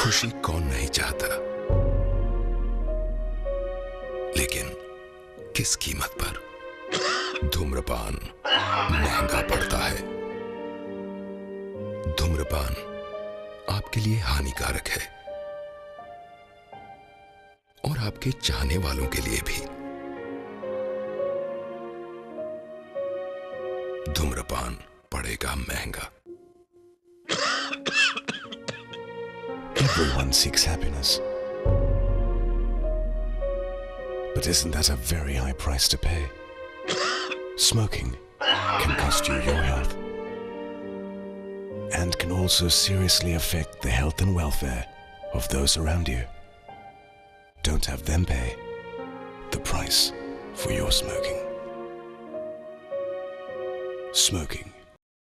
खुशी कौन नहीं चाहता लेकिन किस कीमत पर धूम्रपान महंगा पड़ता है धूम्रपान आपके लिए हानिकारक है और आपके चाहने वालों के लिए भी धूम्रपान पड़ेगा महंगा Everyone seeks happiness. But isn't that a very high price to pay? Smoking can cost you your health and can also seriously affect the health and welfare of those around you. Don't have them pay the price for your smoking. Smoking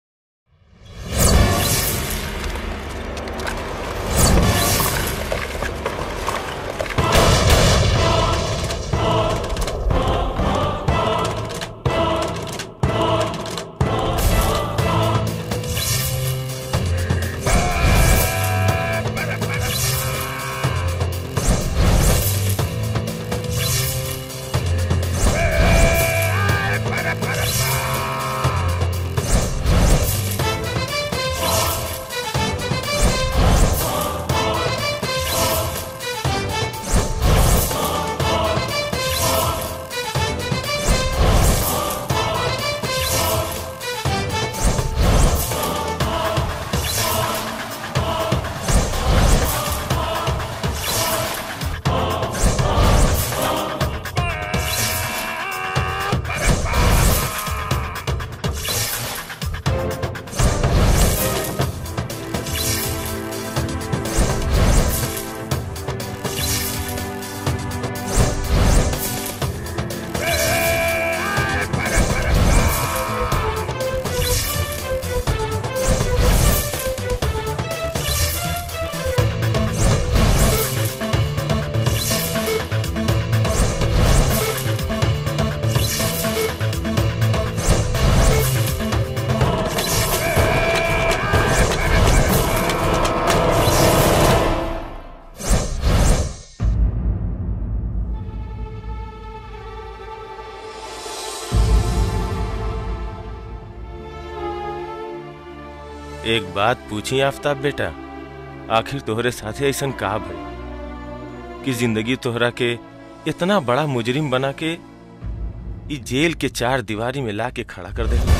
एक बात पूछी आफ्ताब बेटा आखिर तोहरे साथे ऐसन का भई कि जिंदगी तोहरा के इतना बड़ा मुजरिम बना के ई जेल के चार दीवारी में ला के खड़ा कर दे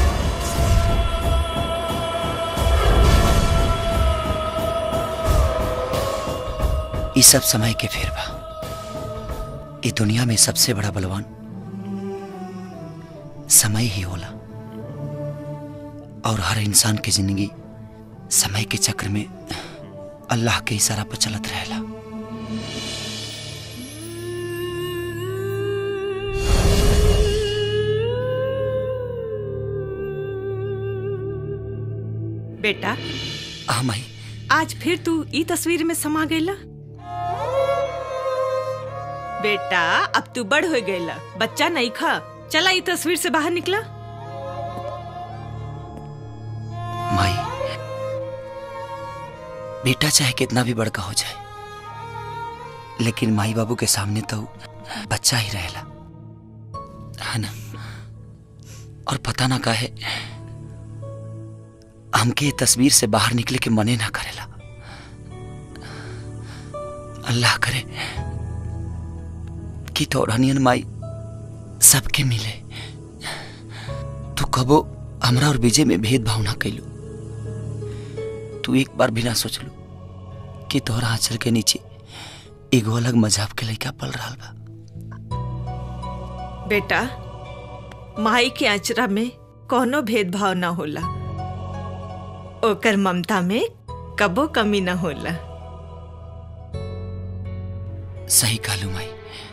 ई सब समय के फेर बा ई दुनिया में सबसे बड़ा बलवान समय ही होला और हर इंसान की जिंदगी समय के चक्र में अल्लाह के इशारा पर चलत रहेला बेटा हाँ माई आज फिर तू ई तस्वीर में समा गईला बेटा अब तू बड़ हो गईला बच्चा नहीं खा चला ई तस्वीर से बाहर निकला माई बेटा चाहे कितना भी बड़का हो जाए लेकिन माई बाबू के सामने तो बच्चा ही रहेला है ना और पता ना काहे हमके ये तस्वीर से बाहर निकले के मने ना करेला अल्लाह करे कि तोरनियन माई सबके मिले तू कबो हमरा और विजय में भेदभाव ना कैलू तू एक बार भी ना सोचलू कि तोहरा आंचल के नीचे एगो अलग मजाब के लड़का पल रहा बा बेटा माई के आचरा में कोनो भेदभाव ना होला ओकर ममता में कबो कमी ना होला सही कहलू माई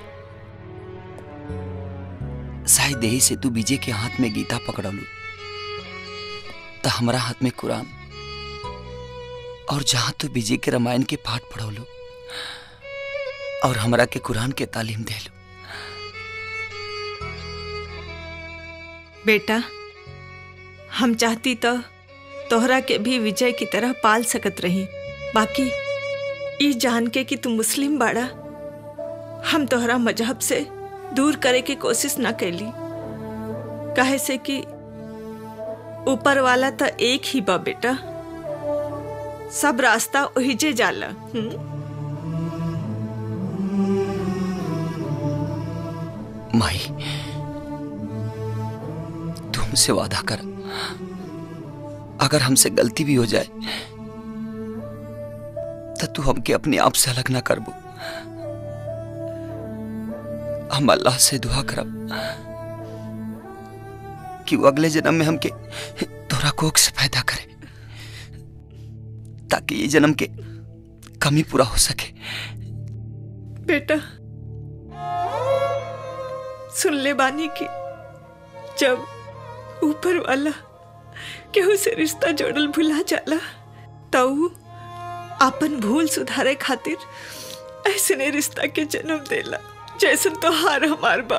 शायद यही से तू विजय के हाथ में गीता पकड़लू तो हमारा हाथ में कुरान और जहां तू विजय के रामायण के पाठ पढ़ौलू और हमरा के कुरान के तालीम देलू बेटा हम चाहती तो तोहरा के भी विजय की तरह पाल सकत रही बाकी ई जान के कि तू मुस्लिम बाड़ा हम तोहरा मजहब से दूर करे के कोशिश ना कैली काहे से कि ऊपर वाला तो एक ही बा बेटा सब रास्ता ओहिजे जाला हुँ? माई तू हमसे वादा कर अगर हमसे गलती भी हो जाए तो तू हमके अपने आप से अलग ना करबो हम अल्लाह से दुआ करब कि वो अगले जन्म में हमके तोरा कोख से पैदा करे ताकि ये जन्म के कमी पूरा हो सके बेटा सुन ले बानी की जब ऊपर वाला केहू से रिश्ता जोड़ल भुला जाला तऊ अपन भूल सुधारे खातिर ऐसे ने रिश्ता के जन्म देला जैसन तो हार हमार बा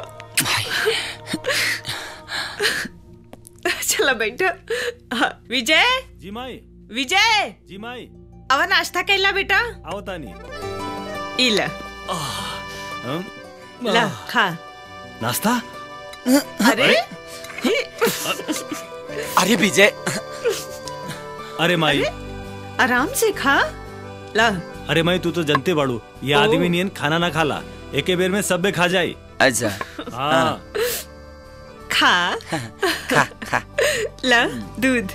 चला बेटा हाँ, विजय जी माई विजय जी माई अब नाश्ता कैला बेटा आओ तानी इला हम? ला खा नाश्ता अरे अरे विजय अरे माई आराम से खा ला अरे माई तू तो जनते बाड़ू ये ओ। आदमी नियन खाना ना खाला एके बेर में सब खा जाई अच्छा हाँ खा खा खा ला दूध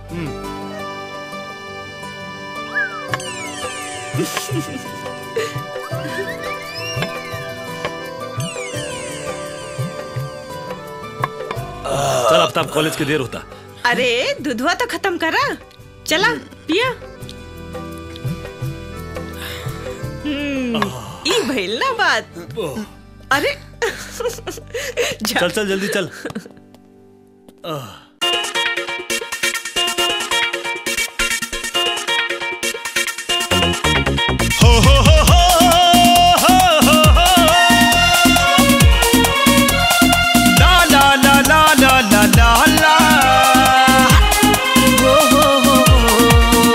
चल अब तब कॉलेज के देर होता अरे दूधवा तो खत्म करा चला पिया हम्म, ई भइल ना बात अरे जा चल चल जल्दी चल हो हो हो हो हो हो हो ला ला ला ला ला ला ला ला हो हो हो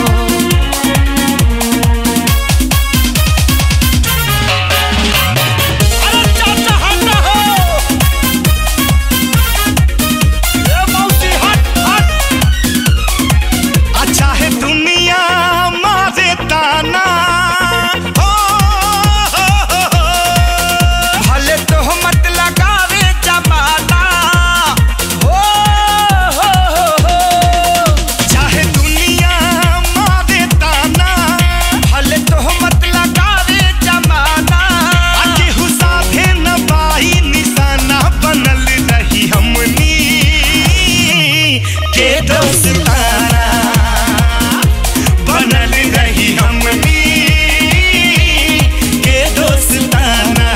अरे चाचा हट हो ए मौसी हट हट अच्छा है दुनिया मारे ताना हो, हो, हो, हो। भले तो मत लगावे जमाना हो, हो, हो, हो। चाहे दुनिया मारे ताना भले तो मत लगावे जमाना केहू साथे न बाई निशाना बनल रही हमनी के दोस्ताना बनल रही हमनी के दोस्ताना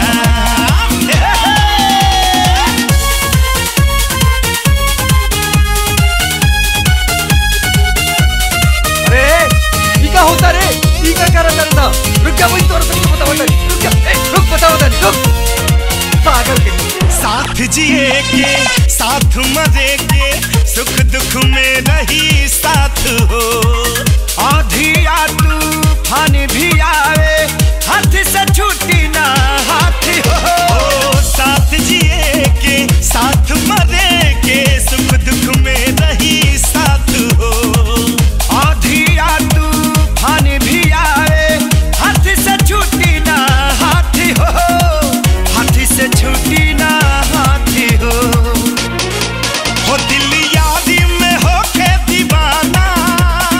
अरे ई का होता रे ई का करत रहता रुक जा वही तोर से बताओ तनी रुक जा ए, रुक बताओ तनी रुक पागल के साथ जिए के साथ मजे के सुख दुख में रही साथ हो आधी आ तूफान भी आवे हाथ से छूटी ना हाथ हो साथ जिए के साथ मजे के सुख दुख में रही साथ हो आधी आ तूफान भी आवे हाथ से छूटी ना हाथ हो हाथी से छूटी ना हाथी हो हो दिल यादी में हो के दीवाना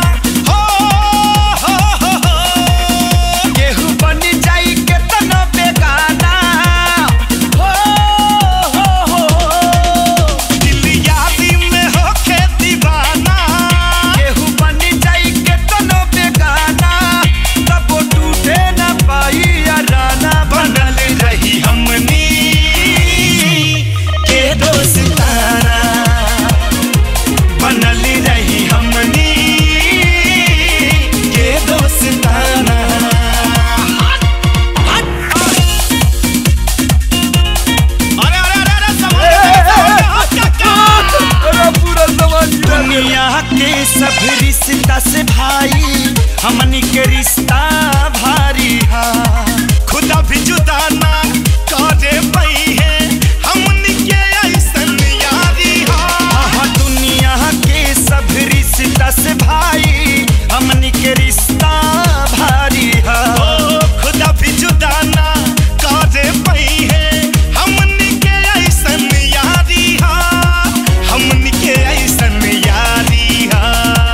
रिश्ता से भाई हमनी के रिश्ता भारी हा खुदा भी जुदा ना करे पई है हमनी के ऐसन यारी हा आहा, दुनिया के सब रिश्ता से भाई हमनी के रिश्ता भारी हा ओ खुदा भी जुदा ना करे पई है हमनी के ऐसन यारी हा हमनी के ऐसन यारी हा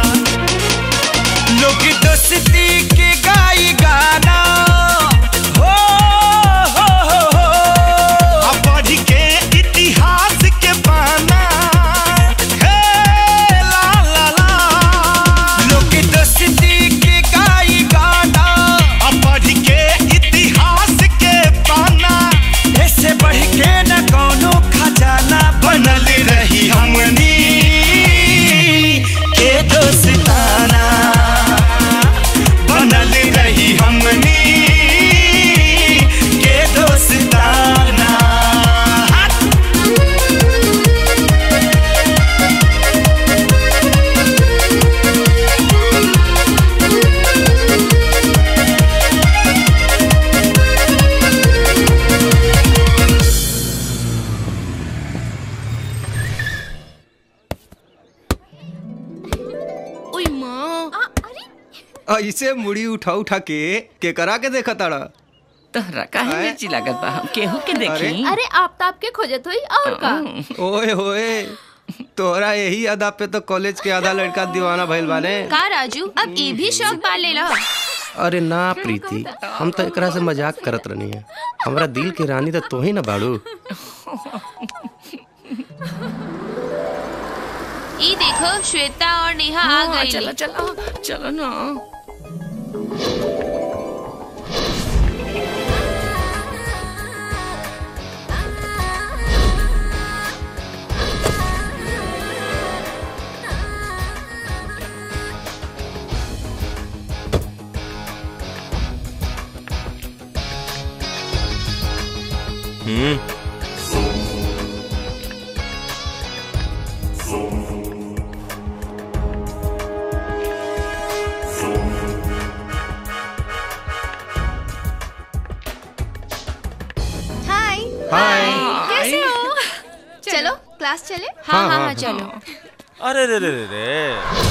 लोग दोस्ती के गाई गाना हो हो हो हो आ पढ़ के इतिहास के पाना हे ला ला ला लोग दोस्ती के गाई गाना आ पढ़ के इतिहास के पाना ऐसे बढ़ के न कोनो खजाना बनल रही हमनी के दोस्ताना बनल रही हमनी के दोस्ताना ओई माँ ऐसे मुड़ी उठा उठा के के करा के देखा ताड़ा तहरा काहे आए? मिर्ची लागत बा हम केहू के देखी अरे आफ्ताब के खोजत हुई और का ओए होए तोहरा यही अदा पे तो कॉलेज के आधा लड़का दीवाना भइल बाने का राजू अब ये भी शौक पाल ले लो अरे ना प्रीति हम तो एकरा से मजाक करत रहनी है हमरा दिल के रानी तो तू ही ना बाड़ू ई देखो श्वेता और नेहा आ हाँ, गई चलो चलो चलो ना हम्म हाय हाय कैसे हो चलो क्लास चले हाँ, हाँ हाँ हाँ, हाँ चलो अरे रे रे रे रे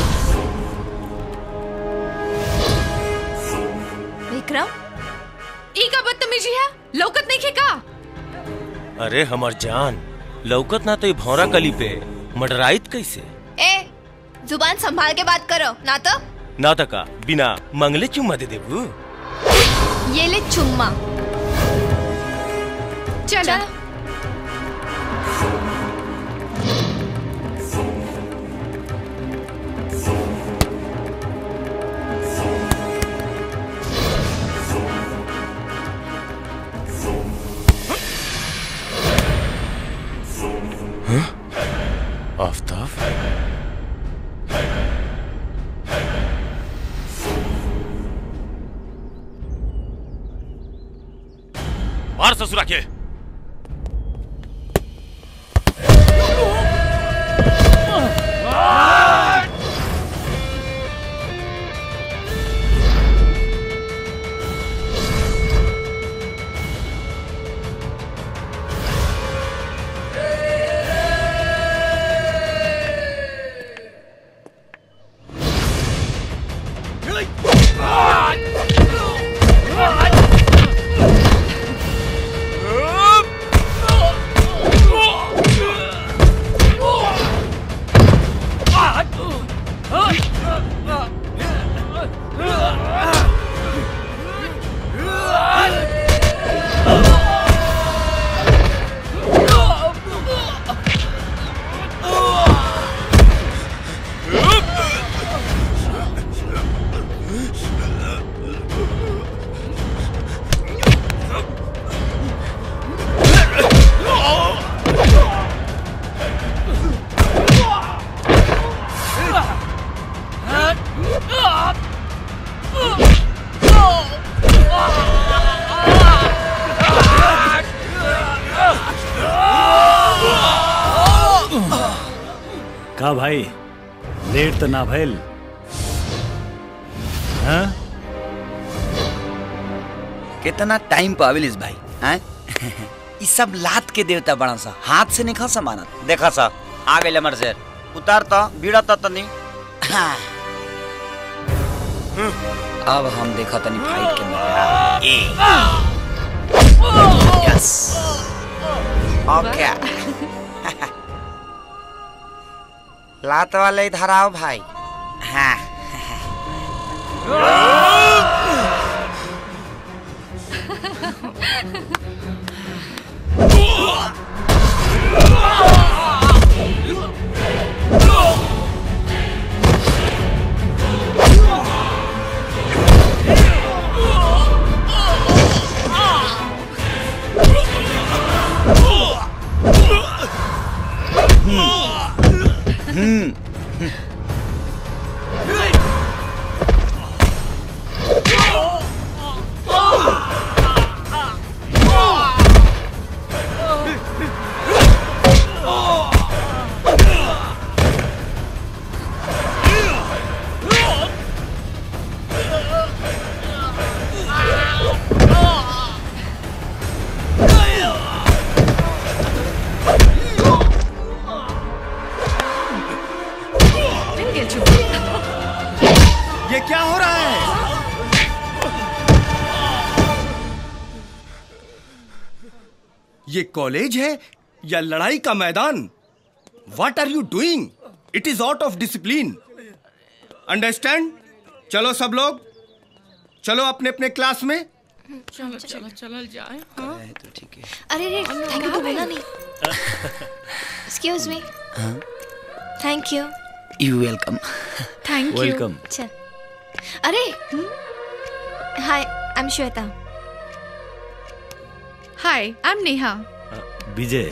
विक्रम ई का बदतमीजी है लौकत नहीं खेका अरे हमर जान लौकत ना तो ई भौरा कली पे मडराइत कैसे ए जुबान संभाल के बात करो ना तो ना तका बिना मंगले चुम्मा दे देबू ये ले चुम्मा चलो आफ्ताब मार ससुरा के का भाई लेट तो ना भइल हाँ कितना टाइम पावेलिस भाई हैं ई सब लात के देवता बड़ा सा हाथ से नहीं खा समानत देखा सा आ गए मर से उतार तो बीड़ा तो तनी हाँ। अब हम देखा तनी फाइट के मजा ए यस ओके लात वाले इधर आओ भाई हाँ ये क्या हो रहा है ये कॉलेज है या लड़ाई का मैदान what are you doing it is out of discipline understand चलो सब लोग चलो अपने अपने क्लास में चलो चलो चलो जाए तो ठीक है अरे रे थैंक यू तो बोला नहीं excuse me thank you you welcome thank you welcome चल अरे hi I am Shweta hi I am Neha Vijay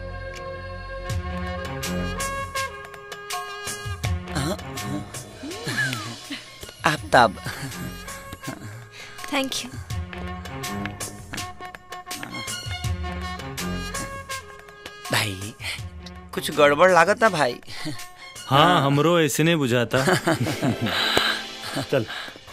Aaftab thank you भाई कुछ गड़बड़ लागत है भाई हाँ हमरो ऐसे नहीं बुझाता चल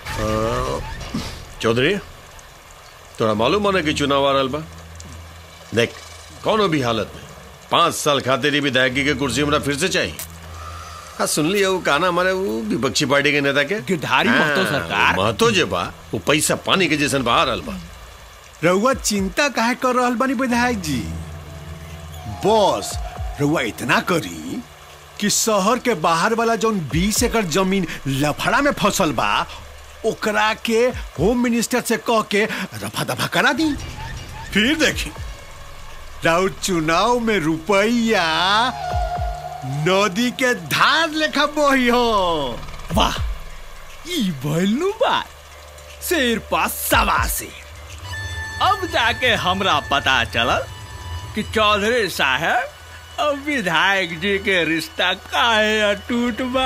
चौधरी तोरा मालूम होने कि चुनाव आ रहल बा देख कौनो भी हालत में पांच साल खातिर ही विधायकी के कुर्सी हमरा फिर से चाहिए हाँ सुन लिया वो काना हमारे वो विपक्षी पार्टी के नेता के गिरधारी महतो सरकार। वो महतो जे बा वो पैसा पानी के जैसन बहा रहल बा रउआ चिंता काहे कर रहल बानी विधायक जी बस रउआ इतना करी कि शहर के बाहर वाला जौन बीस एकड़ जमीन लफड़ा में फसल बा ओकरा के होम मिनिस्टर से कह के रफा दफा करा दी फिर देखी राउत चुनाव में रुपया नदी के धार लेखा बोही हो वाह ई भइलू बात शेर पास सवा से अब जाके हमरा पता चलल कि चौधरी साहब अब विधायक जी के रिश्ता काहे अटूट बा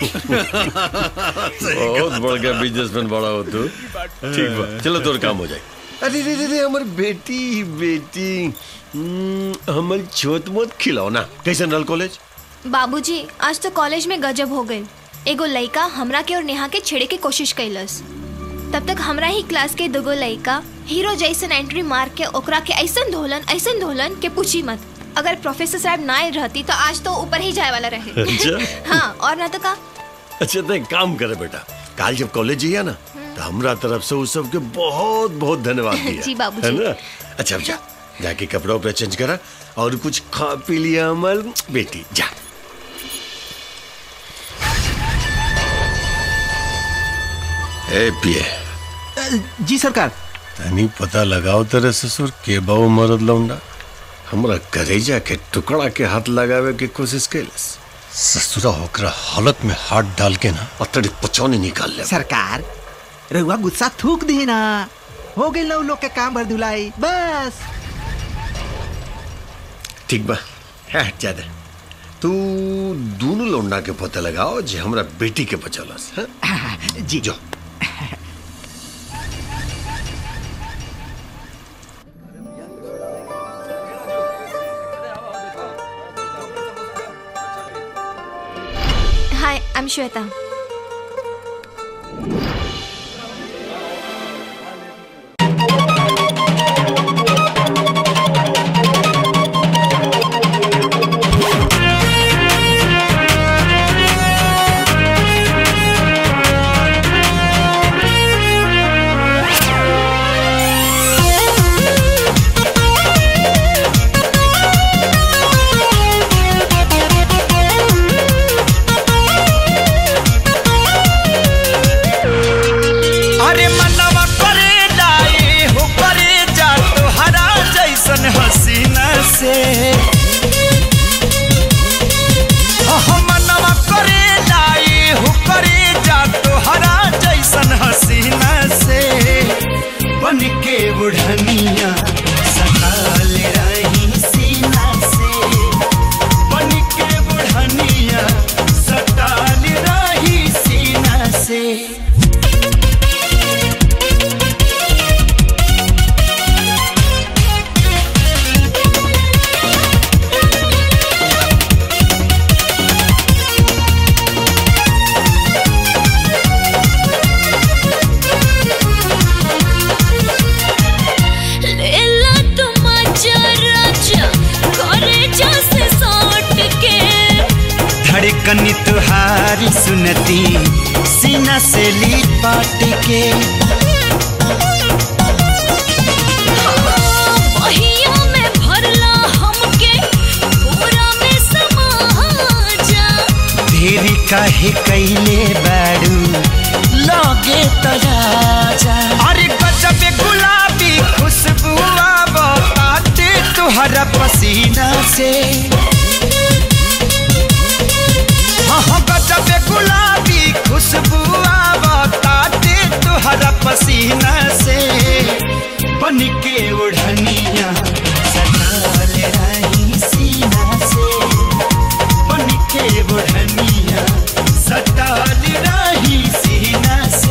बहुत बड़ गया बिजनेसमैन बड़ा हो तू ठीक बा चलो तोर काम हो जाए अरे रे रे रे हमर बेटी बेटी हम्म, हमर छोट मोट खिलौना कैसन रहल कॉलेज बाबूजी आज तो कॉलेज में गजब हो गए एगो लइका हमरा के और नेहा के छेड़े के कोशिश कैलस तब तक हमरा ही क्लास के दुगो लइका हीरो जैसन एंट्री मार के ओकरा के ऐसन धोलन ऐसन धोलन के पूछी मत अगर प्रोफेसर साहब ना आए रहती तो आज तो ऊपर ही जाए वाला रहे अच्छा हाँ और ना तो का अच्छा तो एक काम करे बेटा काल जब कॉलेज जिया ना तो हमरा तरफ से उस सबके बहुत बहुत धन्यवाद दिया जी, बाबूजी। है ना अच्छा अब जा जाके कपड़ा उपड़ा चेंज करा और कुछ खा पी लिया अमल बेटी जा ए पिए जी सरकार तनी पता लगाओ तेरे ससुर के बाऊ मरद लौंडा हमरा करेजा के टुकड़ा के हाथ लगावे के कोशिश कैलस ससुरा होकर हालत में हाथ डाल के ना अतड़ी पचौनी निकाल ले सरकार रहुआ गुस्सा थूक दी ना हो गई लोग लोग के काम भर धुलाई बस ठीक बा है ज्यादा तू दोनों लौंडा के पता लगाओ जे हमरा बेटी के बचलस हैं? जी जो हाय आई एम श्वेता से लेला तुम राजा करे जैसे सौट के धड़कन तुहारी सुनती सीना से लिपट के बहिया में भरला हमके पूरा में समा जा देरी काहे कैले बारू लगे तराजा अरे गजब गुलाबी खुशबू आते तुहरा पसीना से हाँ हाँ, गजब गुलाबी खुशबू आते तुहरा पसीना से बन के उड़निया सटाल रही सीना से बन के बुढ़निया सटाल रही सीना से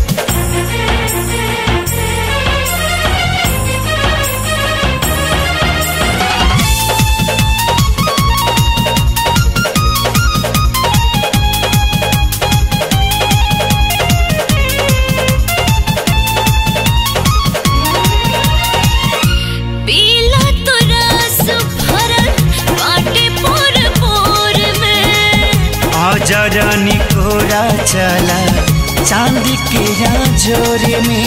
पीला तो रस भरल बाटे पोर पोर में आजा रानी कोरा चला चांद के जोरे में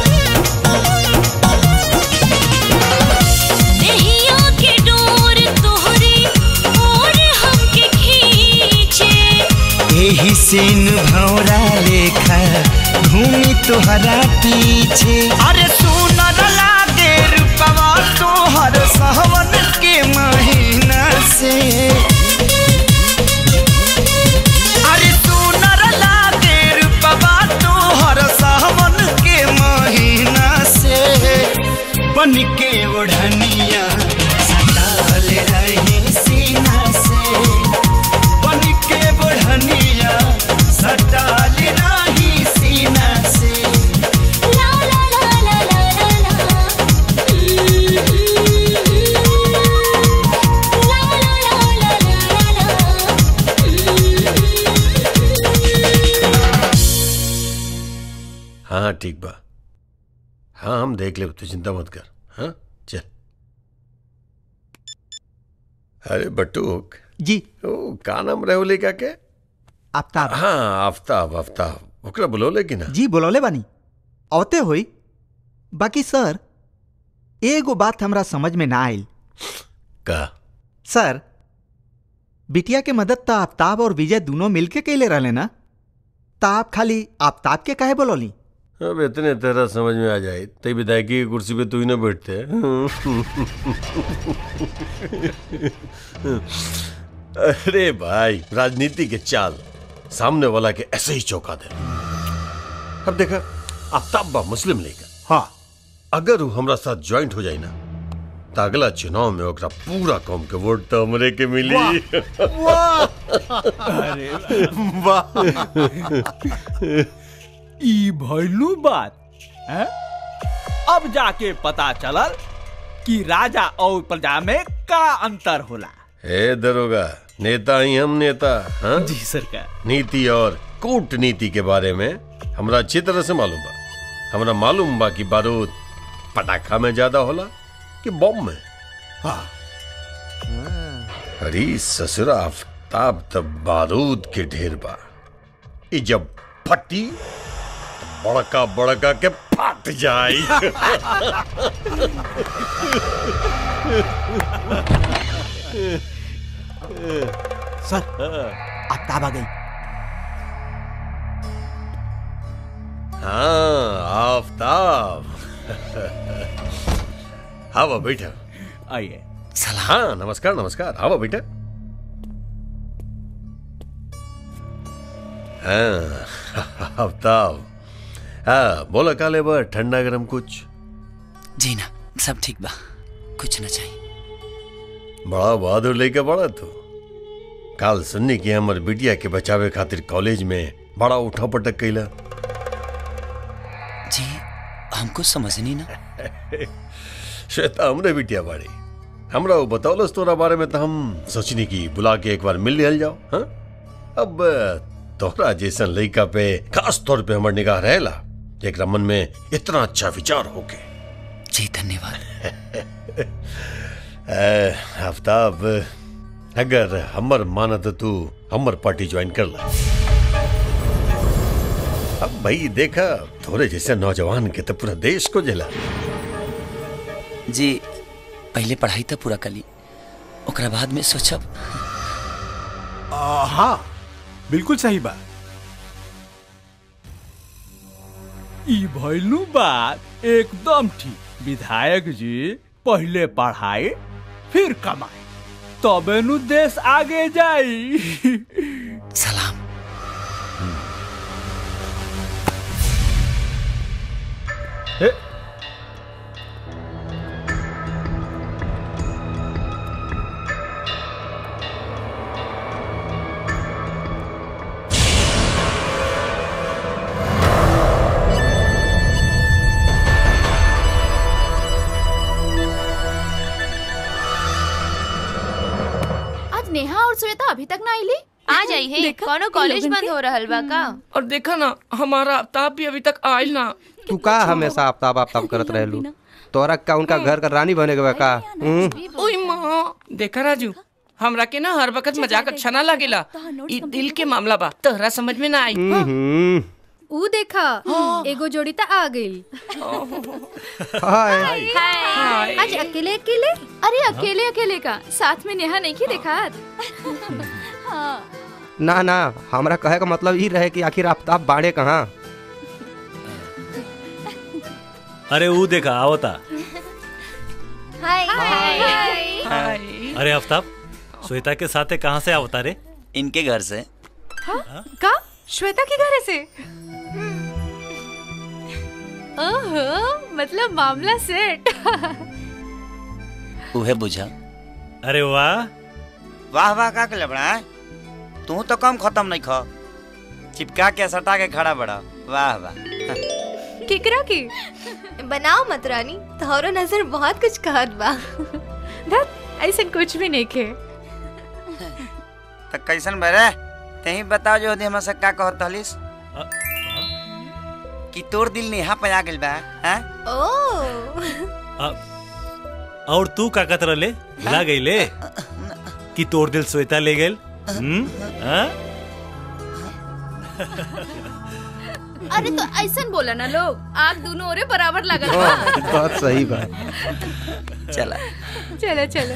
नैया के डोर तोहरी और हमके खींचे यही सीन भौरा लेखा घूमी तुहरा पीछे अरे सुनर लागे रूपवा तोहर सहवन के महीना से अरे सुनर लागे रूपवा तोहर सहवन के महीना से बन के ओढ़निया सटाल रही सीना से बन के ओढ़निया सटाल रही सीना से ला ला ला ला ला ला ला ला ला ला ला हाँ ठीक बा हाँ हम देख ले तू चिंता मत कर हाँ चल अरे बटूक जी ओ का नाम रहे लेका के आफ्ताब हाँ आफ्ताब आफ्ताब ओकरा बुलौले कि ना जी बोलौले बानी औते होई बाकी सर एगो बात हमरा समझ में ना आइल का सर बिटिया के मदद त आफ्ताब और विजय दोनों मिलके कैले रहले ना त आप खाली आफ्ताब के काहे बोलौली अब इतने तेरा समझ में आ जाए तई विधायकी की कुर्सी पे तू ही ना बैठते अरे भाई राजनीति के चाल सामने वाला के ऐसे ही चौंका दे अब देखा आफ्ताब बा मुस्लिम लीग हाँ अगर वो हमरा साथ ज्वाइंट हो जाए ना तो अगला चुनाव में ओकरा पूरा कौम के वोट तो हमरे के मिली वाह! अरे वाह! ई भइलू बात है? अब जाके पता चलल कि राजा और प्रजा में का अंतर होला हे दरोगा नेता ही हम नेता हाँ? जी सरकार नीति और कूटनीति के बारे में हमरा अच्छी तरह से मालूम बा हमरा मालूम बा कि बारूद पटाखा में ज्यादा होला कि बम में हाँ अरे ससुरा आफ्ताब तब बारूद के ढेर बा ई जब फटी तो बड़का बड़का के फट जाई सर आफ्ताब आ गई हाँ आफ्ताब हाँ बैठा आइए हाँ नमस्कार नमस्कार आओ बेटा हाँ आफ्ताब हाँ बोला काले बा ठंडा गरम कुछ जी ना सब ठीक बा कुछ ना चाहिए बड़ा बहादुर लेके बड़ा तू काल सुन्नी की हमर बिटिया के बचावे खातिर कॉलेज में बड़ा उठा पटक कैला जी हमको समझ नहीं ना श्वेता हमरे बिटिया बाड़ी हमरा वो बतौलस तोरा बारे में तो हम सोचनी की बुला के एक बार मिल लियल जाओ हाँ अब तोहरा जैसन लड़का पे खास तौर पे हमर निगाह रहेला एक मन में इतना अच्छा विचार होके जी धन्यवाद ए, आफ्ताब अगर हमर मानत तू हमर पार्टी ज्वाइन कर ला अब भाई देखा थोड़े जैसे नौजवान के तो पूरा देश को जला जी पहले पढ़ाई तो पूरा कली ओकरा बाद में सोचब आ, हाँ बिल्कुल सही बात ई भइलू बात एकदम ठीक विधायक जी पहले पढ़ाई फिर कमाई तबे नु देश आगे जाई सलाम हे, आज नेहा और श्वेता अभी तक ना आईली आ जाई है कोनो कॉलेज बंद हो रहल बा का और देखा ना हमारा आफ्ताब भी अभी तक आयल ना तू का हमेशा आफ्ताब आफ्ताब करत रहेलू तोरा का उनका घर का रानी बने के बा का हम्म? ओए माँ देखा राजू हमरा के ना हर वक्त मजाक अच्छा ना लागेला ई दिल के मामला बा तोहरा समझ में ना आई हम्म। ऊ देखा एगो जोड़ी त आ गई हाय हाय आज अकेले अकेले अरे अकेले अकेले का साथ में नेहा नहीं की देखा हाँ ना ना हमरा कहे का मतलब ई रहे कि आखिर आफ्ताब बाड़े कहाँ अरे वो देखा आवता हाय हाय अरे आफ्ताब श्वेता के साथे कहाँ से आवता रे इनके घर से का श्वेता के घर से ओहो मतलब मामला सेट उहे बुझा अरे वाह वाह वाह का के लबड़ा तू तो कम खत्म नहीं खा चिपका के सटा के खड़ा बड़ा वाह वाह किकरा की बनाओ मत रानी तोहरो नजर बहुत कुछ कहत बा धत ऐसा कुछ भी नहीं खे तो कैसन बरे तही बताओ जो हमरा से का कहत हलिस कि तोर दिल नेहा पे आ गेल बा हैं ओ और तू का कतर ले ला गई ले कि तोर दिल श्वेता ले गेल हम्म हाँ? अरे तो ऐसा बोला ना लोग आग दोनों ओरे बराबर लगा हाँ, बात सही बात चला चलो चलो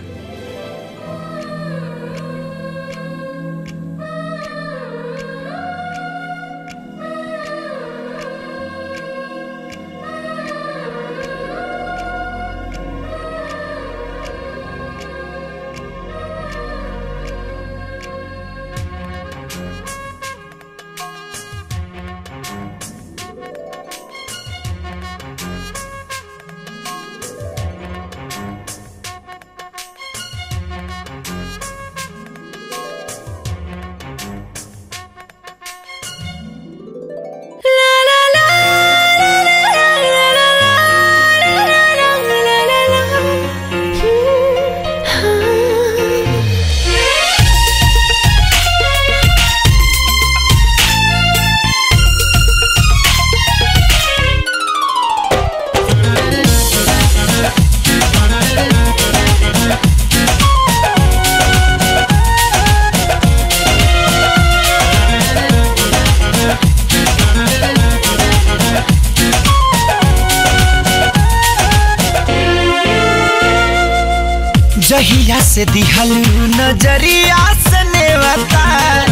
जहिया से दिहलू नजरिया से नेवता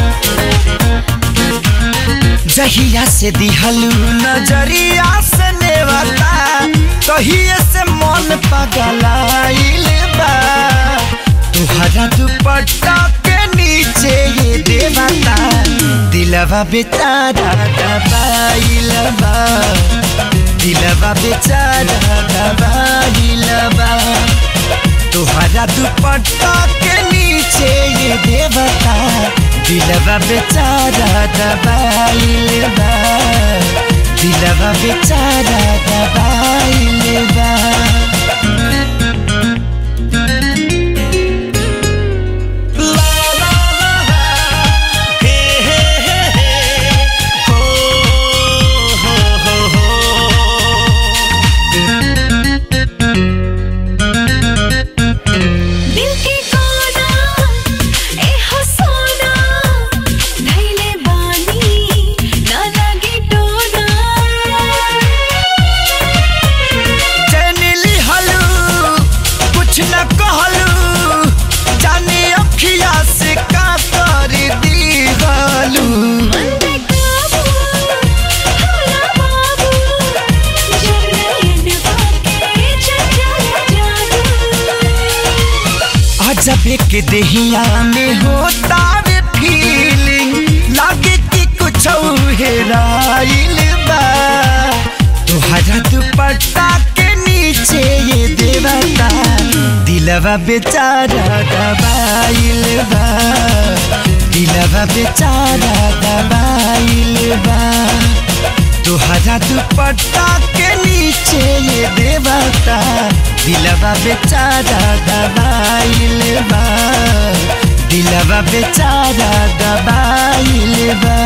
जहिया से दिहलू नजरिया से नेवता तहिए से मन पगलाइल बा तुहरा दुपट्टा के नीचे ये देवता दिलवा बेचारा दबाइल बा दिलवा बेचारा दबाइल बा तुहरा दुपट्टा के नीचे ये देवता दिलवा बेचारा दबाइल बा दिलवा बेचारा दबाइल बा दिल के कोना ए हो सोना धैले बानी ना लगे टोना चैनिली हलू कुछ न कहलू जाने अखिया से का कर दी गलू अजब के देहिया में होता वे फीलिंग लागे कि कुछ हेराइल बा तुहरा दुपट्टा के नीचे ये देवता दिलवा बेचारा दबाइल बा दिलवा बेचारा दबाइल बा तुहरा दुपट्टा के नीचे ये देवता दिलवा बेचारा दबाइल बा दिलवा बेचारा दबाइल बा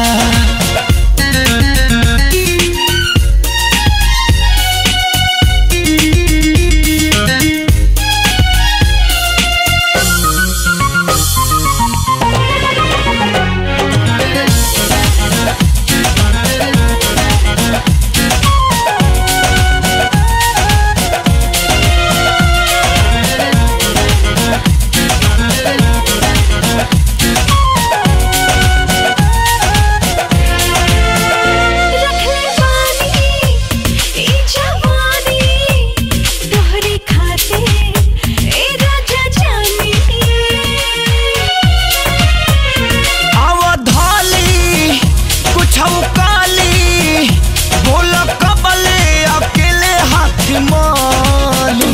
रखले बानी ई जवानी तोहरे खाते ए राजा जानी अवधाली कुछ काली बोल कबले अकेले हाथ माली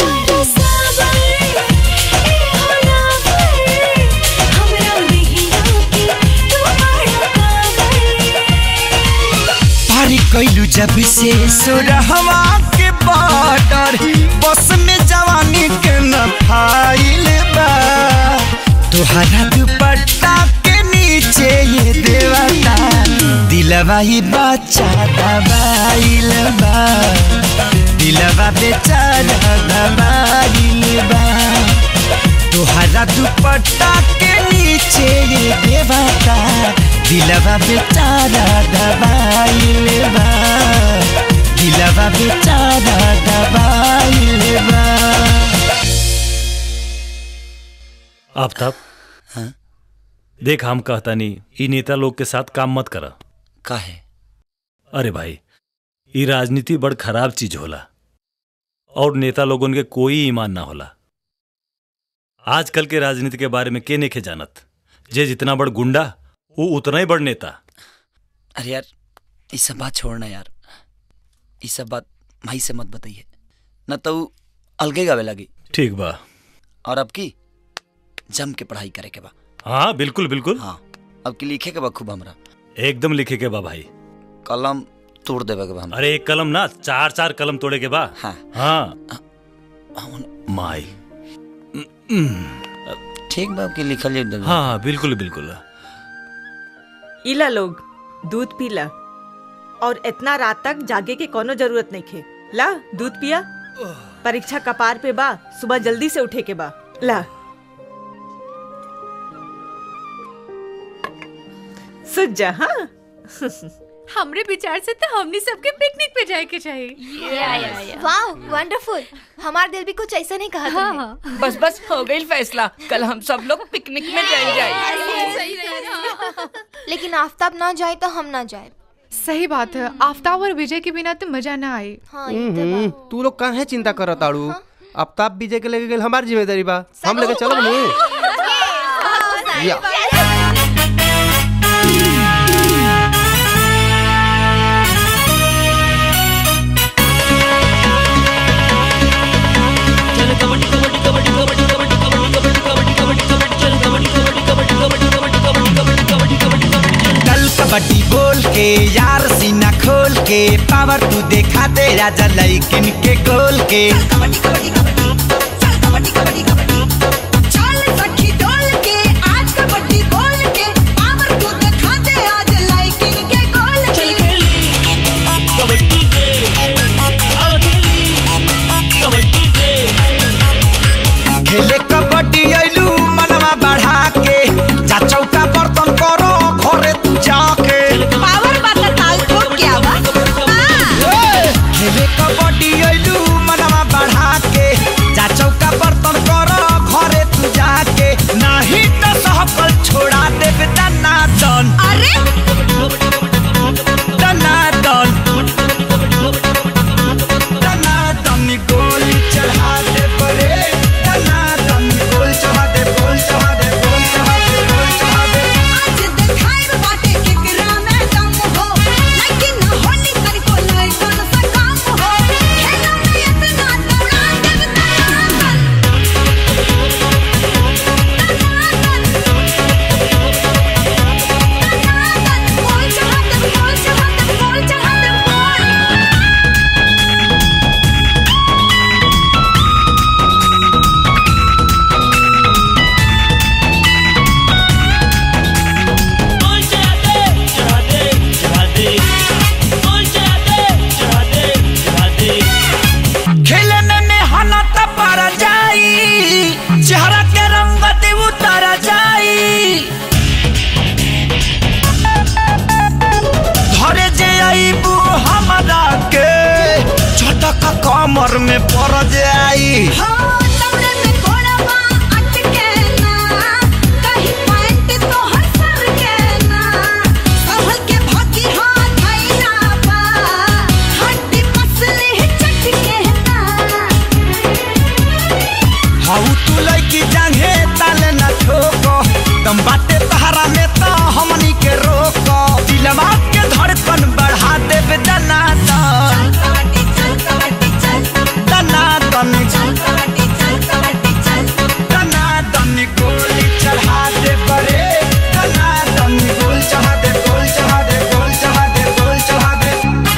पारी कैलू जब से सुरहवा के बॉर्डर बस में जवानी के न फाइल बा तुहरा दुपट्टा के नीचे ये देवता दिलवा ही बच्चा दबाइल बा दिलवा बेचारा दबाइल बा तुहरा दुपट्टा के नीचे ये देवता दिलवा बेचारा दबाइल बा दिलवा बेचारा दबाइल बा आफ्ताब देख हम कहता नहीं ई नेता लोग के साथ काम मत करा काहे अरे भाई ई राजनीति बड़ खराब चीज होला और नेता लोगन के कोई ईमान ना होला आजकल के राजनीति के बारे में के नेखे जानत जे जितना बड़ गुंडा वो उतना ही बड़ नेता अरे यार ये सब बात छोड़ना यार ये सब बात माई से मत बताइए न तो ऊ अलगे गावे लगी ठीक बा और अब की जम के पढ़ाई करे के बा हाँ बिल्कुल बिल्कुल हाँ अब की लिखे के बा खूब हमरा एकदम लिखे के बा भाई कलम तोड़ देवे के बा हमरा अरे एक कलम ना चार चार कलम तोड़े के बा हाँ हाँ माई ठीक बा अब की लिखल जाए हाँ हाँ बिल्कुल बिल्कुल इला लोग दूध पीला और इतना रात तक जागे के कोनो जरूरत नहीं खे ला दूध पिया परीक्षा कपार पे बा सुबह जल्दी से उठे के बा ला सुत जा हाँ हमरे विचार से तो हमनी सबके पिकनिक पे जाए के चाहिए वाह वंडरफुल हमार दिल भी कुछ ऐसा नहीं कहा हाँ, तुमने बस बस हो गई फैसला कल हम सब लोग पिकनिक में जाए जाए लेकिन आफताब ना जाए तो हम ना जाए सही बात है आफ्ताब और विजय के बिना तो मजा ना आए हम्म, तू लोग काहे चिंता करत ताड़ू आफ्ताब विजय के लेके गेल हमार जिम्मेदारी बा हम लेके चलब नु या चल कबड्डी कबड्डी कबड्डी कबड्डी के पावर तू देखा दे राजा लइकिन के गोल के चल सखी डोल के आज कबड्डी बोल के पावर तू दिखा दे आज लाइकिंग के गोल के खेले कबड्डी आइलू मनवा बढ़ा के जा चौका बर्तन करो घरे तू जाके पावर वाला ताल ठोक क्या बा खेले कबड्डी आइलू मनवा बढ़ा के जा चौका बर्तन करो घरे तू जाके नहीं तो सहकल छोड़ा देबे दना दन अरे दना दन दना दन गोली चढ़ा दे परे दना दन गोल चढ़ा दे गोल चढ़ा दे गोल चढ़ा दे गोल चढ़ा दे आज दिखाए बाटे केकरा में दम हो लेकिन होली कर को लय कौन सा काम हो खेला में इतना दौड़ा देव बोल चढ़ा दे बोल चढ़ा दे बोल चढ़ा दे बोल खेले में मेहनत पर जाई चेहरा के रंगत उतर जाई धरे जे आईबू हमरा के झटक कमर में पड़ जाई तमरे में घोड़वा अटके ना कहीं पैंट तो हर सर के ना संभल के भागी हाथ धैला बा हड्डी पसली चटके ना हाउ तू लड़की जांघे ताले न ठोको दम बाटे तहरा में तो हमनी के रोको दिलवा के धड़कन बढ़ा देबे दना दन दना दन दना दन गोली चढ़ा दे परे दना दन गोल चढ़ा दे गोल चढ़ा दे गोल चढ़ा दे गोल चढ़ा दे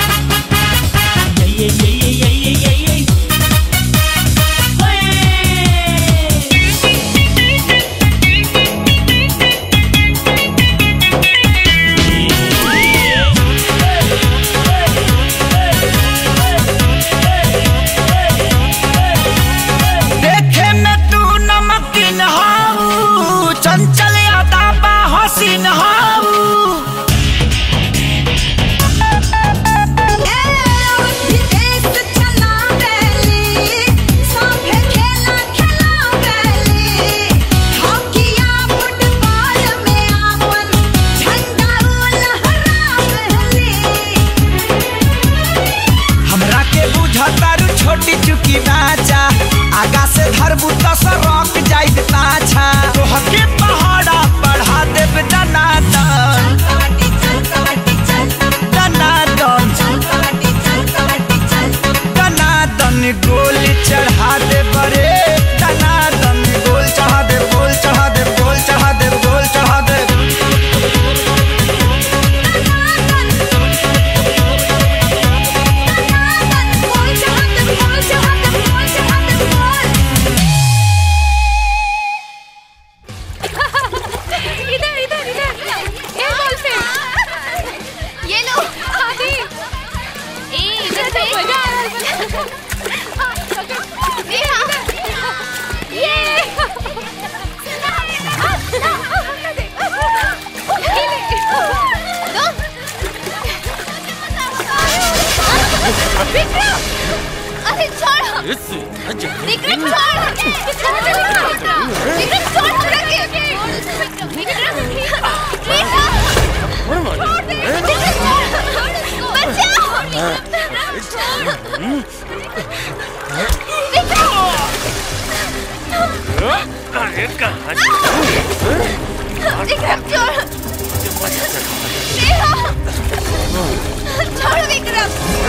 देखे में तू नमकीन हाऊ चंचल यादा बा हसीन हाऊ विदेश चला बेली साफे खेला खेला बेली हॉकीया फुटबॉल में आपन झंडा लहरा बेली हमरा के बुझतारू छोटी चुकी बाचा आगा से धरबू तो सरक जाइत पाछा तोहके पहाड़ा बढ़ा देब दना दन दना दन दना दन गोली चढ़ा दे बरे दना दन गोल चढ़ा दे गोल चढ़ा दे गोल चढ़ा दे गोल चढ़ा दे बोल चढ़ा दे बोल चढ़ा दे बोल चढ़ा दे बोल इधर इधर इधर ये बॉल से ये लो आदि ए इधर से मजा आ रहा है नेहा ये विक्रम अरे छोड़ विक्रम छोड़ विक्रम छोड़ हमरा के विक्रम नेहा छोड़ दे विक्रम छोड़ बचाओ अरे कहाँ विक्रम छोड़ नेहा छोड़ विक्रम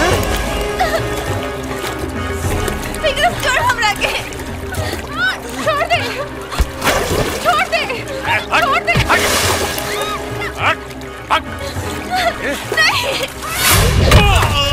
विक्रम छोड़ हमरा के छोड़ दे छोड़ दे छोड़ दे नहीं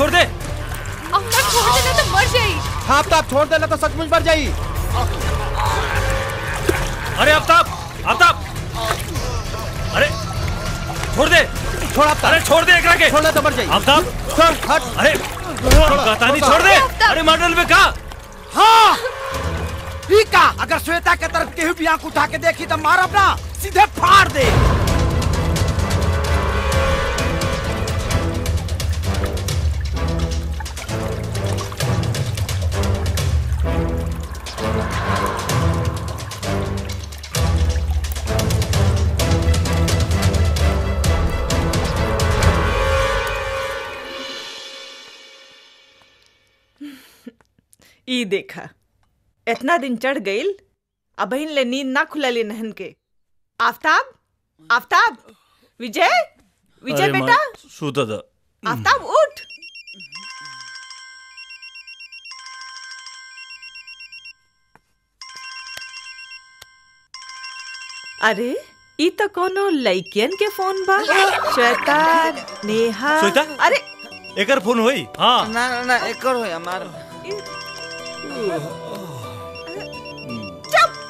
छोड़ दे आफ्ताब छोड़ देना तो मर जाई हाँ आफ्ताब छोड़ देना तो सचमुच मर जाई अरे आफ्ताब आफ्ताब अरे छोड़ दे छोड़ आफ्ताब अरे छोड़ दे एकरा के छोड़ दे तो मर जाई आफ्ताब छोड़ हट अरे कहता नहीं छोड़ दे अरे मॉडल में कहा हाँ ई का अगर श्वेता के तरफ केहू भी आंख उठा के देखी तो मारब ना सीधे फाड़ दे ई देखा इतना दिन चढ़ गईल अब ले नींद ना खुलली नहन के आफ्ताब आफ्ताब विजय विजय अरे बेटा माँ, सूता था आफ्ताब उठ अरे ई तो कोनो लइकियन के फोन बा श्वेता नेहा श्वेता? अरे एकर फोन होई हाँ ना ना ना एक और होया मार चुप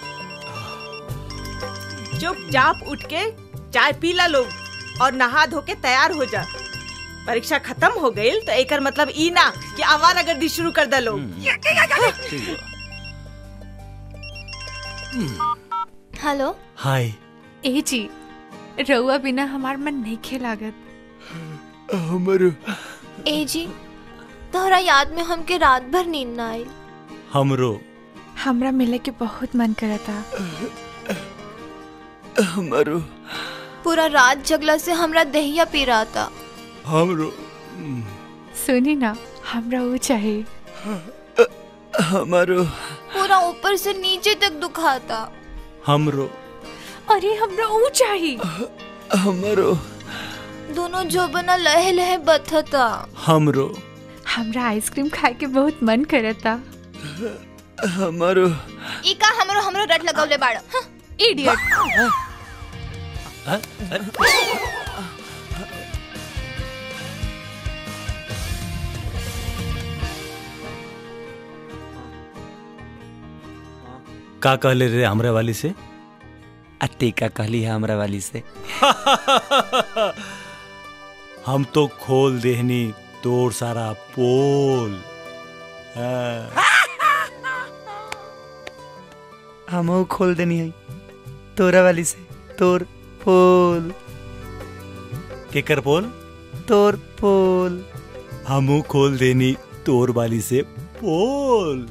चुपचाप उठ के चाय पी ला लोग और नहा धो के तैयार हो जा परीक्षा खत्म हो गई तो एकर मतलब ई ना कि आवारागर्दी शुरू कर दे लोग हेलो हाय ए जी रउआ बिना हमार मन नहीं खेलागत हमरो ए जी तोहरा याद में हमके रात भर नींद ना आई हमरो हमरा मिले के बहुत मन करता हमरो पूरा रात जगला से हमरा दहिया पी रहा था हमरो सुनी ना हमरा वो चाहिए हमरो पूरा ऊपर से नीचे तक दुखाता हमरो अरे हमरा वो चाहिए हमरो दोनों जोबना लहे लहे बथता हमरो हमरा आइसक्रीम खाए के बहुत मन करता हमरो ई का हमरो हमरो रट लगौले बाड़ इडियट का कहले रे हमरे वाली से अत्ते का कहली है हमरा वाली से हम तो खोल देहनी तोर सारा पोल हाँ। हमहू खोल देनी है तोरा वाली से तोर पोल केकर पोल तोर पोल हमू खोल देनी तोर वाली से पोल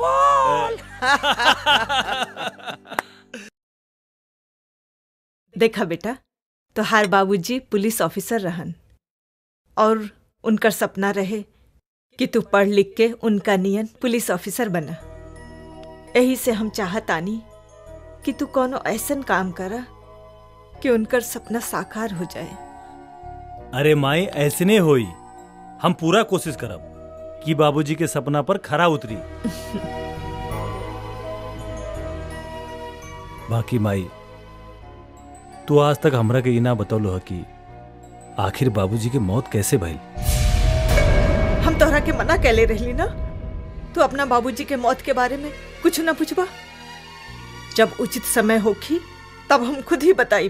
देखा बेटा तोहार बाबूजी पुलिस ऑफिसर रहन और उनकर सपना रहे कि तू पढ़ लिख के उनका नियन पुलिस ऑफिसर बना यही से हम चाहत आनी कि तू कोनो ऐसन काम करा कि उनकर सपना साकार हो जाए अरे माई ऐसने होई हम पूरा कोशिश करब कि बाबूजी के सपना पर खरा उतरी बाकी माई तू आज तक हमरा के इना बतौलो है कि आखिर बाबूजी के मौत कैसे भइल हम तोहरा के मना कैले रहली ना तू अपना बाबूजी के मौत के बारे में कुछ ना पूछबा जब उचित समय होखी तब हम खुद ही बताई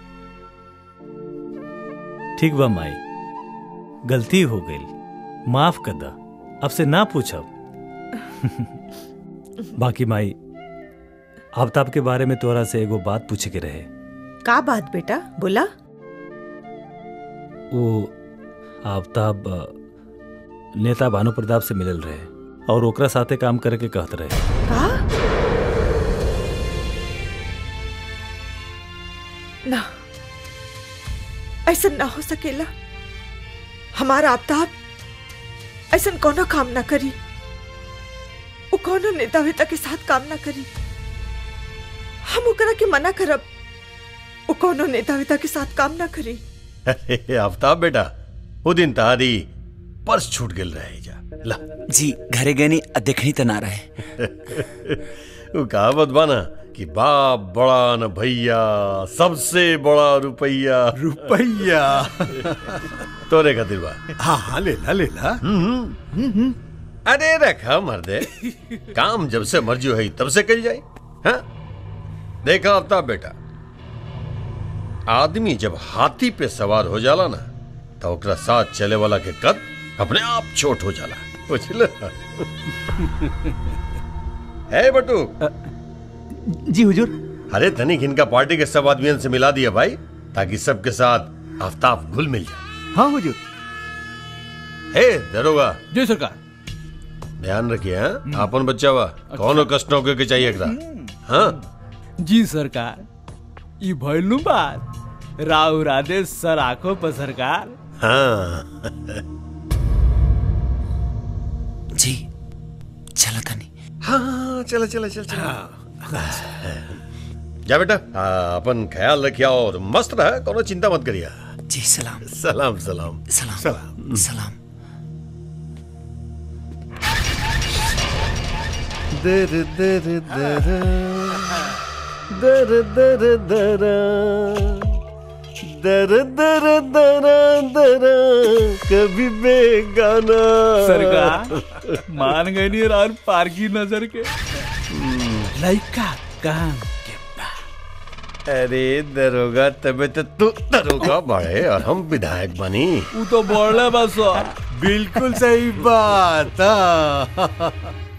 ठीक बा माई गलती हो गई माफ कर दा अब से ना पूछब बाकी माई आफ्ताब के बारे में तोरा से एगो बात पूछे के रहे का बात बेटा बोला वो आफ्ताब अ, नेता भानु प्रताप से मिलल रहे और ओकरा साथे काम करे के कहत रहे का ना ऐसा ना हो सकेला हमारा आफ्ताब ऐसा कोनो काम ना करी वो कोनो नेता वेता के साथ काम ना करी हम ओकरा के मना करब वो कोनो नेता वेता के साथ काम ना करी अरे आफ्ताब बेटा वो दिन तारी पर्स छूट गेल रहे जा ला जी घरे गनी आ देखनी तो ना रहे वो कहावत बाना कि बाप बड़ा न भैया सबसे बड़ा रुपया रुपया तोरे खातिर बा हाँ हाँ ले ला ले ला अरे रखा मर्दे काम जब से मर्जी है तब से कल जाए हाँ देखा आफ्ताब बेटा आदमी जब हाथी पे सवार हो जाला ना तो ओकरा साथ चले वाला के कद अपने आप छोट हो जाला बुझल है बटू जी हुजूर अरे तनिक इनका पार्टी के सब आदमियों से मिला दिया भाई ताकि सबके साथ आफ्ताब घुल मिल जाए हाँ हुजूर हे दरोगा जी सरकार ध्यान रखिए हाँ अपन बच्चा वा कौनो कष्ट न होके के चाहिए एकरा हाँ जी सरकार ई भइलू बात राव राधे सर आंखों पर सरकार हाँ जी चला तनी हाँ चलो चलो चलो चलो जा बेटा हाँ, अपन ख्याल रखिया और मस्त रहा कोनो चिंता मत करिया जी सलाम सलाम सलाम सलाम सलाम सलाम दर दर दर दर दर दर दर दर दर दर कभी बेगाना सरकार मान गई नहीं और पार की नजर के लइका काम अरे दरोगा तबे तो तू दरोगा बढ़े और हम विधायक बनी वो तो बोले बस बिल्कुल सही बात हाँ।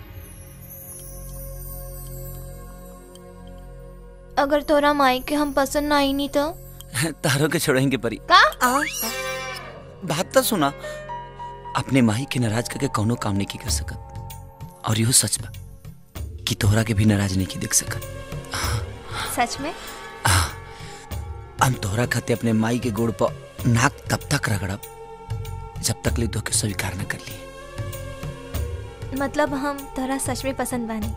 अगर तोरा माई के हम पसंद ना आई नहीं तो तारों के छोड़ेंगे परी का बात तो सुना अपने माही के नाराज करके कौनो काम नहीं की कर सकत और यो सच बा कि तोहरा के भी नाराज नहीं की देख सकत सच में हम तोहरा खाते अपने माई के गोड़ पर नाक तब तक रगड़ब जब तक ले के स्वीकार न कर लिए मतलब हम तोरा सच में पसंद बानी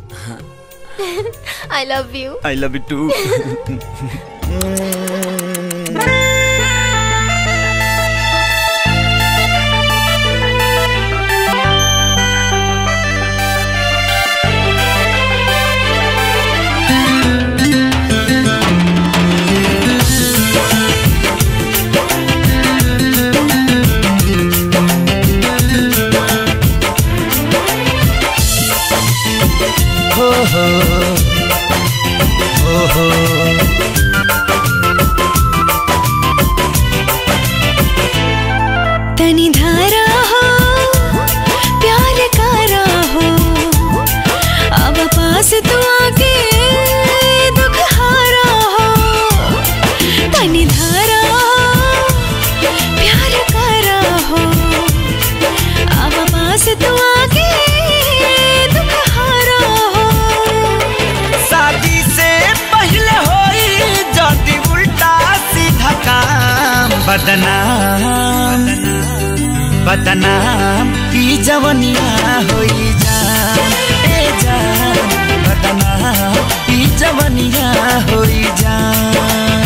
I love you I love you too हो हो हो हो तनी धारा हो प्यार कारा हो अब पास तू आके दुख हारा हो तनी धारा हो प्यार कारा हो अब पास तू आके दुख हारा हो शादी से पहले होई जदी उल्टा सीधा काम बदनाम बदनाम ई जवनिया होई जान ए जान बदनाम ई जवनिया होई जान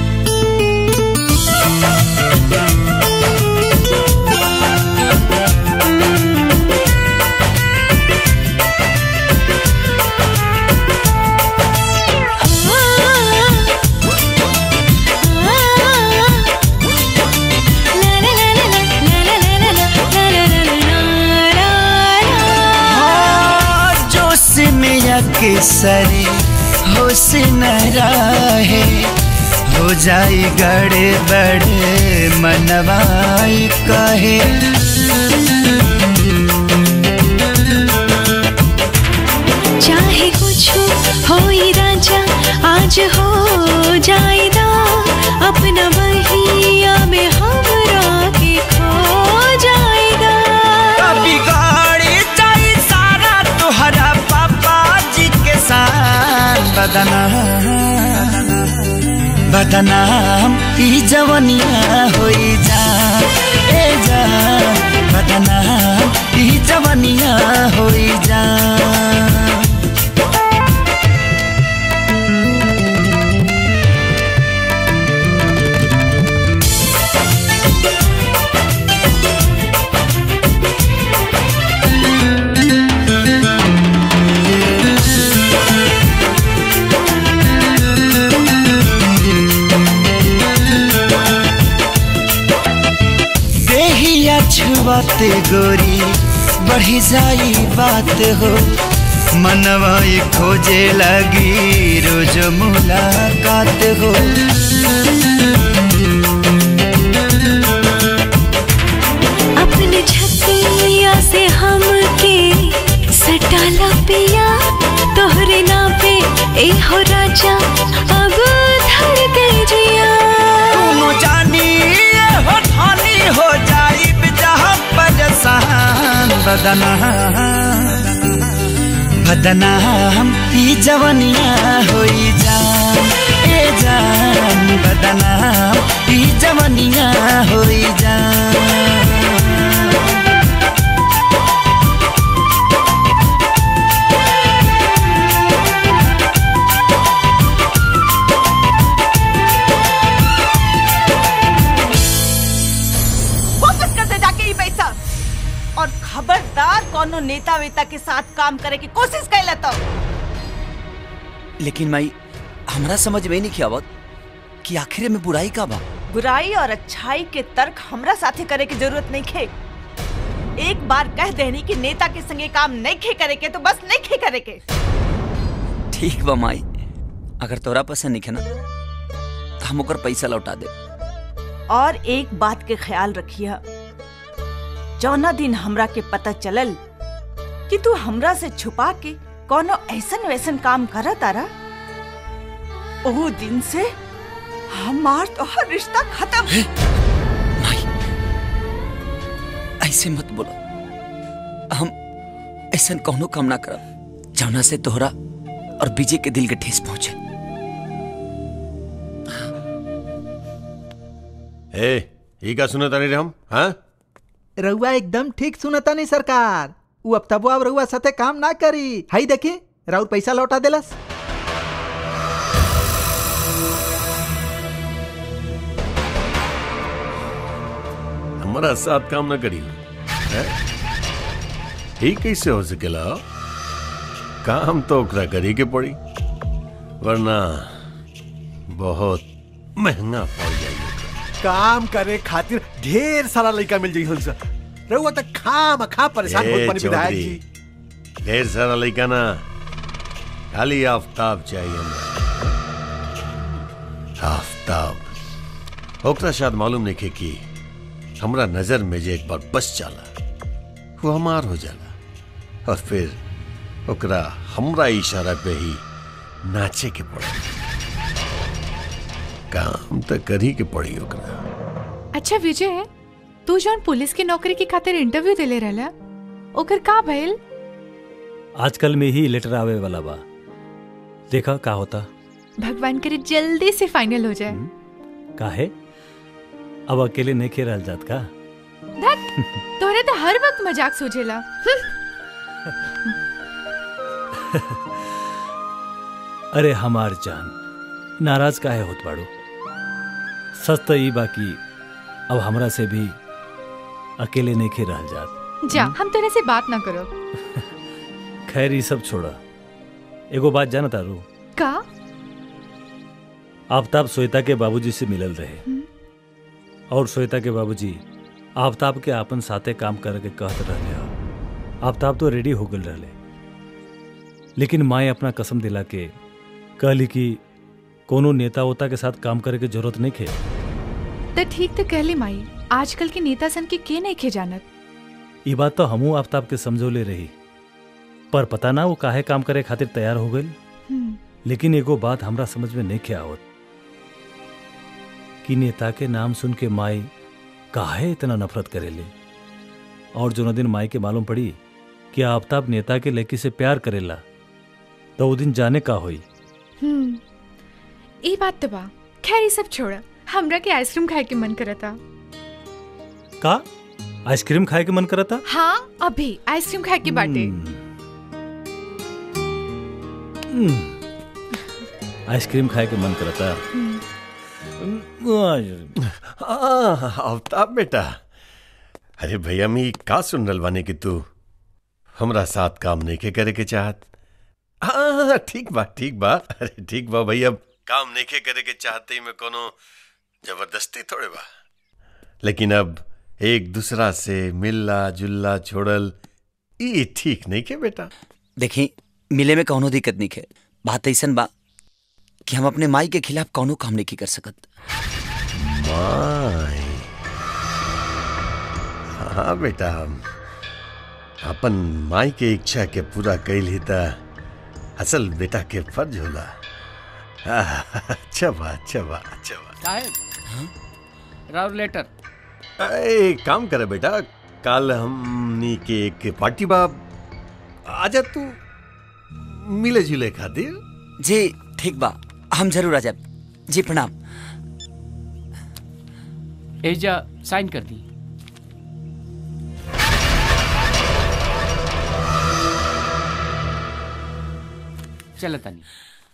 हाँ, जोश में अक्सरे होश न रहे हो जाई गड़े बड़े मनवाई कहे चाहे कुछ हो ही राजा आज हो जाएगा अपना बहिया में हमरा के खो जाएगा कभी गाड़ी जाई सारा तुहरा पापा जी के साथ बदनाम बदनाम ई जवनिया होई जा ए जा बदनाम ई जवनिया होई जा बात गोरी बढ़ी जाई बात हो मनवा ये खोजे लगी रोज मुलाकात हो अपने छतिया से हमके सटाला पिया तोहरे नाम पे ए हो राजा अब धर गई जिया दोनों जानी ये हो ठानी हो जाई जहाँ परेशान बदना बदना हम ई जवनिया होई जान ए जान बदना ई जवनिया होई जान वापस कर दे जाके ये पैसा और खबरदार कोनो नेता वेता के साथ काम करे की कोशिश कैला तो लेकिन माई हमरा समझ में नहीं आवत कि आखिर में बुराई का बा बुराई और अच्छाई के तर्क हमरा साथे करे की जरूरत नहीं खे एक बार कह देनी कि नेता के संगे काम नहीं खे करे के तो बस नहीं खे करे के ठीक बा माई अगर तोरा पसंद नहीं है ना तो हम ओकर पैसा लौटा दे और एक बात के ख्याल रखिया जौना दिन हमरा के पता चलल कि तू हमरा से छुपा के कोनो ऐसन वैसन काम कर तारा ओ दिन से हमार तो हर रिश्ता खत्म ऐसे मत बोलो हम ऐसा कौनो काम ना करब जौना से तोहरा और विजय के दिल के ठेस पहुंचे ए ई का सुने तानी रे हम हाँ रउआ एकदम ठीक सुनता नहीं सरकार उ अब तबो अब रउआ साथे काम ना करी हई देखी राउर पैसा लौटा देलस हमारा साथ काम न करी हैं? ही कैसे हो सकेला काम तो ओकरा करी के पड़ी वरना बहुत महंगा पड़ जाई काम करे खातिर ढेर सारा लड़का मिल जाई हमसे रहुआ तो खाम खा परेशान ए, होत बनी विधायक चौधरी, जी ढेर सारा लड़का ना खाली आफ्ताब चाहिए हमरा आफ्ताब ओकरा शायद मालूम नहीं कि हमरा नजर में जे एक बार बस जाला वो हमार हो जाला और फिर ओकरा हमरा इशारा पे ही नाचे के पड़ी काम तो करी के पड़ी ओकरा अच्छा विजय तू जौन पुलिस की नौकरी की खातिर इंटरव्यू देले रहला ओकर का भइल आजकल में ही लेटर आवे वाला बा देखा का होता भगवान करे जल्दी से फाइनल हो जाए काहे अब अकेले नहीं खेल जात का धत तोहरे तो हर वक्त मजाक सूझेला हम्म। अरे हमार जान नाराज काहे होत बाड़ू सच तो ई बाकी अब हमरा से भी अकेले नहीं खेल रह जात जा हम तेरे से बात ना करो खैर ये सब छोड़ा एगो बात जाना तारू का आफ्ताब श्वेता के बाबूजी से मिलल रहे और श्वेता के बाबूजी आफ्ताब के आपन साथे काम करके कहत रहले हो आफ्ताब तो रेडी हो गल रहले लेकिन माए अपना कसम दिला के कहली कि कोनो नेता वोता के साथ काम करे के जरूरत नहीं खे तो ठीक तो कहली माई आजकल के नेता सन के के नहीं खे जानत ये बात तो हमू आफ्ताब के समझौले रही पर पता ना वो काहे काम करे खातिर तैयार हो गई हम्म। लेकिन एगो बात हमरा समझ में नहीं के आवत कि नेता के नाम सुन के माई काहे इतना नफरत करेले और जो न दिन माई के मालूम पड़ी कि आफ्ताब नेता के लड़की से प्यार करेला तो वो दिन जाने का होई हम्म ई बात तो बा खैर ये सब छोड़ हमरा के आइसक्रीम खाए के मन करता का आइसक्रीम खाए के मन करता हाँ अभी आइसक्रीम खाए के बाटे हम्म, आइसक्रीम खाए के मन करता हाँ, आफ्ताब बेटा अरे भैया मी का सुन रल बानी कि तू हमरा साथ काम नहीं के करे के चाहत हाँ ठीक बा ठीक बा अरे ठीक बा भैया काम नहीं के करे के चाहते ही में कोनो जबरदस्ती थोड़े बा लेकिन अब एक दूसरा से मिलना जुलना छोड़ल ई ठीक नहीं के बेटा देखी मिले में कौनो दिक्कत नहीं है बात ऐसन बा कि हम अपने माई के खिलाफ कौनो काम नहीं कर सकत माई हाँ बेटा हम अपन माई के इच्छा के पूरा कैल ही त असल बेटा के फर्ज होला आह, अच्छा बा अच्छा बा अच्छा बा साहब राव लेटर ए, काम करे बेटा कल हमनी के एक पार्टी बा आजा तू मिले जुले खातिर जी ठीक बा हम जरूर आ जाब जी प्रणाम एजा साइन कर दी चल तनी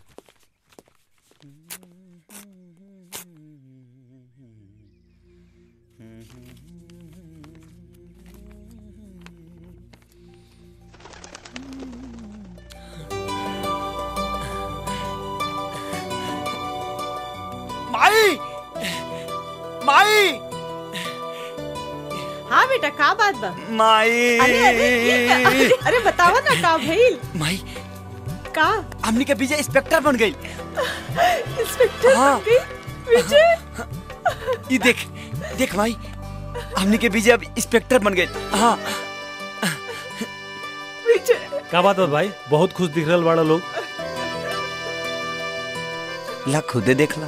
माई माई हाँ बेटा का बात बा माई अरे अरे ये का- अरे, अरे बतावा ना का भइल माई का हमनी के विजय इंस्पेक्टर बन गई इंस्पेक्टर हाँ। बन गई विजय ये देख देख माई हमनी के विजय अब इंस्पेक्टर बन गई हाँ विजय का बात है भाई बहुत खुश दिख रहा बड़ा लोग ला खुदे देख ला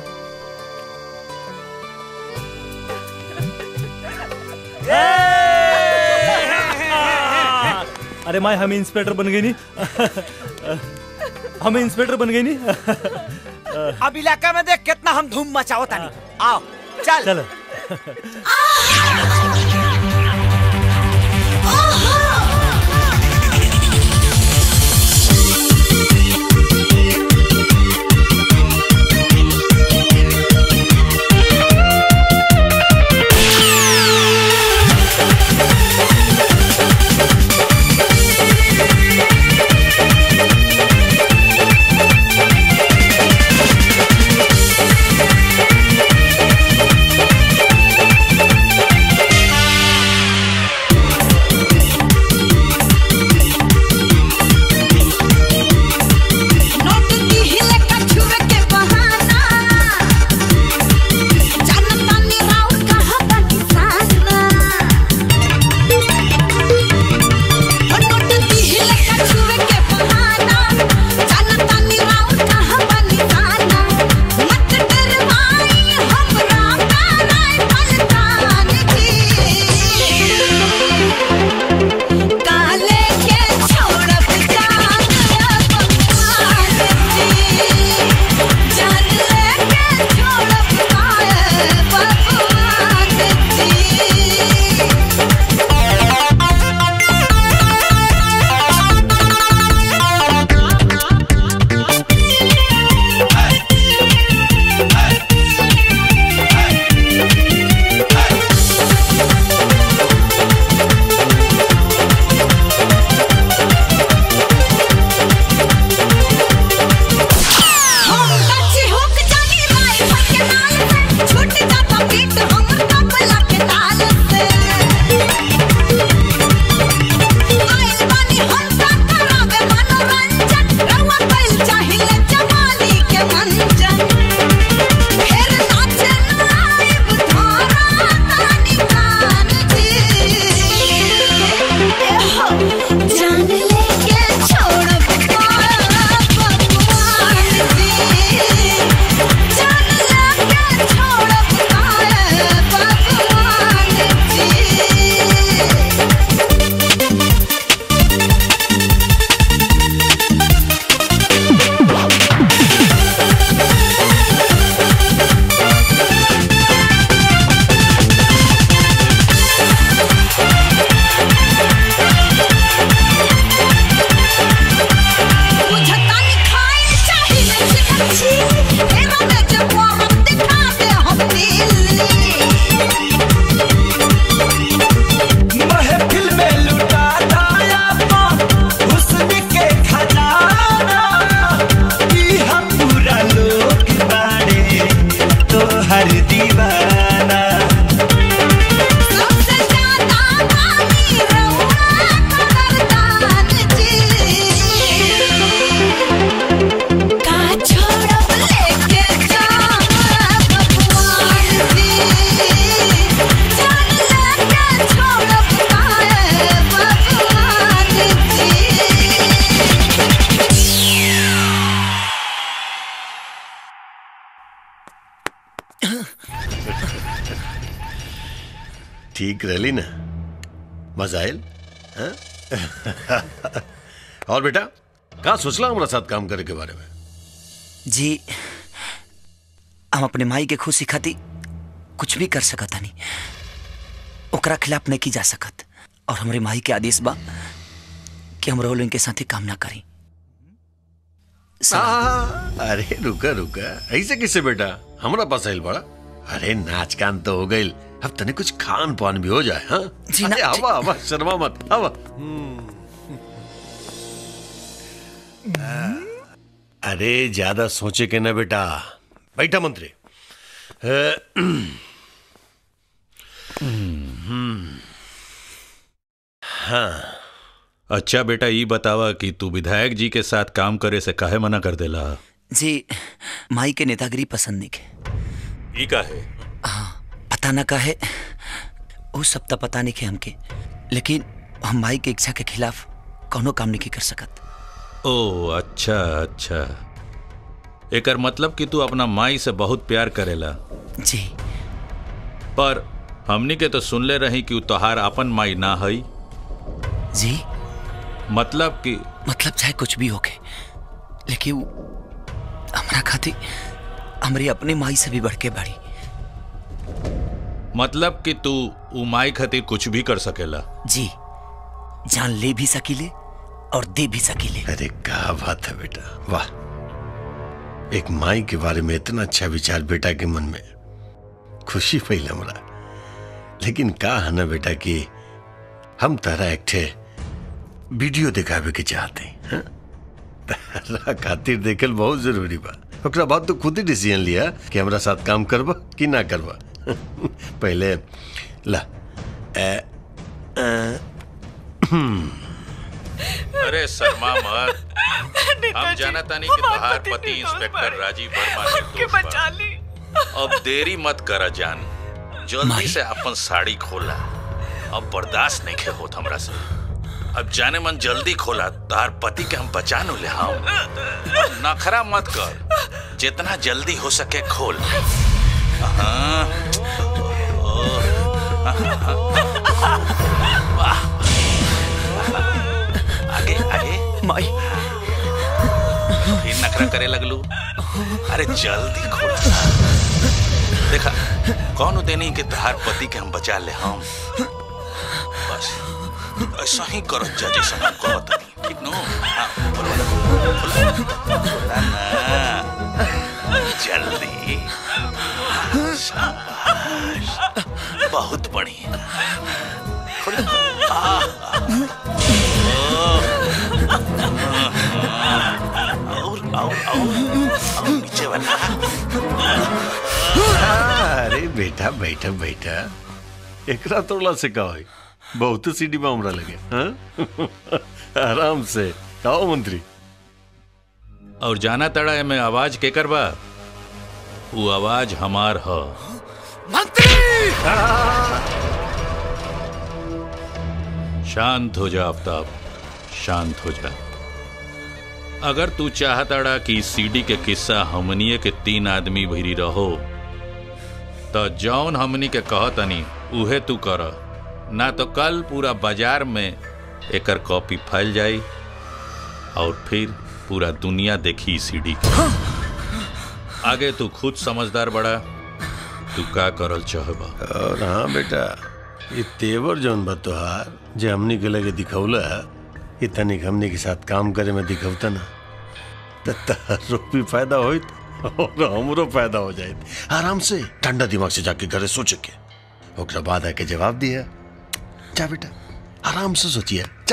अरे माई हम इंस्पेक्टर बन गई नहीं हम इंस्पेक्टर बन गई नहीं अब इलाका में देख कितना हम धूम मचाओ तानी आओ चल चल Thank ठीक रहली ना मजा आयल हाँ? और बेटा कहा सोचला हमारा साथ काम करे के बारे में जी हम अपने माई के खुशी खाती कुछ भी कर सकत हनी ओकरा खिलाफ नहीं की जा सकत और हमारे माई के आदेश बा कि हम रोल इनके साथ ही काम ना करी आ, अरे रुका रुका ऐसे किससे बेटा हमारा पास आइल बड़ा अरे नाच कान तो हो गई अब तने कुछ खान पान भी हो जाए हाँ जी ना, अरे हवा हवा शर्मा मत हवा अरे ज्यादा सोचे के ना बेटा बैठा मंत्री अ, हम्म, हाँ अच्छा बेटा ये बतावा कि तू विधायक जी के साथ काम करे से काहे मना कर देला जी माई के नेतागिरी पसंद नहीं के ई काहे पता ना काहे वो सब तो पता नहीं के हमके लेकिन हम माई के इच्छा के खिलाफ कोनो काम नहीं कर सकत ओ अच्छा अच्छा एकर मतलब कि तू अपना माई से बहुत प्यार करेला जी पर हमनी के तो सुनले रही कि उ तोहार अपन माई ना हई जी मतलब कि मतलब चाहे कुछ भी होके लेकिन वो हमरा खातिर हमारी अपनी माई से भी बढ़ के बड़ी मतलब कि तू उ माई खातिर कुछ भी कर सकेला जी जान ले भी सकीले और दे भी सकीले अरे क्या बात है बेटा वाह एक माई के बारे में इतना अच्छा विचार बेटा के मन में खुशी फैल हमरा लेकिन का है ना बेटा कि हम तारा एक ठे वीडियो दिखावे के चाहते हैं हाँ? तारा खातिर देखल बहुत जरूरी बा ओकरा बाद तो खुद ही डिसीजन लिया कि हमरा साथ काम करबा कि ना करबा पहले ला ए, ए, हम्म, अरे शर्मा मत हम जाना तानी कि तोहार पति इंस्पेक्टर राजीव वर्मा निर्दोष बा। ली अब देरी मत करा जान जल्दी से अपन साड़ी खोला अब बर्दाश्त नहीं खे होत हमरा से अब जाने मन जल्दी खोला तार पति के हम बचा नु ले हम अब नखरा मत कर जितना जल्दी हो सके खोल हाँ। ओह। वाह आगे आगे माई फिर नखरा करे लगलू अरे जल्दी खोल देखा कौन देनी के तहार पति के हम बचा ले हम बस ऐसा ही करो जैसे हम कहत हनी ठीक नो हाँ, बोलो ना, बोलो, बोला ना जल्दी हाँ, शाबाश बहुत बढ़िया खोलो आह, और और और और नीचे वाला अरे बेटा बैठा बैठा एकरा तोड़ला से का होई बहुत सीढ़ी में हमरा लगे हाँ? आराम से आओ मंत्री और जाना तड़ा में आवाज के करबा वो आवाज हमार ह शांत हो जा आफ्ताब शांत हो जा अगर तू चाहताड़ा कि सीडी के किस्सा हमनिए के तीन आदमी भरी रहो तो जौन हमनी के कहतनी उहे तू कर ना तो कल पूरा बाजार में एकर कॉपी फैल जाई और फिर पूरा दुनिया देखी सीडी के आगे तू खुद समझदार बड़ा तू का करल चाहबा और हाँ बेटा ये तेवर जौन बा तोहार जे हमनी के लगे दिखौला ये तनिक हमनी के साथ काम करे में दिखौता ना तो तारो भी फायदा होइत और हमरो फायदा हो जाइत आराम से ठंडा दिमाग से जाके घरे सोच के ओकरा बाद आके जवाब दिया जा बेटा आराम से सोचिए जा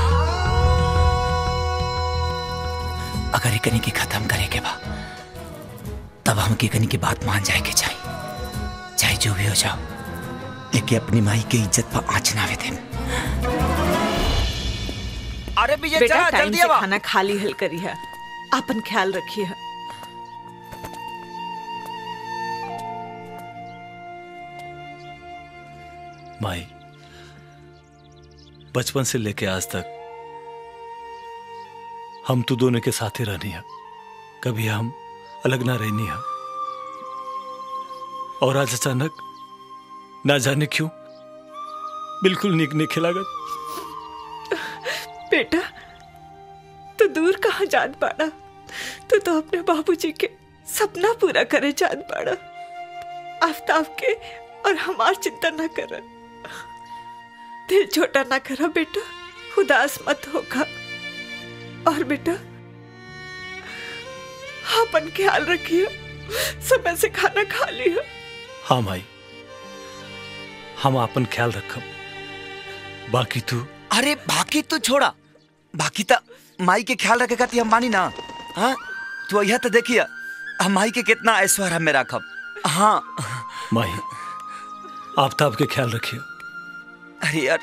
अगर एकनी के खत्म करे के बा तब हम के कनी की बात मान जाए के चाहिए चाहे जो भी हो जाओ लेकिन अपनी माई के इज्जत पर आँच ना आवे दे अरे विजय बेटा चला टाइम जल्दी से आवा खाना खा ली हल करी है अपन ख्याल रखिए है माई बचपन से लेके आज तक हम तो दोनों के साथ ही रहनी है कभी हम अलग ना रहनी है और आज अचानक ना जाने क्यों बिल्कुल निक नहीं खिलागत बेटा तू दूर कहाँ जान पाड़ा तू तो अपने बाबूजी के सपना पूरा करे जान पाड़ा आफ्ताब के और हमार चिंता ना कर दिल छोटा ना करा बेटा उदास मत होगा और बेटा अपन ख्याल रखिए समय से खाना खा लिया हाँ माई हम अपन ख्याल रखब बाकी तू अरे बाकी तू छोड़ा बाकी तो माई के ख्याल रखे खाती हम मानी ना हाँ तू यह तो देखिए हम माई के कितना ऐश्वर्य हमें रखब हाँ माई आफ्ताब के ख्याल रखिए अरे यार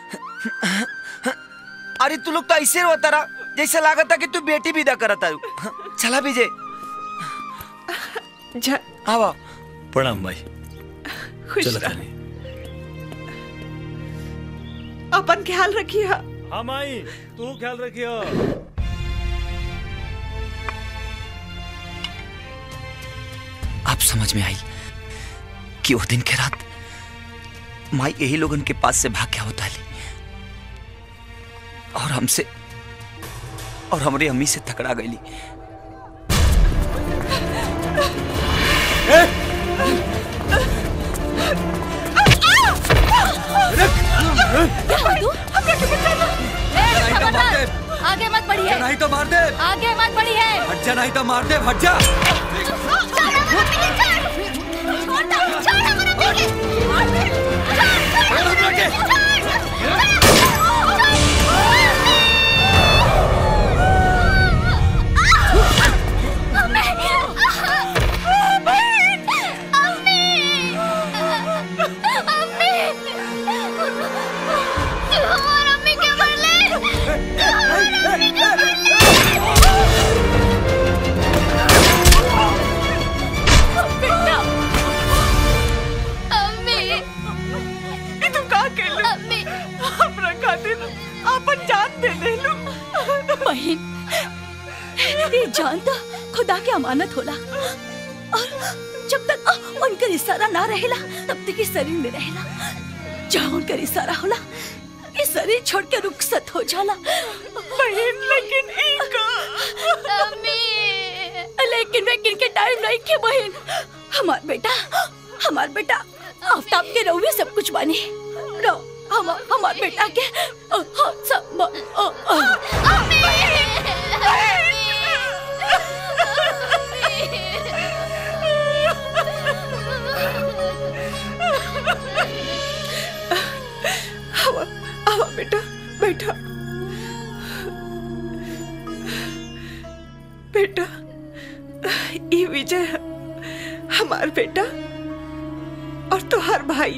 अरे तू लोग तो ऐसे रोता रहा जैसे लागत था कि तू बेटी विदा करता चला विजय जा आवा प्रणाम माई खुश चलो रह खानी अपन ख्याल रखिए हाँ माई तू ख्याल रखियो अब समझ में आई कि उस दिन के रात माई यही लोगन के पास से भाग गया होता ली और हमसे और हमारी अम्मी से टकरा गई आगे मत बढ़िए नहीं तो मार दे आगे मत बढ़िए हट जा नहीं तो मार दे हट जा ये तुम का के लो हमरा खातिर अपन जान दे दे लो बहन ये जान तो खुदा के अमानत होला और जब तक उनका इशारा ना रहेला तब तक ये शरीर में रहेला जहाँ उनका इशारा होला ये शरीर छोड़ के रुखसत हो जाला बहन लेकिन इनका लेकिन लेकिन के टाइम नहीं के बहन हमार बेटा हमार बेटा आफ्ताब के रहुए सब कुछ बने रो हम हमार बेटा के अ, अ, सब अ, अ, आवा आवा बेटा बैठा बेटा ये विजय है हमार बेटा और तुहार भाई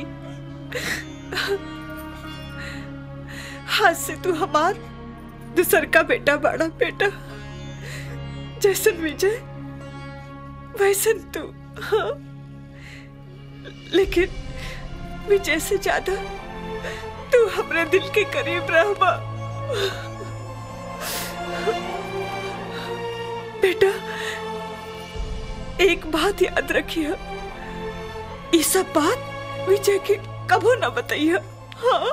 हाथ से तू हमार दूसर का बेटा बड़ा बेटा जैसन विजय वैसन तू हाँ लेकिन विजय से ज्यादा तू हमरे दिल के करीब रहबा बेटा एक बात याद रखिए ये सब बात विजय के कबो न बताइए हाँ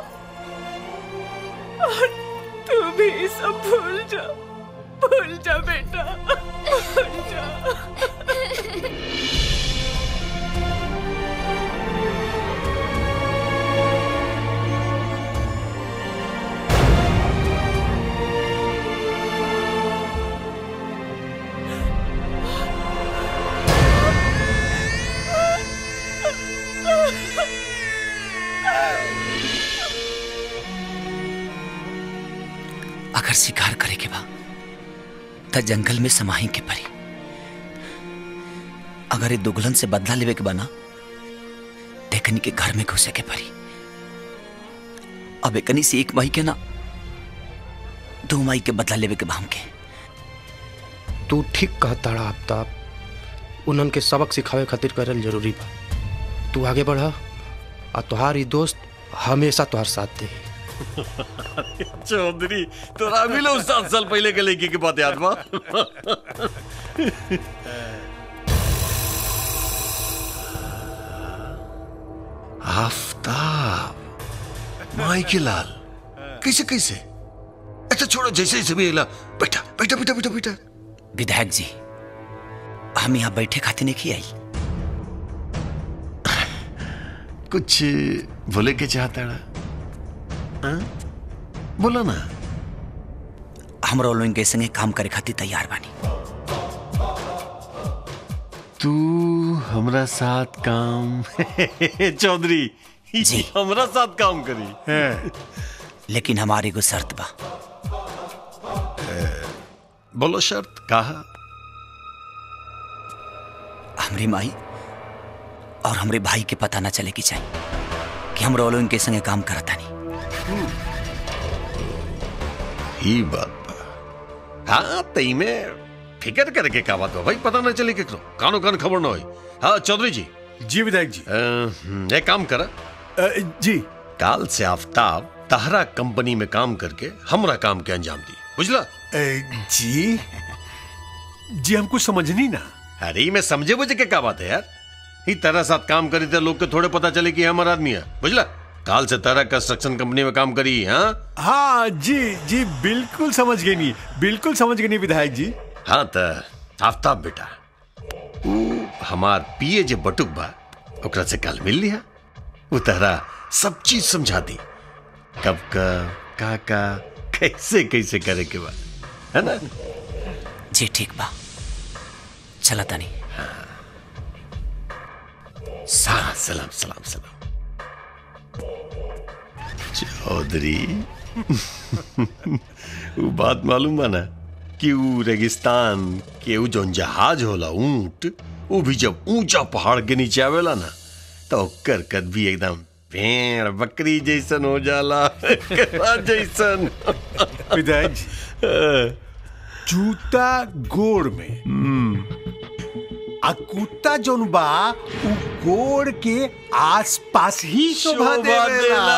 और तू भी ये सब भूल जा भूल जा बेटा भूल जा अगर शिकार करे के बा त जंगल में समाही के परी अगर ये दुगलन से बदला लेवे के बना देखनी के घर में घुसे के परी अब एकनी से एक माई के ना दो माई के बदला लेवे के भाम के तू ठीक कहताड़ा आफ्ताब उन्हन के सबक सिखावे खातिर करल जरूरी बा तू आगे बढ़ आ तोहार ई दोस्त हमेशा तोहार साथ दे चौधरी तोरा भी लो सात साल पहले के लड़की की बात याद बा आफ्ताब माई के लाल कैसे कैसे अच्छा छोड़ो जैसे जैसे भी हिला बैठा बैठा बैठा बैठा बैठा विधायक जी हम यहाँ बैठे खाते नहीं आई कुछ बोले के चाहता है हाँ? बोलो ना हमरा लोगन के संगे काम करे खातिर तैयार बानी तू हमरा साथ काम चौधरी जी हमरा साथ काम करी लेकिन हमारी को शर्त बा बोलो शर्त कहा हमरी माई और हमरे भाई के पता ना चले की चाहिए कि हम रोलो इनके संगे काम करता नहीं ही बात बा हाँ तई में फिकर करके का बात बा भाई पता ना चले केकरो कानो कान खबर ना होई हाँ चौधरी जी जी विधायक जी एक काम कर जी काल से आफ्ताब तहरा कंपनी में काम करके हमरा काम के अंजाम दी बुझला जी जी हमको समझनी ना अरे मैं समझे बुझे के का बात है यार ही तरह साथ काम करी तो लोग के थोड़े पता चले कि हमारा आदमी है बुझला काल से तरह कंस्ट्रक्शन कंपनी में काम करी हाँ हाँ जी जी बिल्कुल समझ गई नहीं बिल्कुल समझ गई नहीं विधायक जी हाँ तो आफ्ताब बेटा ऊ हमार पिए जे बटुक बा ओकरा से कल मिल लिया वो तहरा सब चीज समझा दी कब कब का का कैसे कैसे करे के बा है ना जी ठीक बा चला तनी हाँ सलाम सलाम सलाम चौधरी वो बात मालूम बा ना कि वो रेगिस्तान के वो जौन जहाज होला ऊंट वो भी जब ऊंचा पहाड़ के नीचे आवेला ना तो ओकर कद भी एकदम भेड़ बकरी जैसन हो जाला केकड़ा जैसन विधायक जी जूता गोड़ में आ कुत्ता जौन बा उ गोड़ के आसपास ही शोभा शोभा देवेला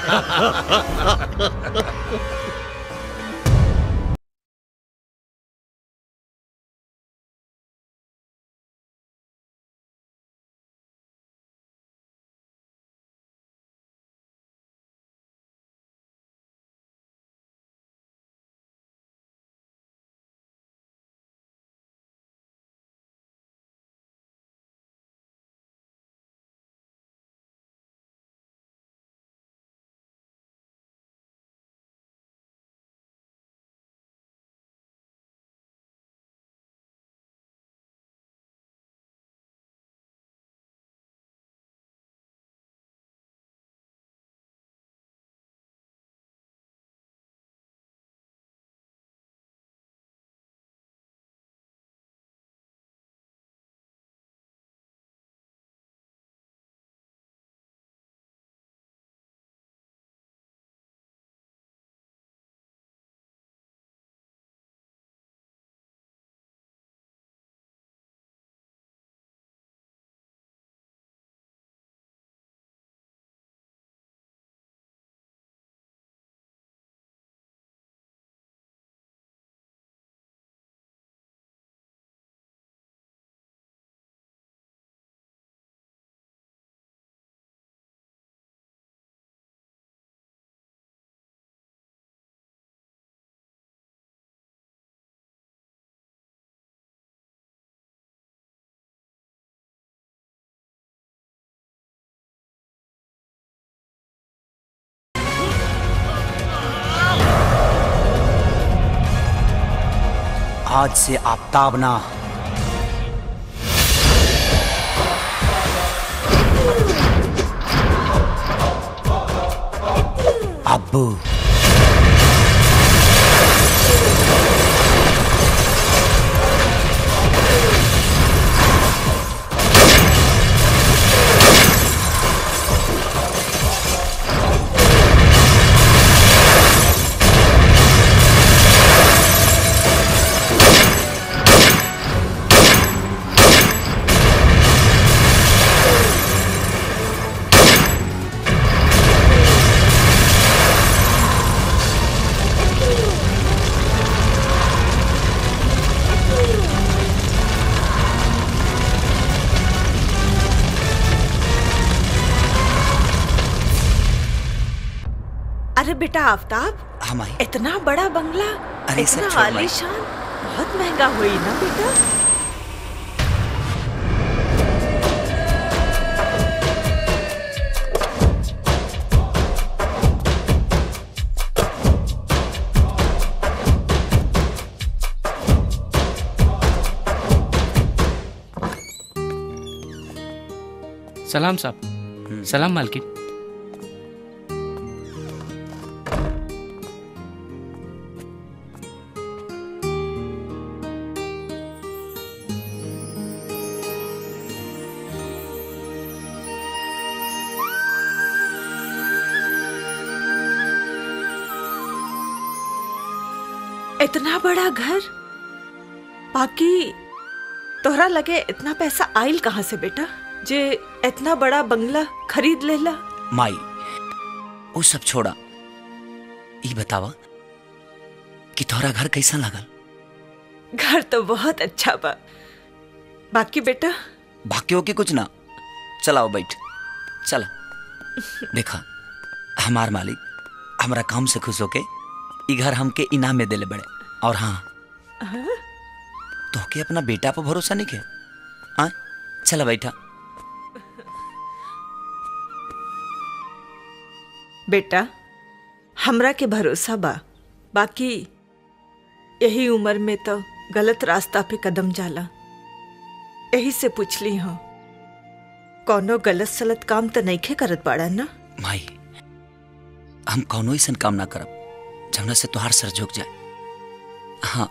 आज से आफ्ताब ना अब्बू अरे बेटा आफ्ताब हाँ माई इतना बड़ा बंगला अरे सब इतना छोड़ माई। आलीशान बहुत महंगा हुई ना बेटा सलाम साहब सलाम मालकिन इतना बड़ा घर बाकी तोहरा लगे इतना पैसा आइल कहाँ से बेटा जे इतना बड़ा बंगला खरीद लेला माई वो सब छोड़ा ई बतावा कि तोहरा घर कैसा लागल घर तो बहुत अच्छा बा बाकी बेटा बाकी हो के कुछ ना चलाओ बैठ चला देखा हमार मालिक हमरा काम से खुश होके ई घर हमके इनाम में देले बड़े और हाँ हाँ? तोहके अपना बेटा पर भरोसा नहीं के हाँ चला बैठा बेटा हमरा के भरोसा बा बाकी यही उम्र में तो गलत रास्ता पे कदम जाला यही से पूछली हूँ कौनो गलत सलत काम तो नहीं करत बाड़ा ना माई हम कौनो ऐसा काम ना करब जमुना से तुहार सर झुक जाए हाँ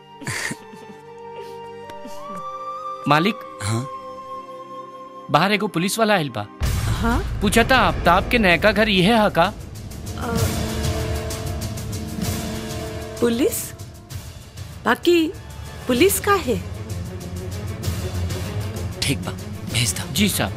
मालिक हाँ बाहर एगो पुलिस वाला आइल बा हाँ पूछा था आफ्ताब के नयका घर ये है का पुलिस बाकी पुलिस का है ठीक बा भेज दो जी साहब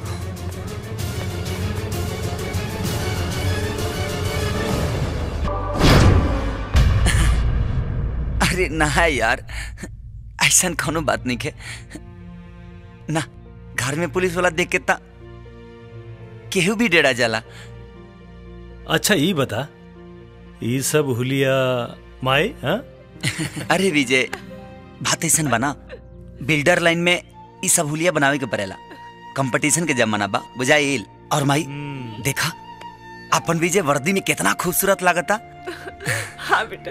अरे ना यार ऐसा कोनो बात नहीं के ना घर में पुलिस वाला देख के ता केहू भी डेरा जाला अच्छा ये बता ये सब हुलिया माए हाँ अरे विजय बात ऐसा बना बिल्डर लाइन में ई सब हुलिया बनावे के पड़ेला कंपटीशन के जमाना बा बुझाइल और माई देखा अपन विजय वर्दी में कितना खूबसूरत लागता हाँ बेटा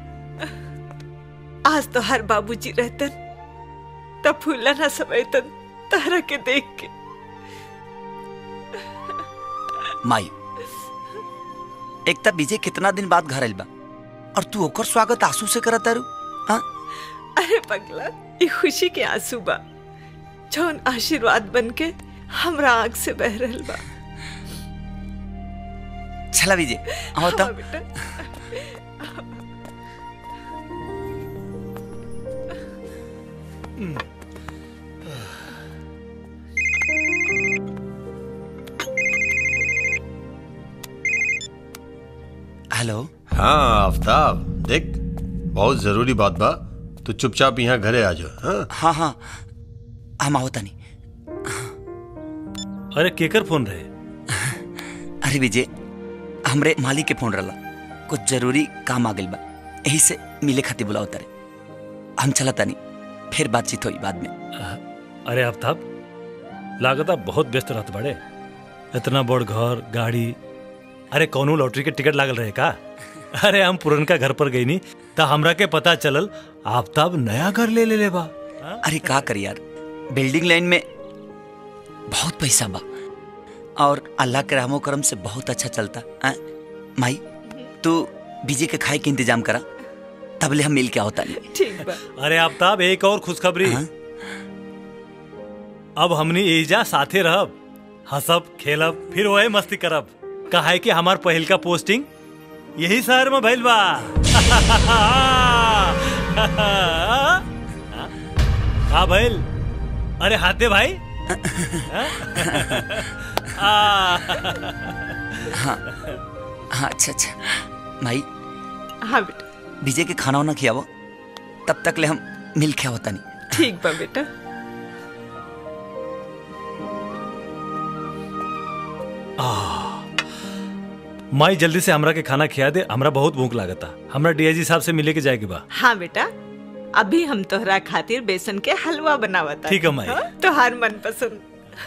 आज तो हर बाबूजी रहतन तब फूला ना समयतन तारा के देख के माई एक तब विजय कितना दिन बाद घर आइल बा और तू ओकर स्वागत आंसू से करत तारू हाँ अरे पगला ये खुशी के आंसू बा जौन आशीर्वाद बन के हमरा आंख से बह रहल बा चला विजय आओ तो हाँ बेटा हेलो हाँ आफ्ताब देख बहुत जरूरी बात बा तू चुपचाप यहाँ घरे आ जाओ हाँ हाँ हाँ हम आओ तनी अरे केकर फोन रहे अरे विजय हमरे मालिक के फोन रहा कुछ जरूरी काम आ गइल बा यही से मिले खातिर बुलाओ तारे हम चला तनी फिर बातचीत हुई बाद में अरे आफ्ताब लागता बहुत व्यस्त रहत बड़े इतना बड़ घर गाड़ी अरे कौनो लॉटरी के टिकट लागल रहे का अरे हम पुरनका घर पर गई नी त हमरा के पता चलल आफ्ताब नया घर ले ले ले बा अरे का कर यार बिल्डिंग लाइन में बहुत पैसा बा और अल्लाह के रहमो करम से बहुत अच्छा चलता आ? माई तू बीजे के खाए के इंतजाम करा तबले हम मिल के आओ तानी ठीक बा अरे आफ्ताब एक और खुशखबरी अब हमनी एजा साथे रहब हंसब खेलब फिर वही मस्ती करब कहा है कि हमार पहिल का पोस्टिंग यही शहर में भइल बा हाँ भइल अरे हाथे भाई हाँ हाँ अच्छा अच्छा माई हाँ बेटा बीजे के खाना वाना खियावो तब तक ले हम मिल के आओ तानी ठीक बा बेटा आ, माई जल्दी से हमरा के खाना खिया दे हमरा बहुत भूख लागता हमरा डीआईजी साहब से मिले के जाए के बा हाँ बेटा अभी हम तोहरा खातिर बेसन के हलवा बनावता ठीक है, माई। तोहार मन पसंद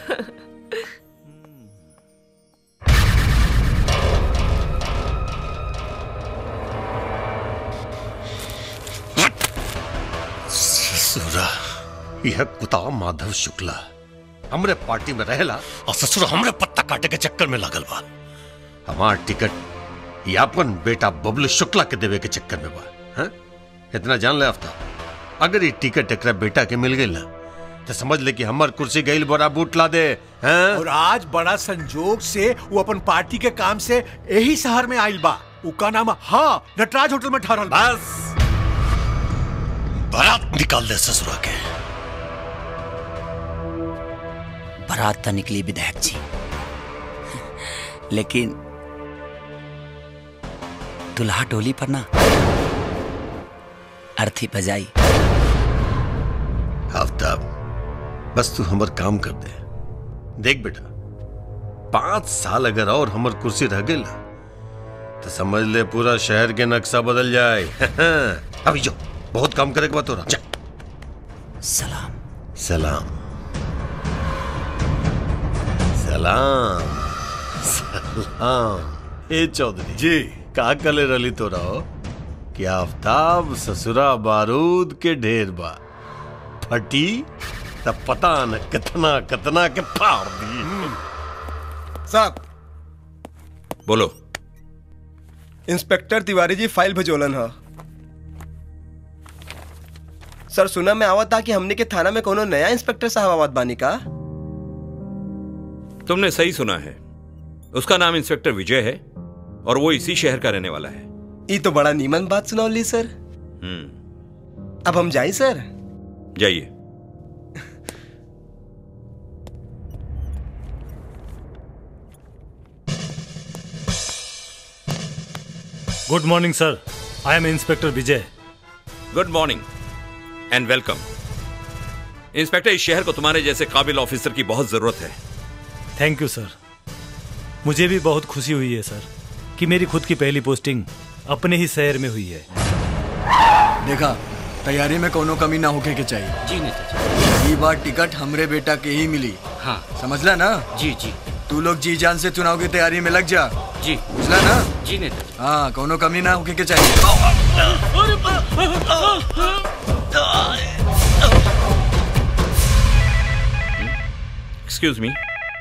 ससुरा यह कुता माधव शुक्ला हमरे पार्टी में रहेला और ससुर हमरे पत्ता काटे के चक्कर में लागल बा हमार टिकट ये अपन बेटा बबलू शुक्ला के देवे के चक्कर में बा हैं? इतना जान ले आफ्ताब अगर ये टिकट एकरा बेटा के मिल गई ना तो समझ ले कि हमार कुर्सी गईल बड़ा बूट ला दे हैं? और आज बड़ा संजोग से वो अपन पार्टी के काम से यही शहर में आइल बा उका नाम हाँ नटराज होटल में ठहरल बस बारात निकाल दे ससुरा के बारात तो निकली विधायक जी लेकिन दुल्हा टोली पर ना अर्थी बजाई आफ्ताब बस तू हमर काम कर दे देख बेटा पांच साल अगर और हमर कुर्सी रह गई ना तो समझ ले पूरा शहर के नक्शा बदल जाए अभी जो बहुत काम करे के बात हो रहा जा सलाम सलाम सलाम सलाम ए चौधरी जी का कले रली तो रहो कि आफ्ताब ससुरा बारूद के ढेर बा फटी तब पता न कितना कितना के फाड़ दी साहब बोलो इंस्पेक्टर तिवारी जी फाइल भेजोलन ह सर सुना मैं आवत था कि हमने के थाना में कोनो नया इंस्पेक्टर साहब आवत बानी का तुमने सही सुना है उसका नाम इंस्पेक्टर विजय है और वो इसी शहर का रहने वाला है ये तो बड़ा नीमन बात सुनौली सर हम्म अब हम जाई सर जाइए good morning sir I am inspector Vijay good morning and welcome inspector इस शहर को तुम्हारे जैसे काबिल ऑफिसर की बहुत जरूरत है थैंक यू सर मुझे भी बहुत खुशी हुई है सर कि मेरी खुद की पहली पोस्टिंग अपने ही शहर में हुई है देखा तैयारी में कोनो कमी ना होके के चाहिए जी नेता ये बार टिकट हमरे बेटा के ही मिली हाँ समझला ना जी जी तू लोग जी जान से चुनाव की तैयारी में लग जा जी बुझला ना जी नेता हाँ कोनो कमी ना होके के चाहिए एक्सक्यूज मी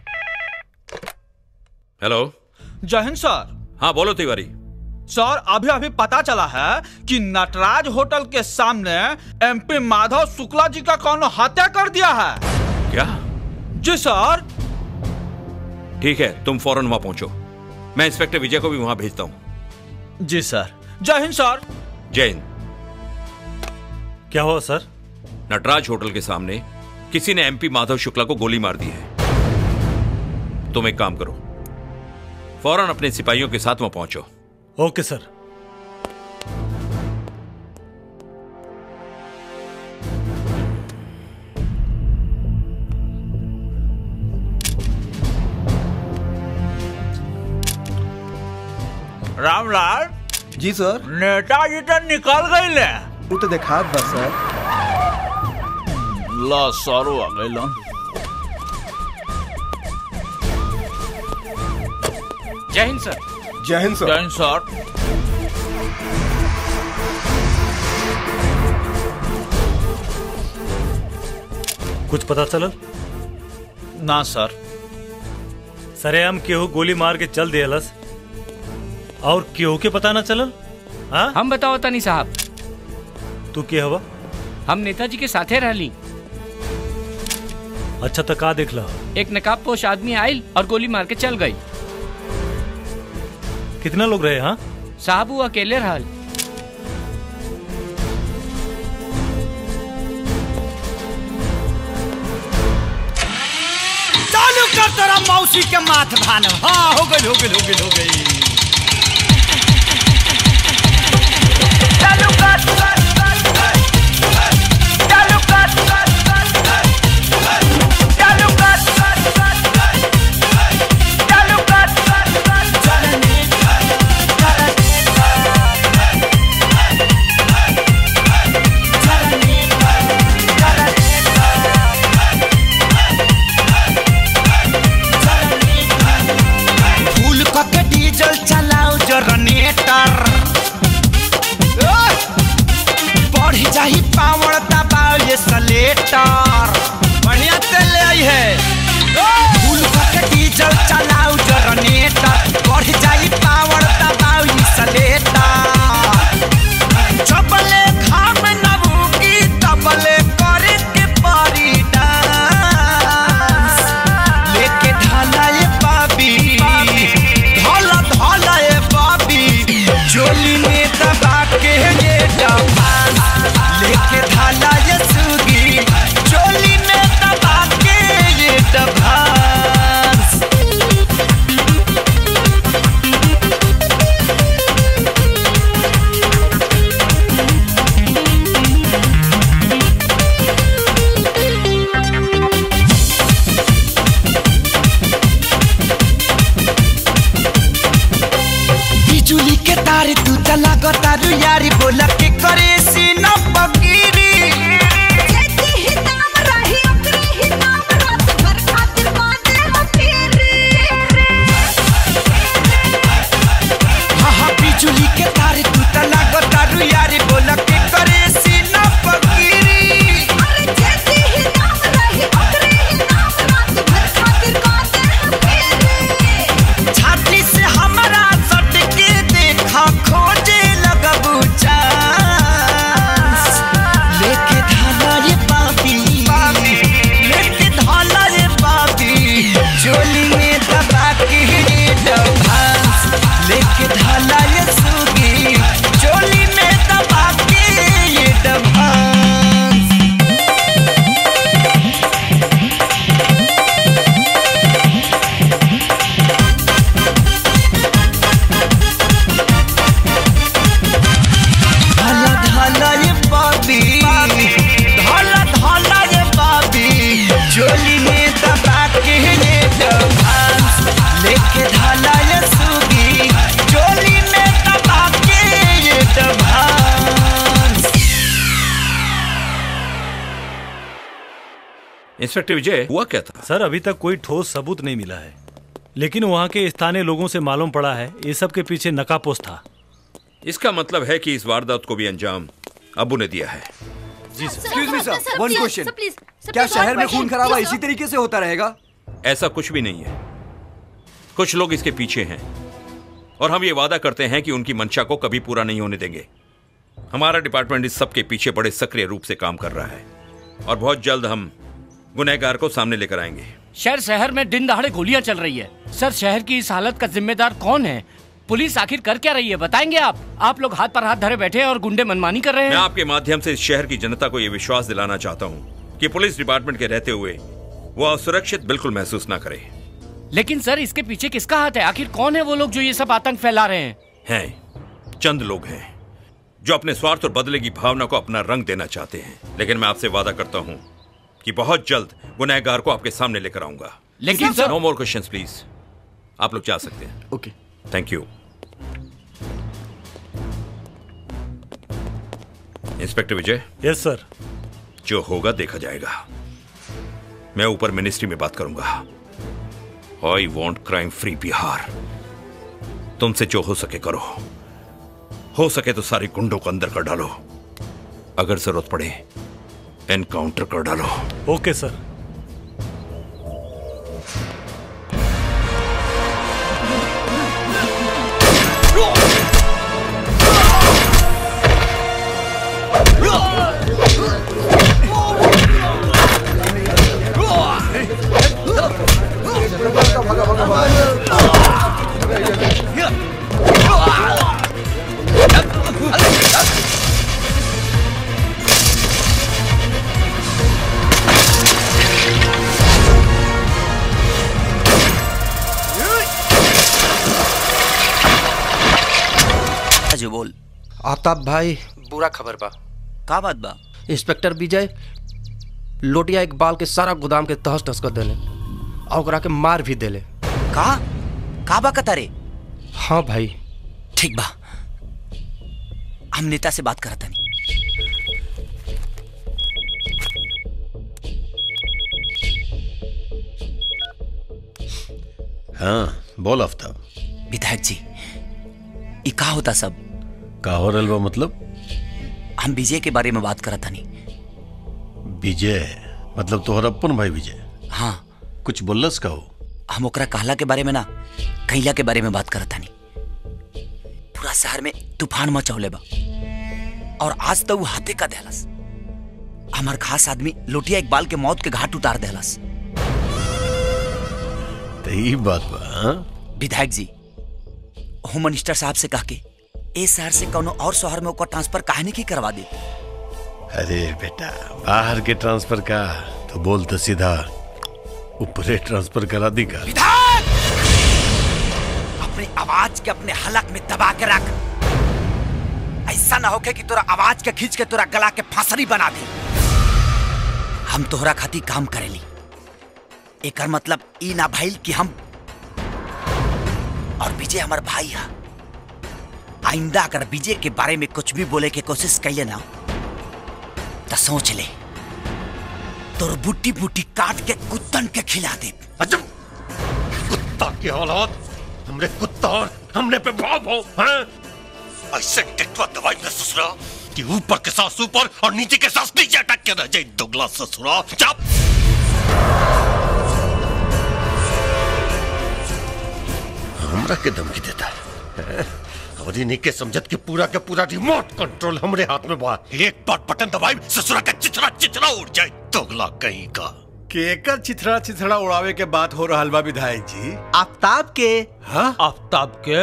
हेलो जय हिंद सर हाँ बोलो तिवारी सर अभी अभी पता चला है कि नटराज होटल के सामने एमपी माधव शुक्ला जी का कौन हत्या कर दिया है क्या जी सर ठीक है तुम फौरन वहां पहुंचो मैं इंस्पेक्टर विजय को भी वहां भेजता हूं जी सर जय हिंद सर जय हिंद क्या हुआ सर नटराज होटल के सामने किसी ने एमपी माधव शुक्ला को गोली मार दी है तुम एक काम करो फौरन अपने सिपाहियों के साथ वहां पहुंचो ओके सर रामलाल जी सर नेताजी तो निकल गई ले तू तो देखा बस सर ला सारो आ गई लन जय हिंद सर जय हिंद सर जय हिंद सर कुछ पता चलल ना सर सरेआम केहू गोली मार के चल दियलस और केहू के पता ना चलल हाँ हम बताओ तनी साहब तू के हवा हम नेताजी के साथे रहली अच्छा तो का देख ला एक नकाब पोश आदमी आयल और गोली मार के चल गई कितना लोग रहे हाँ साहब वो अकेले रहल चालू कर तेरा मौसी के माथ भान हाँ हो गई हो गई हो गई हो गई चालू कर चालू कर चालू कर चालू कर डीजल चलाओ जनरेटर बढ़ जाही पावर दबाओ ये सलेटर बढ़िया तेल ले आई है फुल के डीजल चलाओ जनरेटर बढ़ जाही पावर दबाओ ये सलेटर चपले खाम नबूकी तबले करे के परी डांस लेके ढाला ये बाबी ढाला ढाला ये बाबी चोली में दबा के ये डांस लेके ढाला ये सुगी चोली में दबा के ये डांस बिजुली के तार तू चला गो तारू यारी बोला के करे सीना पकीरी हाँ हाँ बिजुली के तार तू चला गो तारू यारी बोला के करे सीना पकीरी छाती से हमारा सट के देखा खोजे लगबू चांस लेके धाला रे बाबी लेके धाला रे बाबी चोली में दबा के रे डभांस लेके धाला रे सुगी चोली में दबा के ये डभांस धाला धाला ये बाबी धाला धाला ये बाबी चोली में दबा के ये डभांस लेके धाला ये सुगी चोली में दबा के ये डभांस इंस्पेक्टर विजय हुआ क्या था सर अभी तक कोई ठोस सबूत नहीं मिला है लेकिन वहाँ के स्थानीय लोगों से मालूम पड़ा है ये सब के पीछे नकापोश था इसका मतलब है कि इस वारदात को भी अंजाम अबू ने दिया है जी एक्सक्यूज मी सर वन क्वेश्चन क्या शहर में खून खराबा इसी तरीके से होता रहेगा ऐसा कुछ भी नहीं है कुछ लोग इसके पीछे हैं और हम ये वादा करते हैं कि उनकी मंशा को कभी पूरा नहीं होने देंगे हमारा डिपार्टमेंट इस सब के पीछे बड़े सक्रिय रूप से काम कर रहा है और बहुत जल्द हम गुनहगार को सामने लेकर आएंगे शहर शहर में दिन दहाड़े गोलियां चल रही है सर शहर की इस हालत का जिम्मेदार कौन है पुलिस आखिर कर क्या रही है बताएंगे आप आप लोग हाथ पर हाथ धरे बैठे हैं और गुंडे मनमानी कर रहे मैं हैं आपके माध्यम से इस शहर की जनता को यह विश्वास दिलाना चाहता हूँ कि पुलिस डिपार्टमेंट के रहते हुए वो असुरक्षित बिल्कुल महसूस ना करे लेकिन सर इसके पीछे किसका हाथ है आखिर कौन है वो लोग जो ये सब आतंक फैला रहे हैं हैं चंद लोग हैं जो अपने स्वार्थ और बदले की भावना को अपना रंग देना चाहते हैं लेकिन मैं आपसे वादा करता हूं कि बहुत जल्द गुनहगार को आपके सामने लेकर आऊंगा लेकिन सर- नो मोर क्वेश्चंस प्लीज आप लोग जा सकते हैं okay thank you inspector Vijay yes sir जो होगा देखा जाएगा मैं ऊपर मिनिस्ट्री में बात करूंगा I want crime free Bihar तुमसे जो हो सके करो हो सके तो सारे गुंडों को अंदर कर डालो अगर जरूरत पड़े एनकाउंटर कर डालो ओके सर जो बोल आफ्ताब भाई बुरा खबर बा का बात बा इंस्पेक्टर विजय लोटिया इकबाल के सारा गोदाम के तहस नहस कर देले और ओकरा के मार भी देले का का बा कतारे हाँ भाई ठीक बा हम नेता से बात करत हनी हाँ बोल आफ्ताब विधायक जी ई का होता सब का हो रहल बा मतलब हम विजय के बारे में बात करत हनी विजय मतलब तोहर अपन भाई विजय हाँ कुछ बोलस का हो हम ओकरा कहला के बारे में ना कैला के बारे में बात करत हनी पूरा शहर में तूफान मचौले बा और आज तो वो हाथे का देहलस हमार खास आदमी लोटिया इकबाल के मौत के घाट उतार देहलस तो ई बात बा हाँ? विधायक जी होम मिनिस्टर साहब से कह के ए शहर से कोनो और शहर में ओकर ट्रांसफर काहे नहीं की करवा दी अरे बेटा बाहर के ट्रांसफर का तो बोल तो सीधा ऊपरे ट्रांसफर करा दी का अपनी आवाज के अपने हलक में दबा के रख ऐसा ना होके कि तोरा आवाज के खींच के तोरा गला के फांसरी बना दे हम तोहरा खातिर काम करेली एकर मतलब ई ना भइल कि हम और विजय हमार भाई है आइंदा अगर विजय के बारे में कुछ भी बोले के कोशिश कैले ना तो सोच ले तोर बुट्टी बुट्टी काट के कुत्तन के खिला दे कुत्ता की औलाद हमरे कुत्ता और हमने पे भाव भाव हैं ऐसे टेटवा दवाई में ससुरा कि ऊपर के सास ऊपर और नीचे के सास नीचे अटक के रह जाए दुगला ससुरा चुप हमरा के धमकी देता है और इन्हीं के समझत के पूरा के पूरा रिमोट कंट्रोल हमरे हाथ में बा एक बार बटन दबाई ससुरा का चिचरा चिचरा उड़ जाए दुगला कहीं का केकर चिथड़ा चिथड़ा उड़ावे के बात हो रहा बा विधायक जी आफ्ताब के हाँ आफ्ताब के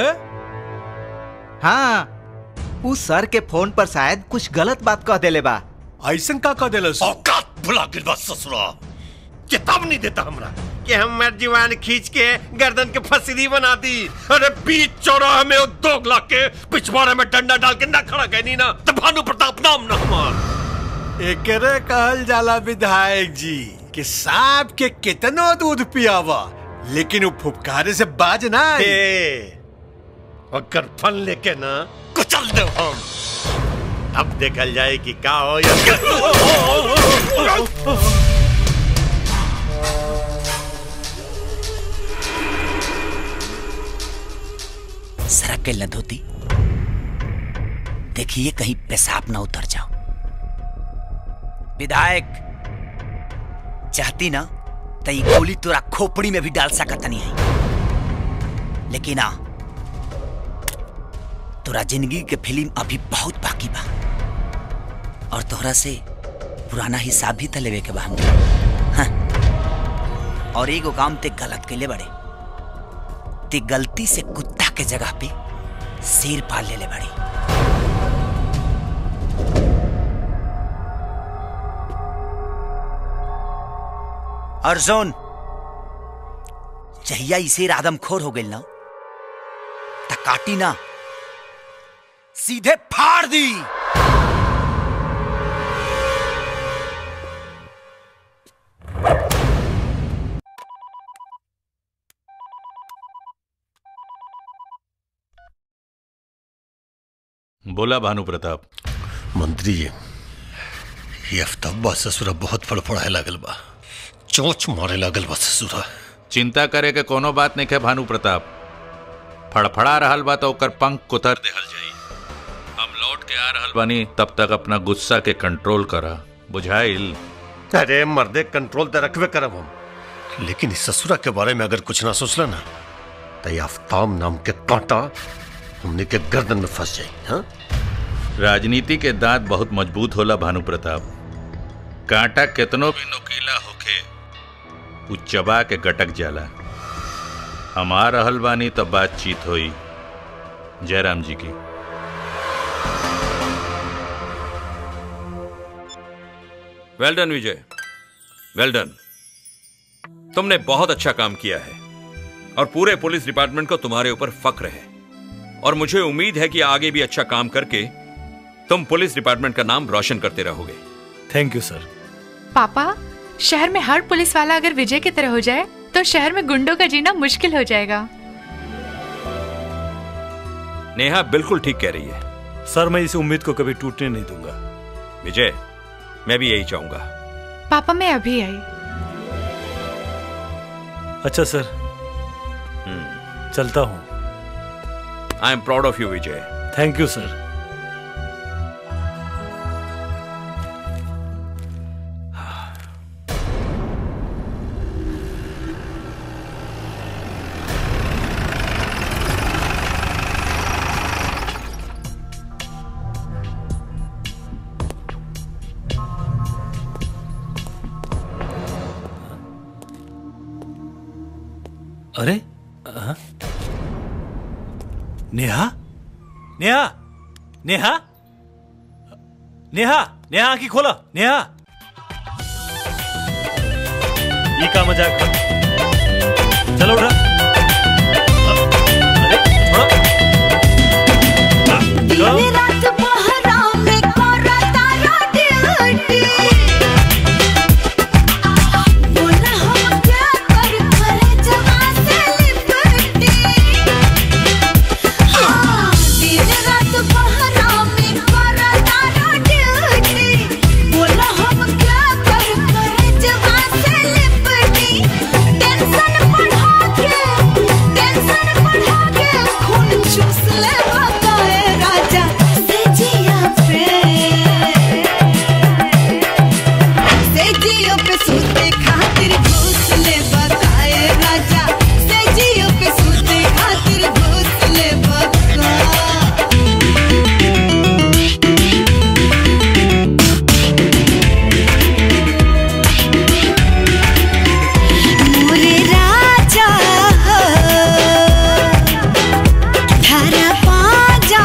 हाँ उस सर के फोन पर शायद कुछ गलत बात कह देले बा ऐसन का कह देलस औकात भुला गिर बा ससुरा चेतावनी देता हमरा कि हमर जीवान खींच के गर्दन के फसीदी बना दी अरे बीच चौराहे में वो दोगला के पिछवाड़े में डंडा डाल के ना खड़ा कहनी ना तो भानु प्रताप नाम ना हमार एकरे कहल जाला विधायक जी कि सांप के कितनो दूध पियावा लेकिन वो फुफकारे से बाज ना आई। ए, अगर फल लेके ना कुचल दे हम अब देखल जाए कि का हो या सड़क के लधोती देखिए कहीं पेशाब ना उतर जाओ विधायक चाहती ना तो ये गोली तोरा खोपड़ी में भी डाल सकत नहीं है लेकिन आ तोरा जिंदगी के फिल्म अभी बहुत बाकी बा और तोहरा से पुराना हिसाब भी त लेवे के बा हमके हाँ। और एगो काम ते गलत कैले बड़े ते गलती से कुत्ता के जगह पे शेर पाल ले ले बड़ी और जोन जहिया इसे आदमखोर हो गई ना त काटी ना सीधे फाड़ दी बोला भानु प्रताप मंत्री जी ये अफ्ताबा ससुरा बहुत फड़फड़ाए लागल बा चोंच मारे लागल बा ससुरा चिंता करे के कोनो बात नहीं है भानु प्रताप फड़फड़ा रहल बा तो ओकर पंख कुतर देहल जाई हम लौट के आ रहल बानी तब तक अपना गुस्सा के कंट्रोल करा बुझाइल अरे मर्दे कंट्रोल तो रखबे करब हम लेकिन इस ससुरा के बारे में अगर कुछ ना सोचला ना तो ये आफ्ताब नाम के कांटा हमने के गर्दन में फंस जाए हाँ राजनीति के दांत बहुत मजबूत होला भानु प्रताप कांटा केतनो भी नुकीला होखे उ चबा के गटक जाला हम आ रहल बानी तो बातचीत होई जयराम जी की वेल डन विजय वेल डन तुमने बहुत अच्छा काम किया है और पूरे पुलिस डिपार्टमेंट को तुम्हारे ऊपर फक्र है और मुझे उम्मीद है कि आगे भी अच्छा काम करके तुम पुलिस डिपार्टमेंट का नाम रोशन करते रहोगे थैंक यू सर पापा शहर में हर पुलिस वाला अगर विजय की तरह हो जाए तो शहर में गुंडों का जीना मुश्किल हो जाएगा नेहा बिल्कुल ठीक कह रही है सर मैं इस उम्मीद को कभी टूटने नहीं दूंगा विजय मैं भी यही चाहूंगा पापा मैं अभी आई अच्छा सर चलता हूँ I am proud of you Vijay thank you sir अरे हाँ? नेहा नेहा नेहा नेहा नेहा आंखी खोला नेहा ये का मजाक है? चलो उठा अरे थोड़ा दिन रात पहरा में कोरा तारा ड्यूटी बोला हम क्या कर करे जवा से लिपटी हाँ दिन रात पहरा में कोरा तारा ड्यूटी बोला हम क्या कर करे जवा से लिपटी टेंशन बढ़ा के टेंशन बढ़ा के खून चूस ले बकाए राजा से जिया पे से जियो पे सूते खातिर घूस ले बकाए राजा से जियो पे सूते खातिर घूस ले बका मोरे राजा धरा पाजा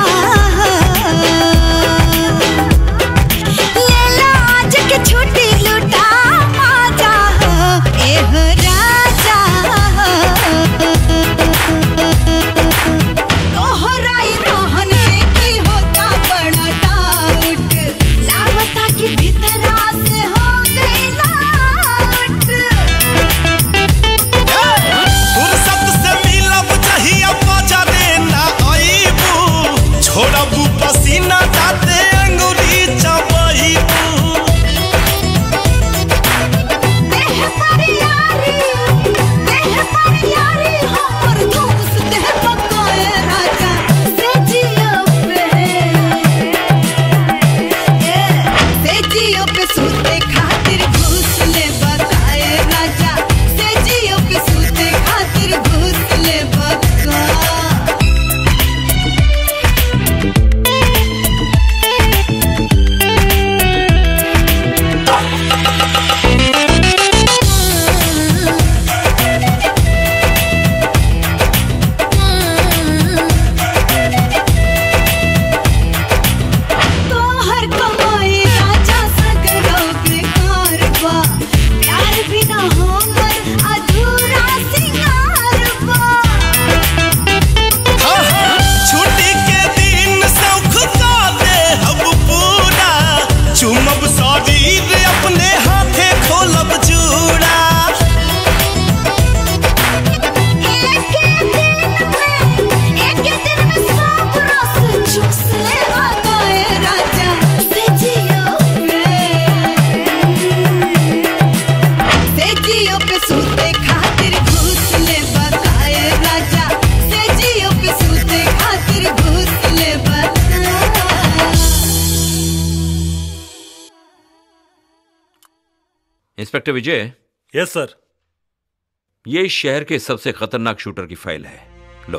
लेला आज के छुट्टी लुटा माजा एह राजा तोहराई रहन से की होता बड़ा डाउट लागता कि भीतरा से हो गई लाट फुर्सत से मिलब चाहिए मजा देना आईबू छोड़बू पसीना जाते अंगुली चबईबू देह पर यारी देह पर यारी हमर दोस्त देह पकाए राजा से जियो पे ए से जियो पे सूते खातिर घूस ले बताए राजा से जियो पे सूते खातिर घूस ले बका तोहर कमाई राजा सगरो बेकार बा प्यार बिना हमर अधूरा सिंगार बा छुट्टी के दिन सौख का दे हम पूरा चुमब शरीर अपने हाथे खोलब जूड़ा एक दिन में सब रस चूस ले बताए राजा से जियो पे से जियो पे सूते खातिर घूस ले बताए राजा से जियो पे सूते खातिर घूस ले बता इंस्पेक्टर विजय यस सर ये इस शहर के सबसे खतरनाक शूटर की फाइल है लो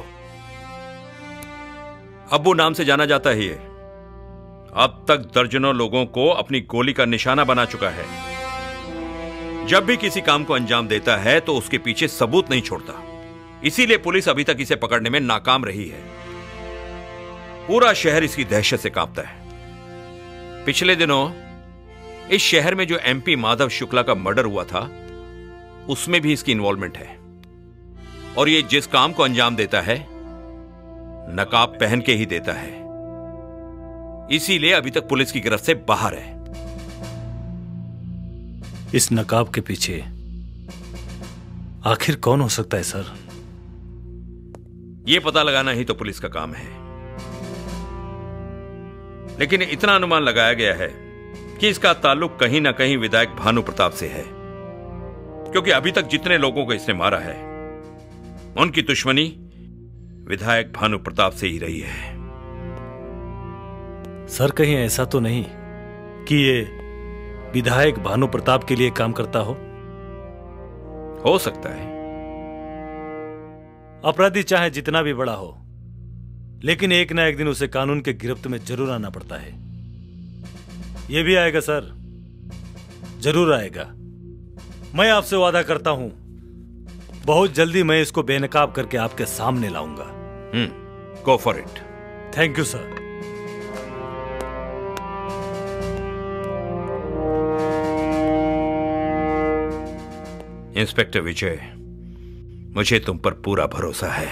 अब्बू नाम से जाना जाता है ये अब तक दर्जनों लोगों को अपनी गोली का निशाना बना चुका है जब भी किसी काम को अंजाम देता है तो उसके पीछे सबूत नहीं छोड़ता इसीलिए पुलिस अभी तक इसे पकड़ने में नाकाम रही है पूरा शहर इसकी दहशत से कांपता है पिछले दिनों इस शहर में जो एमपी माधव शुक्ला का मर्डर हुआ था उसमें भी इसकी इन्वॉल्वमेंट है और ये जिस काम को अंजाम देता है नकाब पहन के ही देता है इसीलिए अभी तक पुलिस की गिरफ्त से बाहर है इस नकाब के पीछे आखिर कौन हो सकता है सर यह पता लगाना ही तो पुलिस का काम है लेकिन इतना अनुमान लगाया गया है कि इसका ताल्लुक कहीं ना कहीं विधायक भानु प्रताप से है क्योंकि अभी तक जितने लोगों को इसने मारा है उनकी दुश्मनी विधायक भानु प्रताप से ही रही है सर कहीं ऐसा तो नहीं कि ये विधायक भानु प्रताप के लिए काम करता हो हो सकता है अपराधी चाहे जितना भी बड़ा हो लेकिन एक ना एक दिन उसे कानून के गिरफ्त में जरूर आना पड़ता है ये भी आएगा सर जरूर आएगा मैं आपसे वादा करता हूं बहुत जल्दी मैं इसको बेनकाब करके आपके सामने लाऊंगा hmm go for it thank you sir inspector Vijay मुझे तुम पर पूरा भरोसा है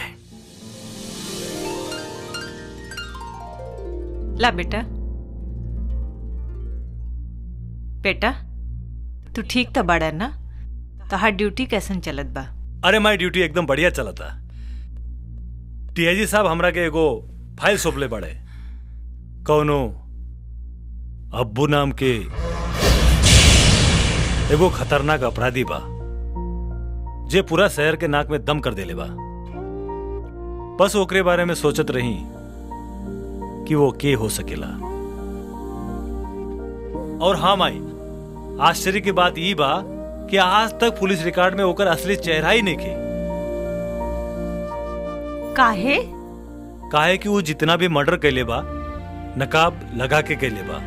ला बेटा बेटा तू ठीक तो बड़ा ना तोहार ड्यूटी कैसन चलत बा अरे माई ड्यूटी एकदम बढ़िया चला था टीआईजी साहब हमरा के एगो फाइल सौंपले बड़े कौनो अब्बू नाम के एगो खतरनाक अपराधी बा जे पूरा शहर के नाक में दम कर देले बा बस ओकरे बारे में सोचत रही कि वो के हो सकेला और हाँ माई आश्चर्य की बात ई बा कि आज तक पुलिस रिकॉर्ड में ओकर असली चेहरा ही नहीं खे काहे काहे कि वो जितना भी मर्डर कैले बा नकाब लगा के कैले बा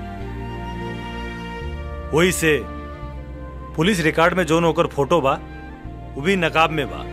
वही से पुलिस रिकॉर्ड में जोन ओकर फोटो बा वो भी नकाब में बा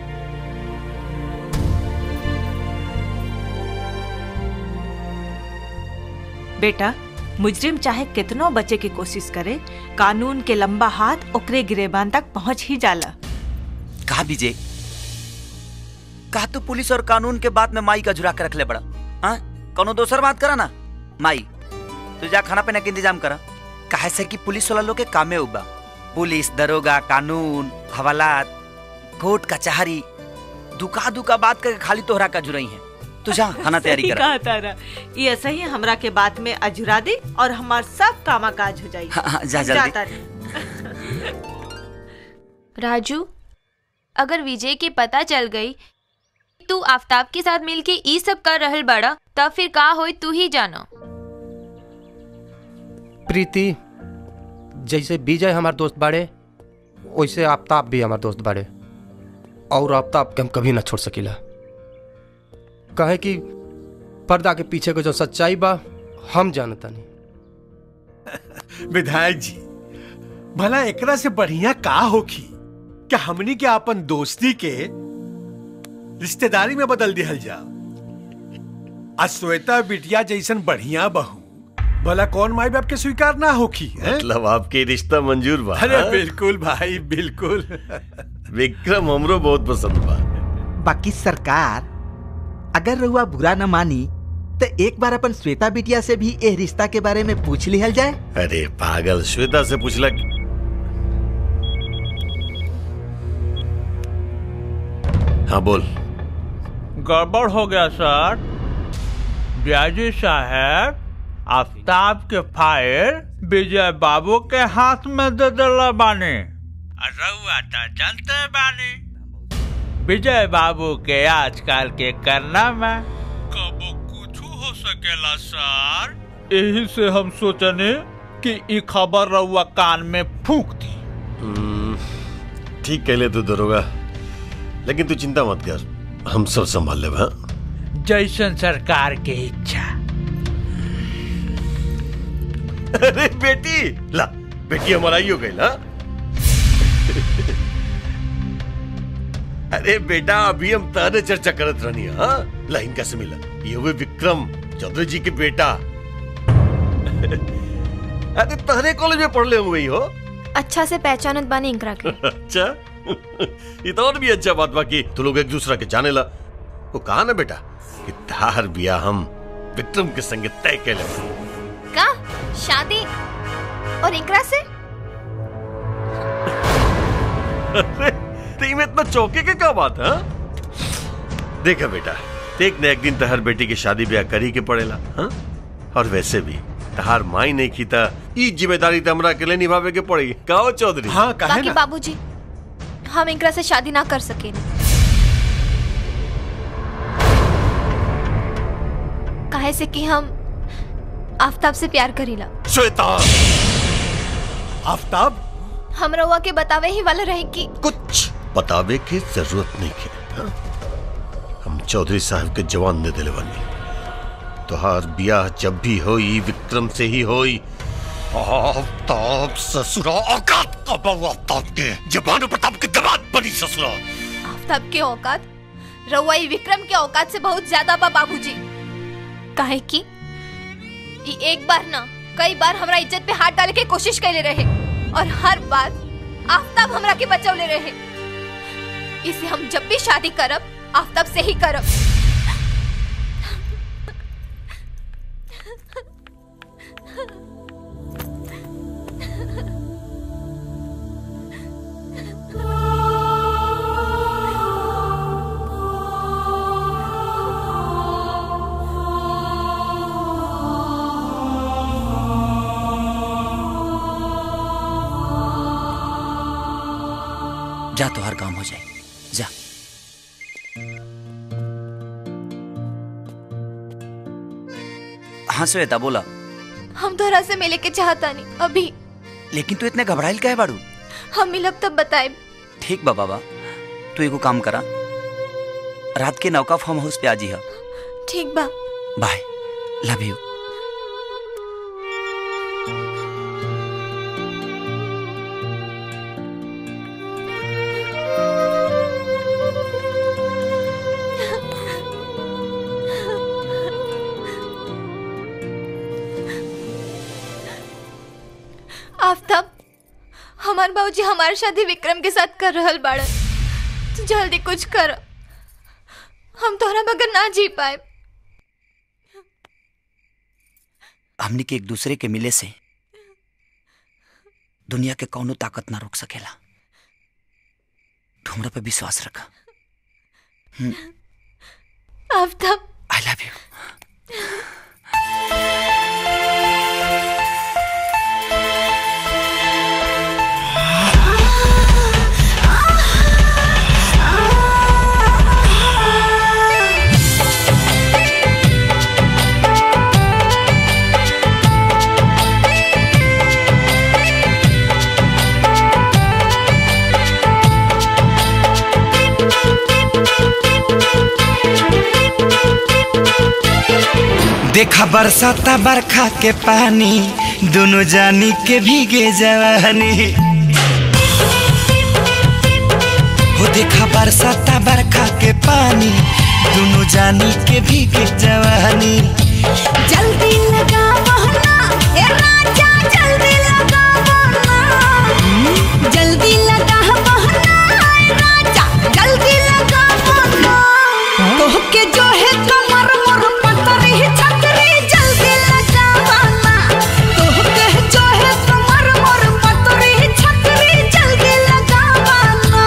बेटा मुजरिम चाहे कितनो बचे की कोशिश करे कानून के लंबा हाथ ओकरे गिरेबान तक पहुंच ही जाला कहा विजय कहा तो पुलिस और कानून के बात में माई का झुरा के रख ले बड़ा हाँ कोनो दोसर बात करा ना माई तू जा खाना पीना के इंतजाम करा काहे से कि पुलिस वाला लोग के कामे उबा पुलिस दरोगा कानून हवालात कोर्ट कचहरी दुका दुका बात करके खाली तोहरा का जुरई है तू जा खाना तैयारी सही करा कहा तारा ये ऐसा ही हमरा के बात में अजुरा दे और हमार सब कामा काज हो जाई हाँ, हाँ, जा जल्दी। तारा। राजू अगर विजय के पता चल गई तू आफ्ताब के साथ मिलके ई सब कर रहल बड़ा तब फिर का होई तू ही जानो प्रीति जैसे विजय हमार दोस्त बाड़े वैसे आफ्ताब भी हमार दोस्त बाड़े और आफ्ताब के हम कभी ना छोड़ सकीला कहे कि पर्दा के पीछे के जो सच्चाई बा हम जानता नहीं विधायक जी भला एकरा से बढ़िया का होखी क्या हमनी के अपन दोस्ती के रिश्तेदारी में बदल दिहल जा आज श्वेता बिटिया जैसन बढ़िया बहू भला कौन माई बाप के स्वीकार ना होखी हैं? मतलब आपके रिश्ता मंजूर बा अरे हाँ? बिल्कुल भाई बिल्कुल विक्रम हमरो बहुत पसंद बा बाकी सरकार अगर रहुआ बुरा न मानी तो एक बार अपन श्वेता बिटिया से भी ए रिश्ता के बारे में पूछ लिहल जाए अरे पागल श्वेता से पूछला हाँ बोल गड़बड़ हो गया सर ब्याजी साहब आफ्ताब के फाइल विजय बाबू के हाथ में दे दिला बानी रउआ तो जानते बानी विजय बाबू के आजकल के करना में कबो कुछ हो सकेला सर यही से हम सोचने कि ई खबर रउआ कान में फूक दी हम्म, ठीक कहले तू दरोगा लेकिन तू चिंता मत कर हम सब संभाल लेब हाँ जैसन सरकार के इच्छा अरे बेटी ला बेटी हमारा ही हो गई ना अरे बेटा अभी हम ताने चर्चा करत रहनी हाँ ला इनका से मिला ये हुए विक्रम चौधरी जी के बेटा अरे तहरे कॉलेज में पढ़ ले हुए हो अच्छा से पहचानत बानी इंकरा के अच्छा ये तो और भी अच्छा बात बाकी तू लोग एक दूसरा के जाने ला वो कहा ना बेटा कि तार बिया हम विक्रम के संगे तय के ले का शादी और इंकरा से अरे में इतना चौके के क्या बात है देखा बेटा एक न एक दिन तहर बेटी की शादी ब्याह करी के पड़ेला हाँ? और वैसे भी तहार माई नहीं की था ई जिम्मेदारी तो हमरा अकेले निभावे के पड़ेगी कहो चौधरी हाँ बाकी बाबूजी हम इंकरा से शादी ना कर सके काहे से कि हम आफ्ताब से प्यार करीला श्वेता आफ्ताब हम रउआ के बतावे ही वाला रहे कि कुछ बतावे के जरूरत नहीं है हाँ? हम चौधरी साहब के जवान दे दिले बनी तोहार ब्याह जब भी होई विक्रम से ही होई आफ्ताब ससुरा औकात का बहु आफ्ताब के जबान प्रताप के दबात बनी ससुरा आफ्ताब के औकात रउआ ई विक्रम के औकात से बहुत ज्यादा बा बाबूजी काहे कि ई एक बार ना कई बार हमरा इज्जत पे हाथ डाले के कोशिश कैले रहे और हर बार आफ्ताब हमरा के बचौले रहे इसे हम जब भी शादी करब आफ्ताब से ही करब जा तो हर काम हो जाए जा हाँ श्वेता बोला हम तोहरा से मिले के चाहता नहीं अभी लेकिन तू इतने घबराइल काहे बाड़ू हम मिलब तब बताए ठीक बा बाबा तू एगो काम करा रात के नौका फार्म हाउस पे आजी है ठीक बा बाय लव यू आफ्ताब हमार बाबूजी हमारी शादी विक्रम के साथ कर रहल बाड़न तू जल्दी कुछ कर हम तोहरा बगैर ना जी पाए हमनी के एक दूसरे के मिले से दुनिया के कौनो ताकत ना रोक सकेला तू हमरा पे विश्वास रखा आफ्ताब आई लव यू देखा बरसाता बरखा के पानी दोनों जानी के भीगे जवानी हो देखा बरसाता बरखा के पानी दोनों जानी के भीगे जवानी जल्दी लगा बहना ए राजा जल्दी लगा बहना जल्दी लगा बहना ए राजा जल्दी लगा बहना तोह के जो है कमर मोर पतरी छतरी जल्दी लगा बहना तोह के जो है कमर मोर पतरी छतरी जल्दी लगा बहना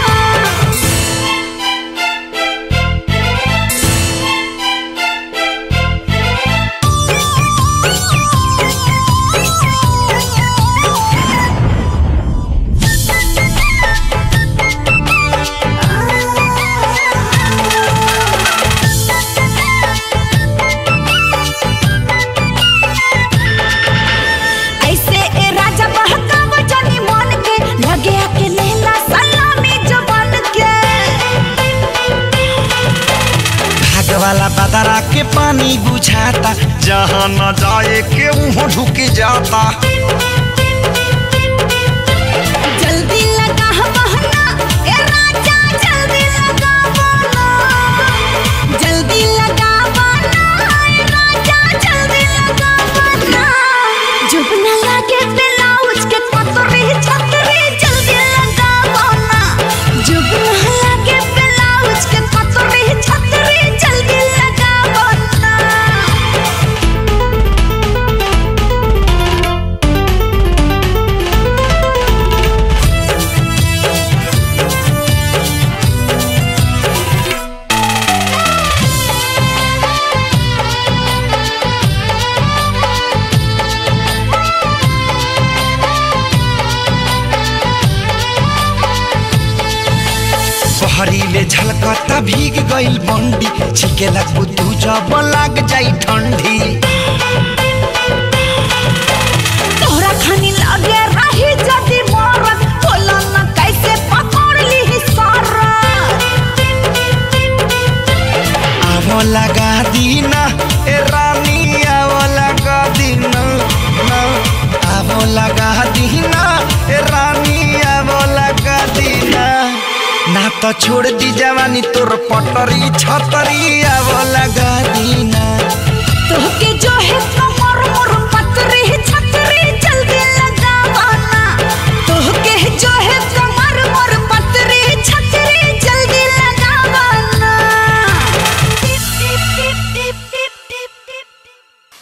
ऐसे ए राजा बहकाव जानी मन के लगे आके लेला सलामी जवान के भाग वाला बदरा के पानी बुझाता जहाँ न जाए के वहाँ ढुक जाता जल्दी लगा बहना ए राजा जल्दी लगा बहना जल्दी लगा बहना ए राजा जल्दी लगा बहना जब न लगे ब्लाउज के पतरी छतरी जल्दी लगा बहना जब न लगे ब्लाउज के पतरी छतरी जल्दी लगा बहना लागता भीग गइल बंडी छिकेला कुतू जब लाग जाई ठंडी तोहरा खानी लगे रही जदी मरत बोला न कैसे पकड़ ली सारा आवो लगा दीना ए रानी आवो लगा दीना ना आवो लगा दीना ए रानी आवो लगा दीना ना तो छोड़ दी जवानी तोर पटरी छतरी आवो लगा दीना तोहके जो है कमर मोर पतरी छतरी जल्दी लगावाना तोहके जो है कमर मोर पतरी छतरी जल्दी लगावाना टिप टिप टिप टिप टिप टिप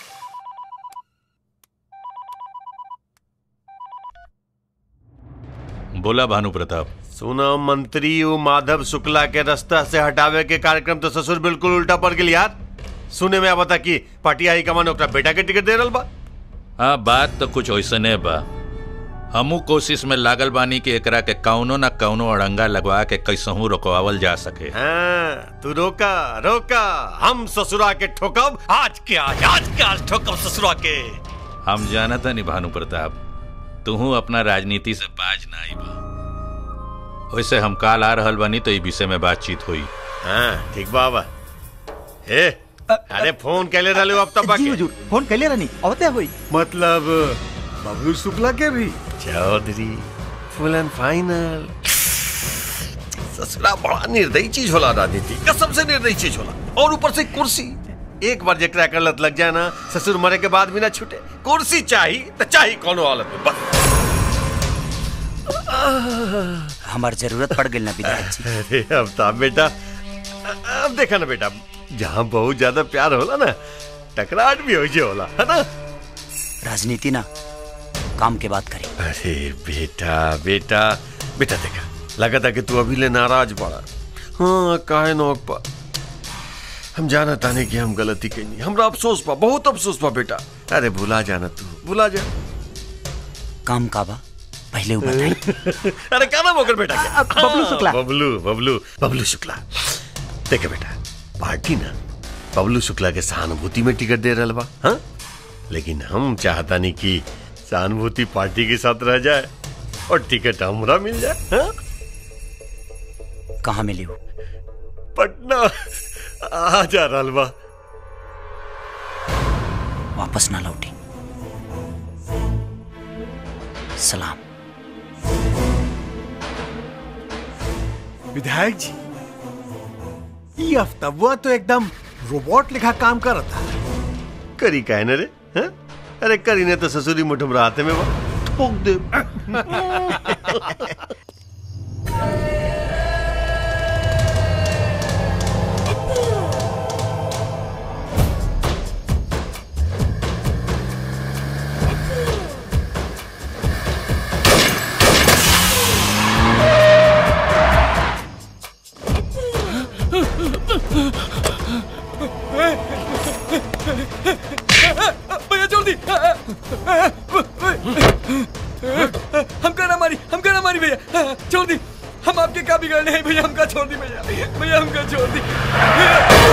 बोला भानु प्रताप सुना मंत्री वो माधव शुक्ला के रास्ता से हटावे के कार्यक्रम तो ससुर बिल्कुल उल्टा पड़ गई यार सुने में बता कि पार्टी हाई कमान ओकरा बेटा के टिकट दे रहल बा हाँ बात तो कुछ ऐसने बा हमू कोशिश में लागल बानी कि एकरा के कौनो न कौनो अड़ंगा लगवा के कैसहू रोकवावल जा सके हाँ, तू रोका रोका हम ससुरा के ठोकब आज के आज आज के आज ठोकब ससुरा के हम जानता नहीं भानु प्रताप तुहू अपना राजनीति से बाज ना आई बा वैसे हम काल आ रहल बानी तो ई विषय में बातचीत हुई हाँ ठीक बाबा हे अरे फोन कैले रहले अब तक जी हुजूर फोन कैले रहनी अवते हुई मतलब बबलू शुक्ला के भी चौधरी फुल एंड फाइनल ससुरा बड़ा निर्दयी चीज होला राजनीति कसम से निर्दयी चीज होला और ऊपर से कुर्सी एक बार जेकरा कर लत लग जाए ना ससुर मरे के बाद भी ना छूटे कुर्सी चाही तो चाही कोनो हालत में बस हमार जरूरत पड़ गई ना विधायक जी अरे अब तो बेटा अब देखा ना बेटा जहाँ बहुत ज्यादा प्यार होला ना टकराहट भी हो जे होला है ना राजनीति ना काम के बात करी अरे बेटा बेटा बेटा देखा लगा था कि तू अभी ले नाराज पड़ा हाँ काहे नौक पा हम जाना ताने कि हम गलती कही हमरा अफसोस पा बहुत अफसोस पा बेटा अरे भुला जाना तू भुला जा काम का बा पहले वो बताई अरे क्या नाम होकर बेटा क्या? बबलू शुक्ला। हाँ, बबलू बबलू बबलू शुक्ला देखे बेटा पार्टी ना बबलू शुक्ला के सहानुभूति में टिकट दे रहा बा हाँ लेकिन हम चाहता नहीं कि सहानुभूति पार्टी के साथ रह जाए और टिकट हमरा मिल जाए हाँ? कहाँ मिली वो पटना आ जा रहा बा वापस ना लौटी सलाम विधायक जी ये अफ्तवा तो एकदम रोबोट लिखा काम कर रहा था करी काहे न रे हाँ? अरे करी ने तो ससुरी मुठम राते में बा ठोक दे भैया जल्दी हमका ना मारी हमका ना मारी भैया छोड़ दी हम आपके क्या बिगड़ने हैं भैया हमका छोड़ दी भैया भैया हमका छोड़ दी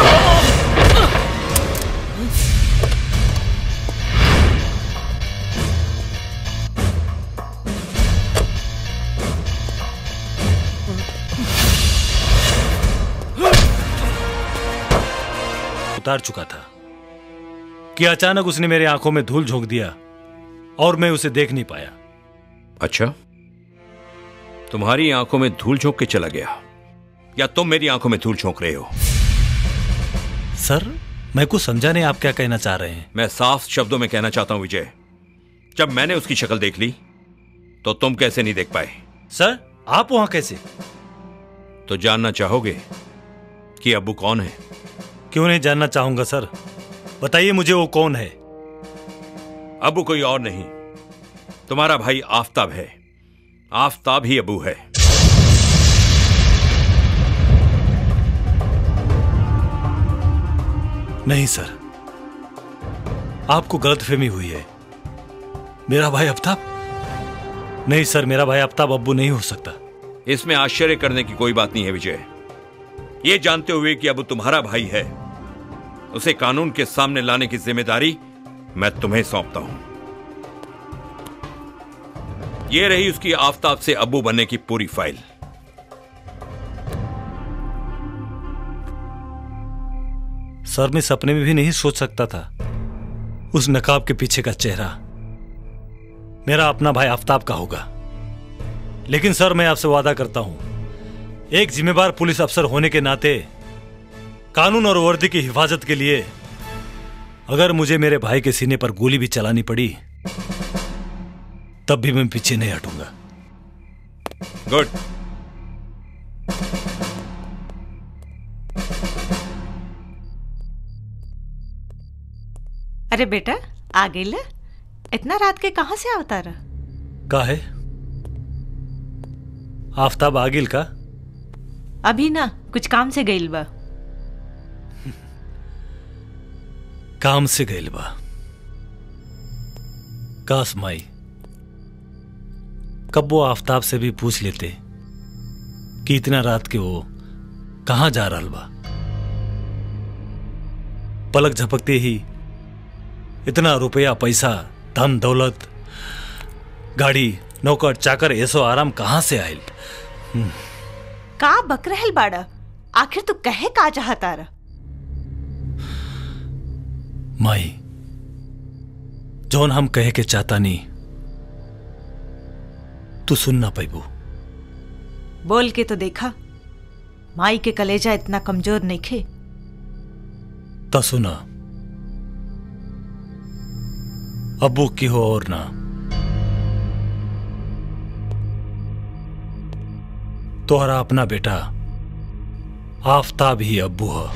उतार चुका था कि अचानक उसने मेरी आंखों में धूल झोंक दिया और मैं उसे देख नहीं पाया अच्छा तुम्हारी आंखों में धूल झोंक के चला गया या तुम मेरी आंखों में धूल झोंक रहे हो सर मैं कुछ समझा नहीं आप क्या कहना चाह रहे हैं मैं साफ शब्दों में कहना चाहता हूं विजय जब मैंने उसकी शक्ल देख ली तो तुम कैसे नहीं देख पाए सर आप वहां कैसे तो जानना चाहोगे कि अबू कौन है क्यों नहीं जानना चाहूंगा सर बताइए मुझे वो कौन है अबू कोई और नहीं तुम्हारा भाई आफताब है आफताब ही अबू है नहीं सर आपको गलतफहमी हुई है मेरा भाई आफ्ताब नहीं सर मेरा भाई आफ्ताब अब्बू नहीं हो सकता इसमें आश्चर्य करने की कोई बात नहीं है विजय ये जानते हुए कि अब तुम्हारा भाई है उसे कानून के सामने लाने की जिम्मेदारी मैं तुम्हें सौंपता हूं ये रही उसकी आफताब से अब्बू बनने की पूरी फाइल सर मैं सपने में भी नहीं सोच सकता था उस नकाब के पीछे का चेहरा मेरा अपना भाई आफ्ताब का होगा लेकिन सर मैं आपसे वादा करता हूं एक जिम्मेवार पुलिस अफसर होने के नाते कानून और वर्दी की हिफाजत के लिए अगर मुझे मेरे भाई के सीने पर गोली भी चलानी पड़ी तब भी मैं पीछे नहीं हटूंगा गुड अरे बेटा आ गई ले इतना रात के कहाँ से आवता रहा का है आफ्ताब आगिल का अभी ना कुछ काम से गईल बा काम से गईल बा कास माई कब वो आफ्ताब से भी पूछ लेते कि इतना रात के वो कहां जा रहा बा पलक झपकते ही इतना रुपया पैसा धन दौलत गाड़ी नौकर चाकर ऐसो आराम कहां से आयल हम्म, का बक रहल बाड़ा आखिर तू कहे का चाहता रहा माई जौन हम कहे के चाहता नहीं तू सुन ना पैबू बोल के तो देखा माई के कलेजा इतना कमजोर नहीं खे ता सुना अबू की हो और ना तोहरा अपना बेटा आफताब ही अब्बू है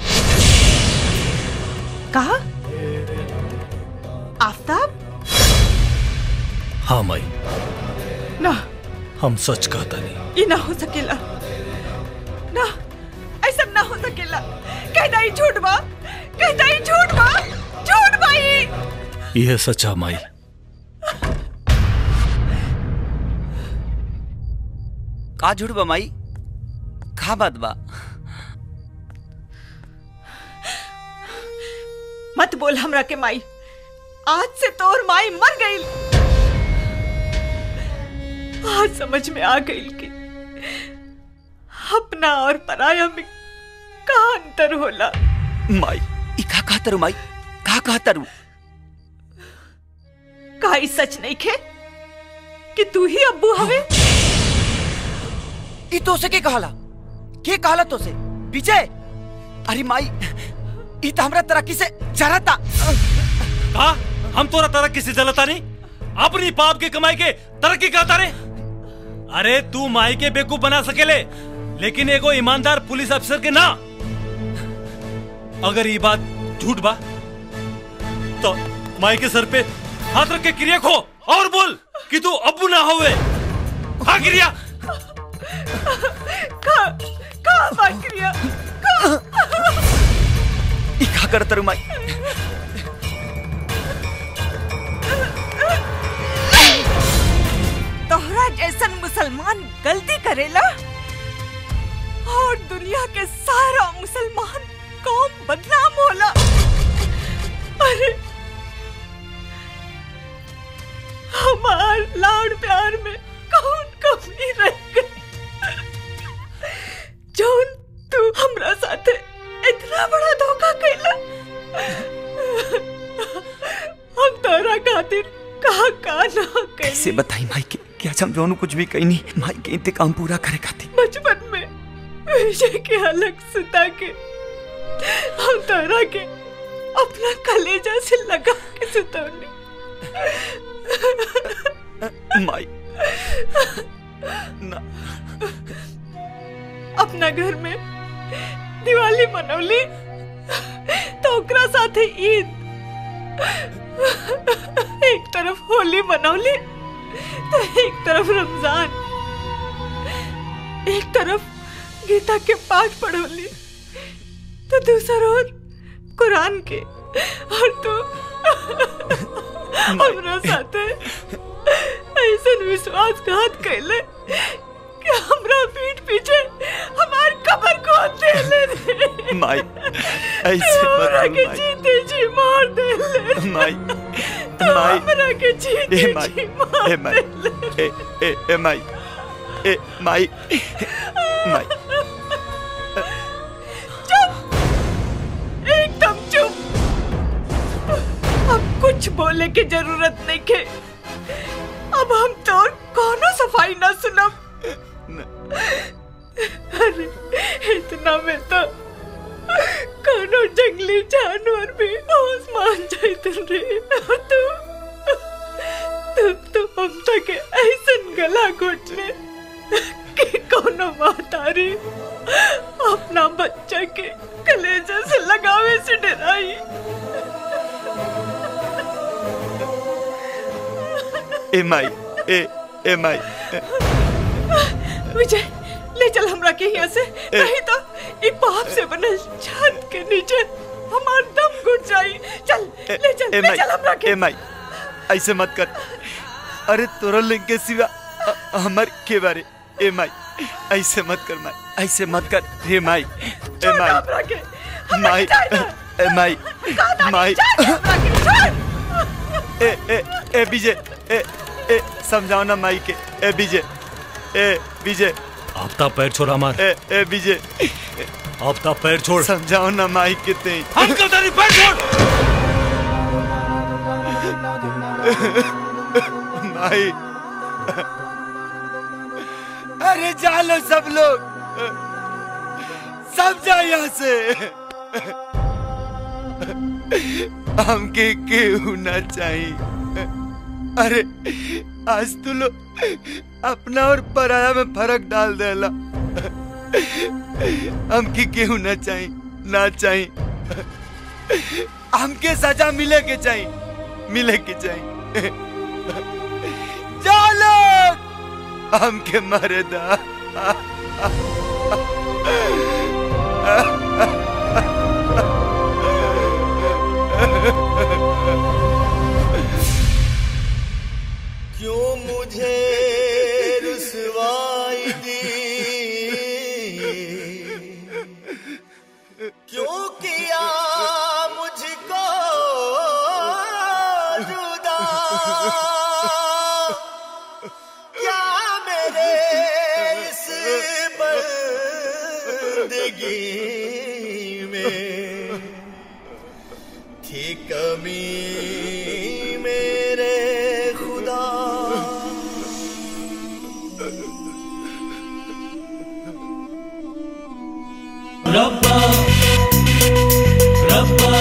कहा आफ्ताब हाँ माई ना हम सच कहता नहीं ये ना हो सकेला ना ऐसा ना हो सकेला कहता ही झूठ बा कहता ही झूठ बा झूठ बा ये यह सच्चा माई का झूठ बा माई का बात बा मत बोल हमरा के माई आज से तोर माई मर गई आज समझ में आ गई कि अपना और पराया में का अंतर होला माई ई का कहतरू माई का कहतरू का ई सच नहीं खे कि तू ही अब्बू हवे ई तो से के कहला के कहला तो से विजय अरे माई ई तो हमरा तरक्की से जरता का हम तोरा तरक्की से जलता नहीं अपनी पाप की कमाई के तरक्की करता रे अरे तू माई के बेवकूफ बना सकेले लेकिन एगो ईमानदार पुलिस अफसर के ना अगर ये बात झूठ बा तो माई के सर पे हाथ रख के क्रिया खो और बोल कि तू अब्बू ना होवे हाँ क्रिया का का बात क्रिया का ई का करतरू माई तोहरा जैसन मुसलमान गलती करेला और दुनिया के सारा मुसलमान कौम बदनाम होला अरे हमार लाड़ प्यार में कौन कमी रह गई जौन तू हमरा साथे इतना बड़ा धोखा कैला हम तोरा खातिर का का ना कैली कैसे बताई माई के कि आज हम दोनों कुछ भी कही नहीं माई के इंतकाम पूरा करे खातिर बचपन में विजय के अलग सुता के हम तारा के अपना कलेजा से लगा के सुतौनी माई ना अपना घर में दिवाली मनौली तो ओकरा साथे ईद एक तरफ होली मनौली तो एक तरफ रमजान एक तरफ गीता के पाठ पढ़ौली तो दूसरा ओर कुरान के और तू हमरा साथे ऐसा विश्वासघात कैले कि हमरा पीठ पीछे हमार कबर खोद देले रे माई ऐसे मत हमरा कर के माई जीते जी मार दे ले माई तो माई हमरा के जीते ए माई जी मार ए माई ए ए ए माई ए माई माई चुप एकदम चुप अब कुछ बोले की जरूरत नहीं के अब हम तो कोनो सफाई ना सुनब अरे इतना में तो कोनो जंगली जानवर भी होश मान जाते रे तू तू तो हम तक ऐसन गला घुटने कि कोनो मातारी अपना बच्चा के कलेजे से लगावे से डराई ए माई ए ए माई विजय ले चल हमरा के यहाँ से नहीं तो ई पाप से बनल छत के नीचे हमार दम घुट जाई चल ले चल ए ले माई चल हमरा के ए माई ऐसे मत कर अरे तोरा लिंग के सिवा अ- हमर के बारे ए माई ऐसे मत कर माई ऐसे मत कर हे माई ए माई हमरा के माई ए माई माई ए ए ए विजय ए ए समझाओ ना माई के ए विजय ए विजय आफ्ताब पैर छोड़ हमार ए ए विजय आफ्ताब पैर छोड़ समझाओ ना माई के ते अंकल तेरी पैर छोड़ माई अरे जालो सब लोग सब जाओ यहाँ से हमके केहू ना चाहिए अरे आज तू लोग अपना और पराया में फर्क डाल देला हमके केहू ना चाहिए ना चाहिए हमके सजा मिले के चाहिए मिले के चाहिए चलो हमके मारे दा क्यों मुझे रुसवाई दी क्यों किया मुझको जुदा क्या मेरे इस बंदगी में थी कमी मेरे खुदा रब्बा रब्बा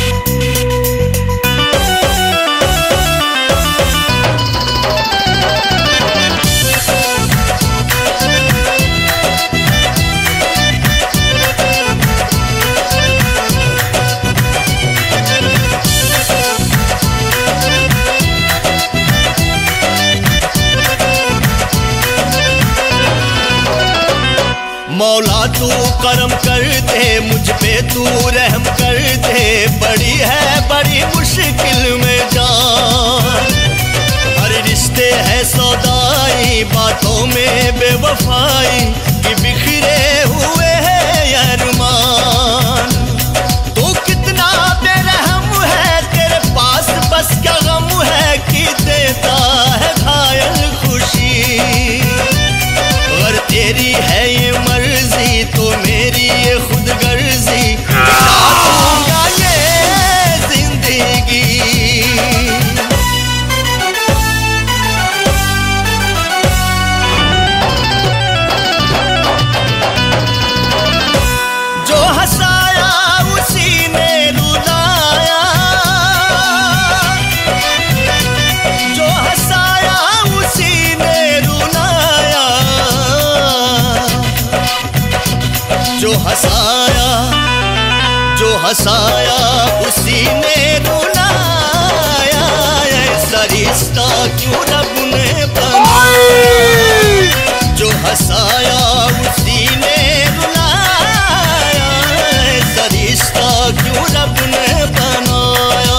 मौला तू करम कर दे मुझ पे तू रहम कर दे बड़ी है बड़ी मुश्किल में जान हर रिश्ते है सौदाई बातों में बेवफाई कि बिखरे हुए हैं अरमान तू कितना बेरहम है तेरे पास बस क्या गम है कि देता है घायल खुशी अगर तेरी है ये मर्जी तो मेरी ये खुद गर्जी दूंगा ये जिंदगी जो हंसाया उसी ने रुलाया जो हंसाया उसी ने रुलाया जो हंसाया जो हंसाया उसी ने रुलाया ऐसा रिश्ता क्यों रब ने बनाया जो हंसाया उसी ने रुलाया ऐसा रिश्ता क्यों रब ने बनाया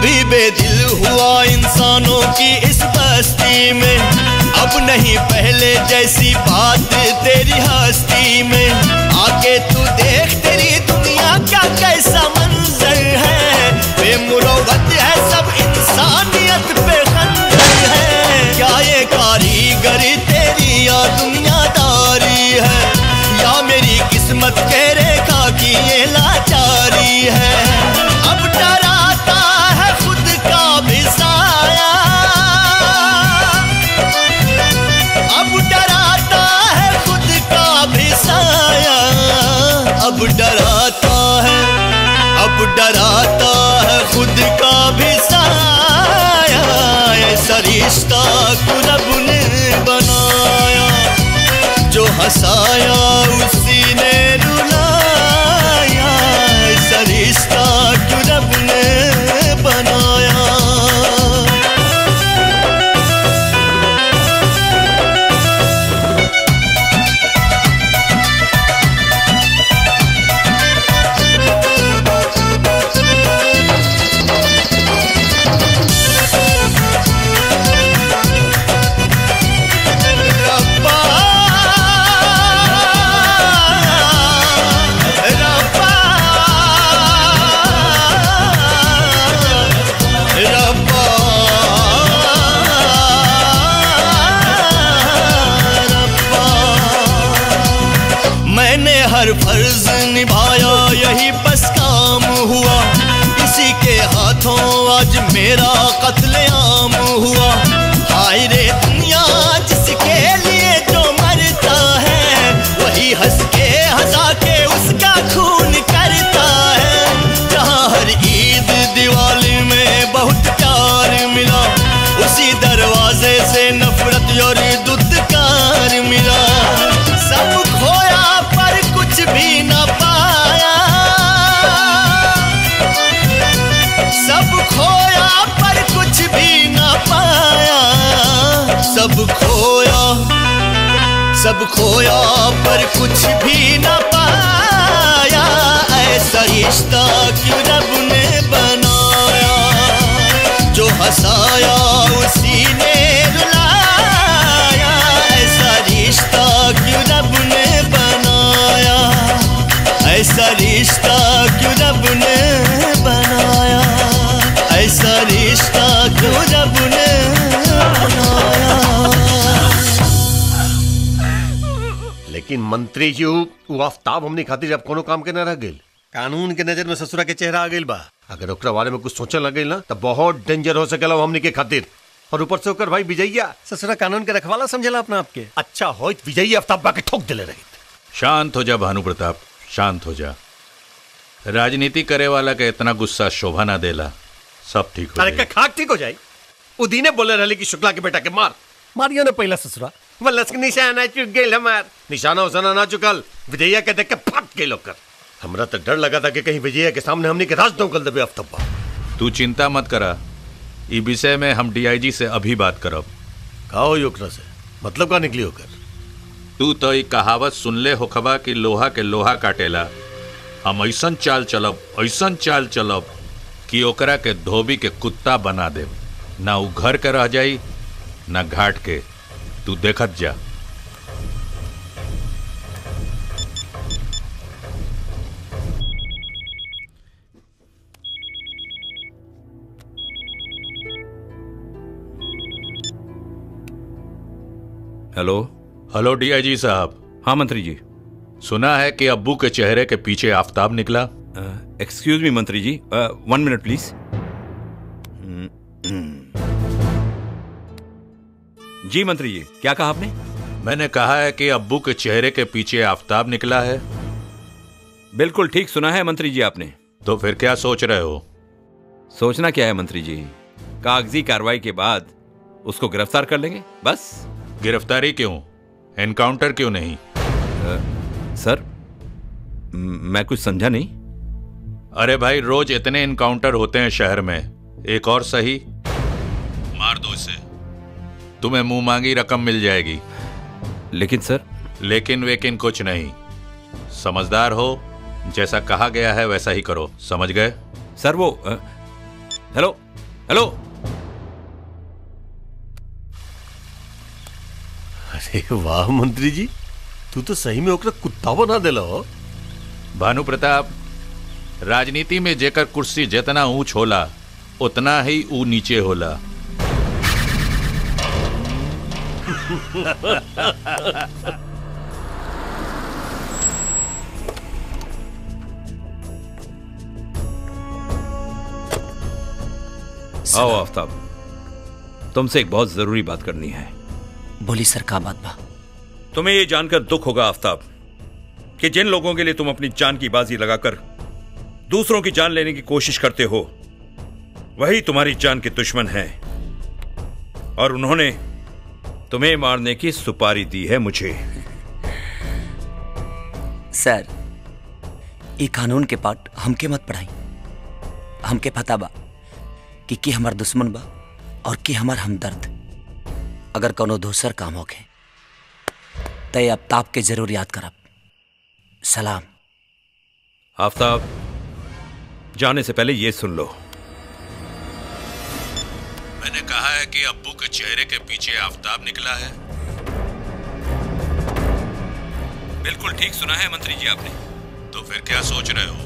भी बेदिल हुआ इंसानों की इस बस्ती में अब नहीं पहले जैसी बात तेरी हस्ती में आके तू देख तेरी दुनिया क्या कैसा मंजर है बेमुरवत है सब इंसानियत पे खंजर है क्या ये कारीगरी तेरी या दुनियादारी है या मेरी किस्मत के रेखा की ये लाचारी है अब डराता है खुद का भी साया अब डराता है खुद का भी साया अब डराता है अब डराता है खुद का भी साया ऐसा रिश्ता क्यों रब ने बनाया जो हंसाया उसी ने रुलाया ऐसा रिश्ता क्यों रब ने बनाया मैंने हर फर्ज निभाया यही बस काम हुआ इसी के हाथों आज मेरा कत्लेआम हुआ हाय रे दुनिया जिसके लिए जो मरता है वही हंस के हंसा के उसका खून करता है जहाँ हर ईद दिवाली में बहुत प्यार मिला उसी दरवाजे से नफरत और दुत्कार मिला सब खोया पर कुछ भी न पाया सब खोया पर कुछ भी न पाया सब खोया सब खोया पर कुछ भी न पाया ऐसा रिश्ता क्यों रब ने बनाया जो हंसाया उसी ने रुलाया ऐसा रिश्ता क्यों रब ने बनाया ऐसा रिश्ता क्यों रब ने बनाया ऐसा रिश्ता क्यों रब ने लेकिन मंत्री जी वो आफ्ताब हमने खातिर अब कोनो काम के न रह गइल कानून के नजर में ससुरा के चेहरा आ गइल बा अगर ओकरा बारे में कुछ सोचने लग गइल ना तो बहुत डेंजर हो सकेला वो हमने के खातिर और ऊपर से ओकर भाई विजयया ससुरा कानून के रखवाला समझेला अपना आपके अच्छा हो विजयी आफ्ताब बा के ठोक दिले रही शांत हो जा भानु प्रताप शांत हो जा राजनीति करे वाला के इतना गुस्सा शोभा ना देला सब ठीक हो अरे जाई। का खाक ठीक हो जाई उदीने बोले रहले कि शुक्ला के बेटा के मार मारियो ने पहला ससुरा वल्लस के निशाना चुक गेल हमार निशाना उसाना ना चुकल विजयया के देख के फट गेल ओकर हमरा तो डर लगा था कि कहीं विजयया के सामने हमने के राज दौकल देबे आफ्ताब तू चिंता मत करा ई विषय में हम डीआईजी से अभी बात करब का होई ओकरा से मतलब का निकली ओकर तू तो ई कहावत सुनले होखबा कि लोहा के लोहा काटेला हम ऐसन चाल चलब ऐसन चाल चलब कि ओकरा के धोबी के कुत्ता बना देब ना उ घर के रह जाई ना घाट के तू देखत जा हेलो हेलो डीआईजी साहब हाँ मंत्री जी सुना है कि अब्बू के चेहरे के पीछे आफताब निकला एक्सक्यूज मी मंत्री जी वन मिनट प्लीज जी मंत्री जी क्या कहा आपने मैंने कहा है कि अब्बू के चेहरे के पीछे आफताब निकला है बिल्कुल ठीक सुना है मंत्री जी आपने तो फिर क्या सोच रहे हो सोचना क्या है मंत्री जी कागजी कार्रवाई के बाद उसको गिरफ्तार कर लेंगे बस गिरफ्तारी क्यों एनकाउंटर क्यों नहीं सर म- मैं कुछ समझा नहीं अरे भाई रोज इतने इनकाउंटर होते हैं शहर में एक और सही मार दो इसे तुम्हें मुंह मांगी रकम मिल जाएगी लेकिन सर लेकिन वेकिन कुछ नहीं समझदार हो जैसा कहा गया है वैसा ही करो समझ गए सर वो अ, हेलो हेलो अरे वाह मंत्री जी तू तो सही में ओकरा कुत्ता बना देला हो भानु प्रताप राजनीति में जेकर कुर्सी जितना ऊंच होला उतना ही ऊ नीचे होला आओ आफ्ताब तुमसे एक बहुत जरूरी बात करनी है बोली सर का बात बा तुम्हें ये जानकर दुख होगा आफ्ताब कि जिन लोगों के लिए तुम अपनी जान की बाजी लगाकर दूसरों की जान लेने की कोशिश करते हो वही तुम्हारी जान के दुश्मन हैं और उन्होंने तुम्हें मारने की सुपारी दी है मुझे सर ये कानून के पाठ हमके मत पढ़ाई हमके पता बा कि के हमार दुश्मन बा और के हमार हमदर्द अगर कोनो दूसर काम होके तय अब ताप के जरूर याद करब सलाम आफ्ताब जाने से पहले ये सुन लो मैंने कहा है कि अब्बू के चेहरे के पीछे आफताब निकला है बिल्कुल ठीक सुना है मंत्री जी आपने तो फिर क्या सोच रहे हो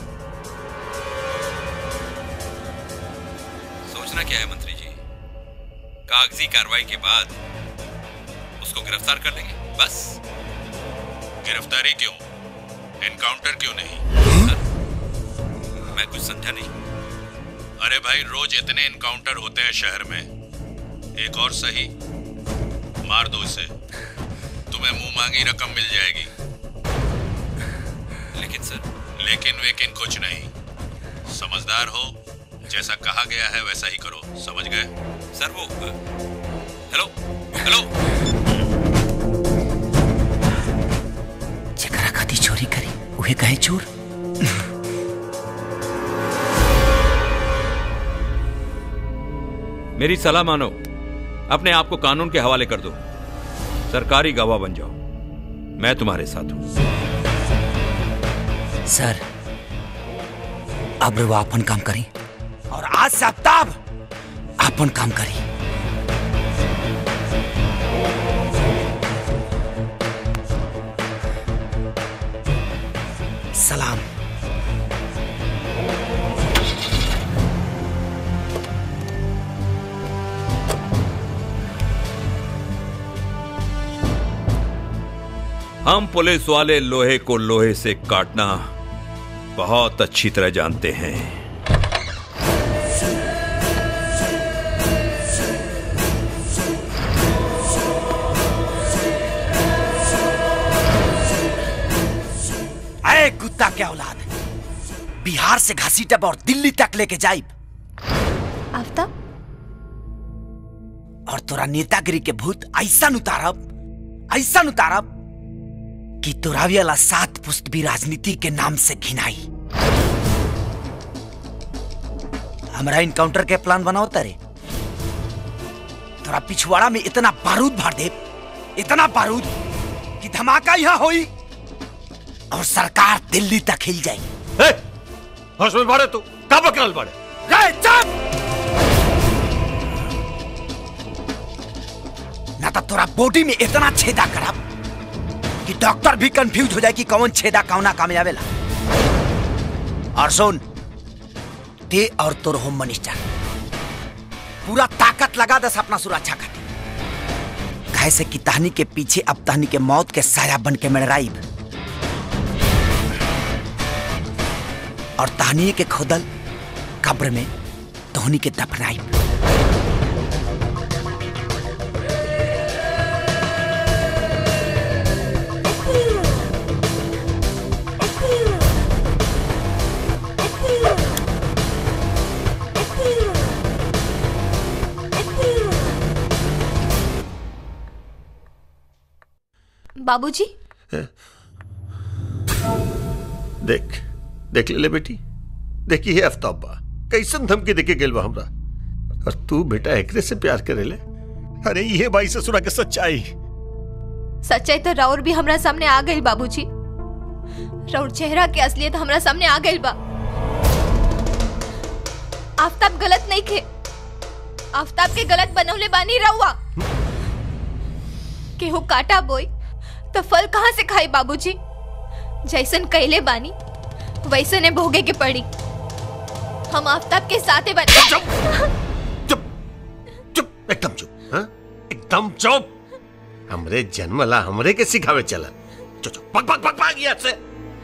सोचना क्या है मंत्री जी कागजी कार्रवाई के बाद उसको गिरफ्तार कर लेंगे बस गिरफ्तारी क्यों एनकाउंटर क्यों नहीं मैं कुछ समझा नहीं अरे भाई रोज इतने एनकाउंटर होते हैं शहर में एक और सही मार दो इसे तुम्हें मुंह मांगी रकम मिल जाएगी लेकिन सर लेकिन वेकिन कुछ नहीं समझदार हो जैसा कहा गया है वैसा ही करो समझ गए सर वो हेलो हेलो जकरा खाती चोरी करी उहे कहे चोर मेरी सलाह मानो अपने आप को कानून के हवाले कर दो सरकारी गवाह बन जाओ मैं तुम्हारे साथ हूं सर अब वो अपन काम करी और आज से आफ्ताब अपन काम करी सलाम हम पुलिस वाले लोहे को लोहे से काटना बहुत अच्छी तरह जानते हैं अरे कुत्ता क्या औलाद बिहार से घसीटब और दिल्ली तक लेके जाइब आफ्ताब और तोरा नेतागिरी के भूत ऐसा उतारब ऐसा उतारब कि तोरा वाला सात पुस्त भी राजनीति के नाम से घिनाई हमारा इनकाउंटर के प्लान बनाओ तारे तोरा पिछवाड़ा में इतना बारूद भर दे इतना बारूद कि धमाका यहाँ होई और सरकार दिल्ली तक हिल जाई होश में बाड़े तू का बकरल बाड़े रे चुप ना तो तोरा बॉडी में इतना छेदा करब कि डॉक्टर भी कंफ्यूज हो जाए कि कौन छेदा कौना काम आवेला और सुन ते और तोर होम मिनिस्टर पूरा ताकत लगा दस अपना सुरक्षा खातिर काहे से कि तहनी के पीछे अब तहनी के मौत के साया बन के मड़राइब और तहनी के खोदल कब्र में तोहनी के दफनाइब बाबूजी देख देख ले, ले बेटी देखी है आफ्ताब बा कैसन धमकी देके गेल बा हमरा और तू बेटा एकरे से प्यार करे ले अरे ये बाई से सुना के सच्चाई सच्चाई तो राउर भी हमरा सामने आ गई बाबूजी राउर चेहरा के असलियत हमरा सामने आ गई बा आफ्ताब गलत नहीं खे आफ्ताब के गलत बनौले बानी रहुआ केहू काटा बोई तो फल कहाँ से खाई बाबूजी जैसन कैले बानी वैसे ने भोगे के पड़ी हम आफ्ताब के साथे बन एकदम चुप हाँ? एकदम चुप हमरे जन्मला हमरे के सिखावे चला चुप चुप पक पक पक पक यहाँ से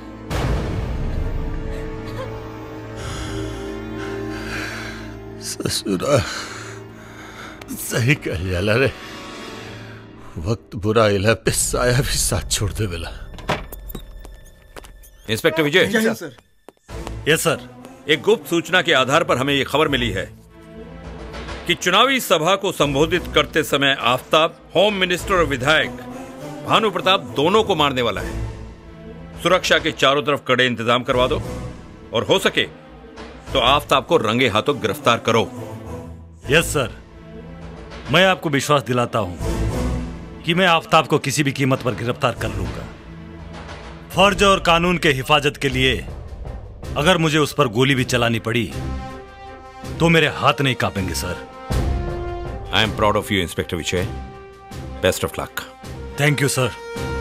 ससुरा सही कह जाला रे वक्त बुरा इला पे साया भी साथ छोड़ दे बेला इंस्पेक्टर विजय जी सर यस सर एक गुप्त सूचना के आधार पर हमें ये खबर मिली है कि चुनावी सभा को संबोधित करते समय आफ्ताब होम मिनिस्टर और विधायक भानु प्रताप दोनों को मारने वाला है सुरक्षा के चारों तरफ कड़े इंतजाम करवा दो और हो सके तो आफ्ताब को रंगे हाथों गिरफ्तार करो यस सर मैं आपको विश्वास दिलाता हूं कि मैं आफ्ताब को किसी भी कीमत पर गिरफ्तार कर लूंगा फर्ज और कानून के हिफाजत के लिए अगर मुझे उस पर गोली भी चलानी पड़ी तो मेरे हाथ नहीं कांपेंगे sir I am proud of you inspector Vijay best of luck thank you sir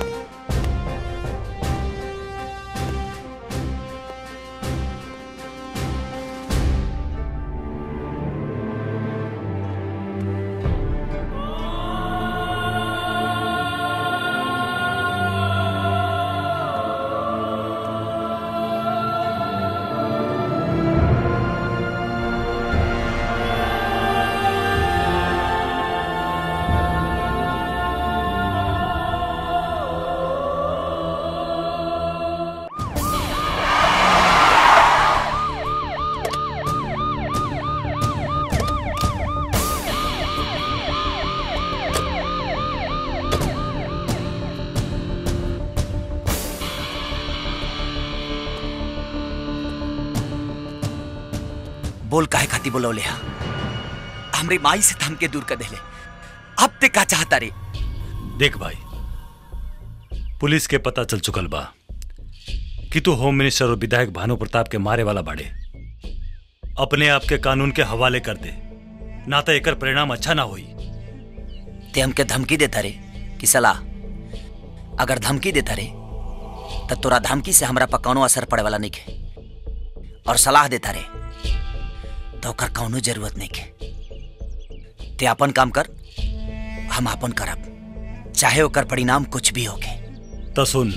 बोल काहे खाती बोलौले हा हमरे माई से थम के दूर कर देले अब ते का चाहता रे देख भाई पुलिस के पता चल चुकल बा कि तू होम मिनिस्टर और विधायक भानु प्रताप के मारे वाला बाड़े अपने आप के कानून के हवाले कर दे ना तो एकर परिणाम अच्छा ना होई ते हमके धमकी देता रे कि सलाह अगर धमकी देता रे तो तोरा धमकी से हमरा पर कौनो असर पड़े वाला नहीं के और सलाह देता रे तो ओकर कौनो जरूरत नहीं के ते अपन काम कर हम अपन करब चाहे ओकर परिणाम कुछ भी होके तो सुन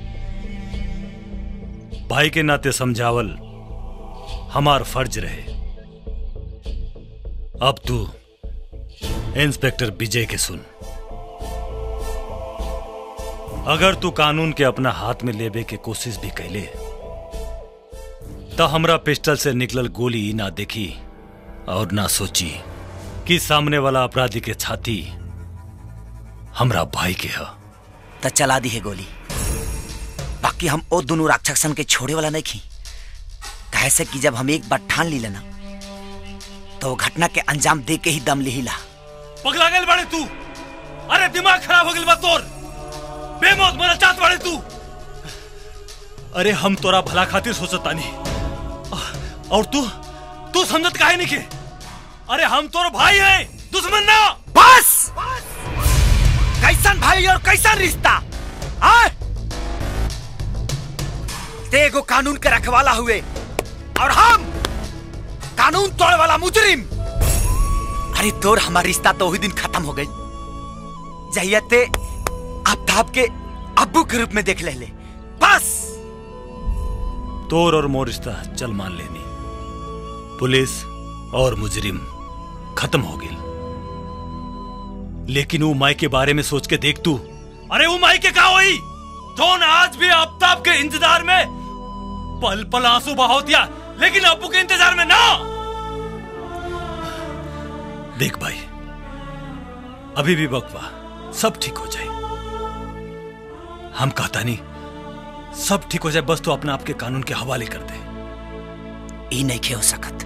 भाई के नाते समझावल हमार फर्ज रहे अब तू इंस्पेक्टर विजय के सुन अगर तू कानून के अपना हाथ में लेबे के कोशिश भी कैले तो हमरा पिस्टल से निकलल गोली ना देखी और ना सोची कि सामने वाला अपराधी के छाती हमरा भाई के है तो चला दी है गोली बाकी हम ओ दोनों राक्षसन के छोड़े वाला नहीं खी कहे से कि जब हम एक बार ठान ली लेना तो वो घटना के अंजाम दे के ही दम लिहिला पगला गल बड़े तू अरे दिमाग खराब हो गल बा तोर बेमौत मरा चाहत बड़े तू अरे हम तोरा भला खातिर सोचता नहीं और तू तू समझत काहे नहीं के अरे हम तोर भाई है दुश्मन ना बस कैसन भाई और कैसन रिश्ता आए ते एगो कानून के रखवाला हुए और हम कानून तोड़ वाला मुजरिम अरे तोर हमारा रिश्ता तो वही दिन खत्म हो गई जहिया ते आफ्ताब के अब्बू के रूप में देख ले, ले। बस तोर और मोर रिश्ता चल मान लेनी पुलिस और मुजरिम खत्म हो गई लेकिन वो माई के बारे में सोच के देख तू अरे वो माई के का हुई जौन आज भी आफ्ताब के इंतजार में पल पल आंसू बहाव दिया लेकिन अब्बू के इंतजार में ना देख भाई अभी भी वक्त बा सब ठीक हो जाए हम कहता नहीं सब ठीक हो जाए बस तो अपना आपके कानून के हवाले कर दे ई नहीं खे हो सकत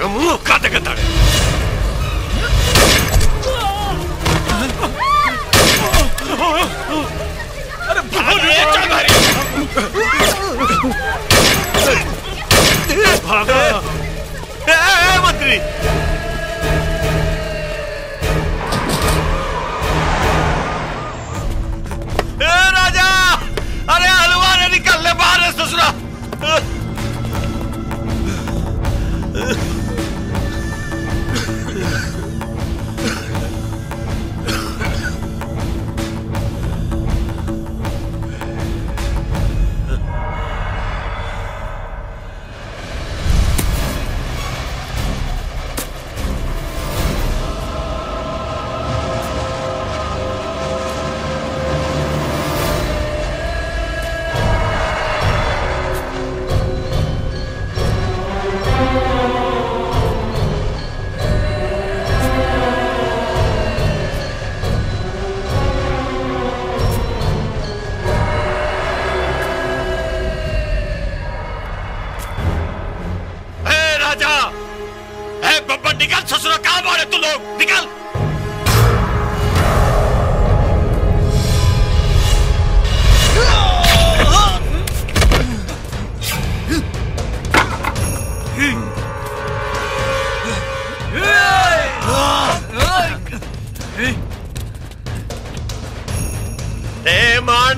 हमरा मुंह का देखत ताड़े अरे भागो चल भागा ए, ए, मंत्री ए राजा अरे हलवा ने निकल ले बाहर है ससुरा ए राजा ए बब्बर निकल ससुरा कहां मारे तू लोग निकल ए मान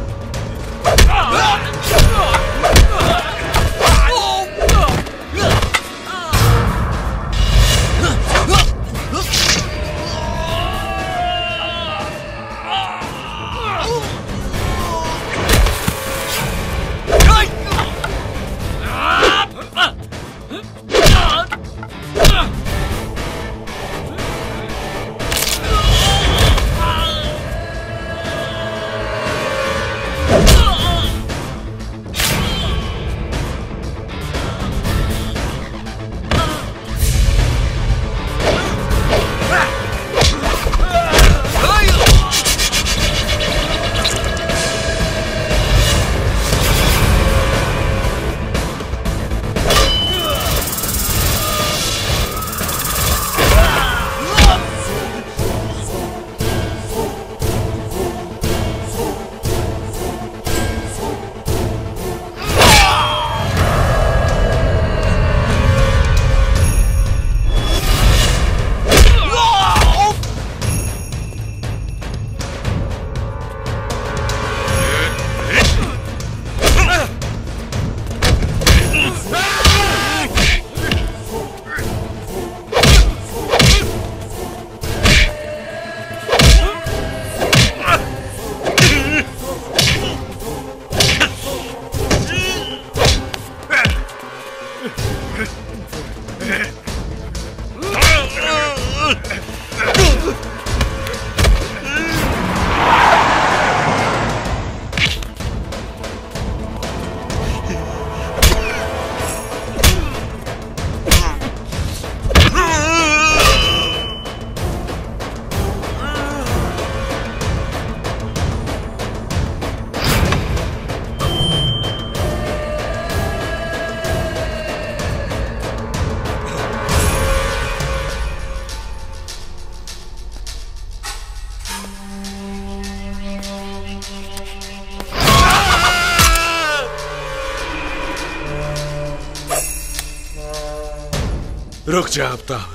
रुक जा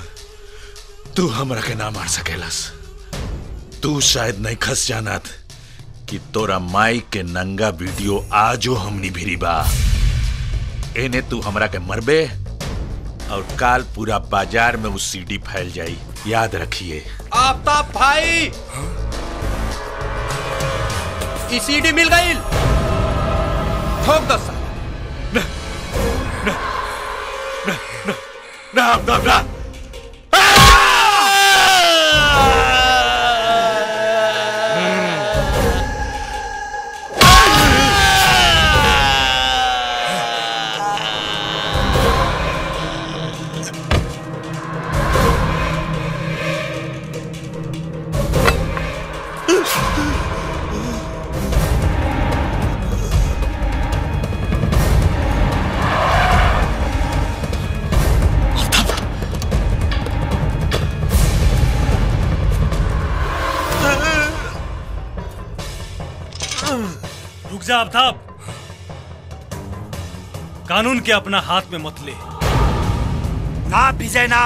आफ्ताब तू हमरा के ना मार सकेलस तू शायद नहीं खस जानत कि तोरा माई के नंगा वीडियो आजो हमनी भिरी बा एने तू हमरा के मरबे और काल पूरा बाजार में वो सीडी फैल जाई याद रखिए आफ्ताब भाई ई सीडी मिल गई ठोक दो साला ना ना ना जा आफ्ताब कानून के अपना हाथ में मत ले ना विजय ना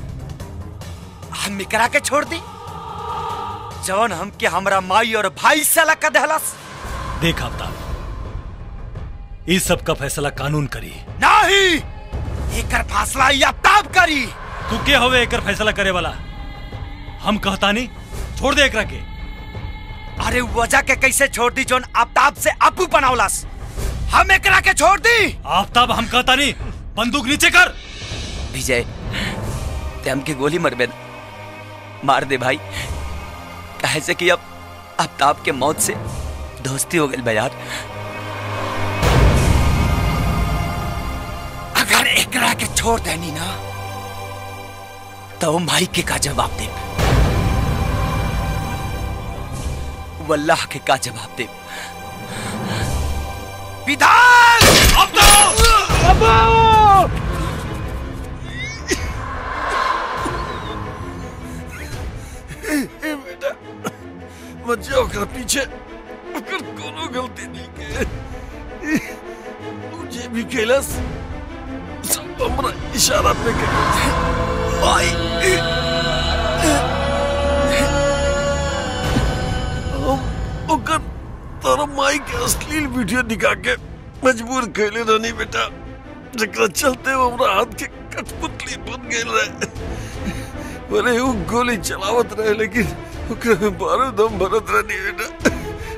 हम मिकरा के छोड़ दी जवन हमके हमरा माई और भाई से अलग कर देहलस देख आफ्ताब इस सब का फैसला कानून करी नहीं एकर फासला या ताब करी तू के होवे एकर फैसला करे वाला हम कहता नहीं छोड़ दे एकरा के अरे वजह के कैसे छोड़ दी जोन आफ्ताब से अपू बनावलस हम एकरा के छोड़ दी आफ्ताब हम कहता नहीं बंदूक नीचे कर विजय ते हमके गोली मरबे न। मार दे भाई कहे से कि अब आफ्ताब के मौत से दोस्ती हो गई यार अगर एकरा के छोड़ देनी ना तो भाई के का जवाब दे वल्लाह के का जवाब दे विधान ए बेटा मत जाओ कर पीछे अगर कोनो गलती नहीं के मुझे भी खेलस सब हमरा इशारा पे कर माई हम ओकर तोरा माई के अश्लील वीडियो दिखा के मजबूर कैले रहनी बेटा जकरा चलते वो हमरा हाथ के कठपुतली बन गेल रहे अरे वो गोली चलावत रहे लेकिन ओकरा में बारूद हम भरत रहनी बेटा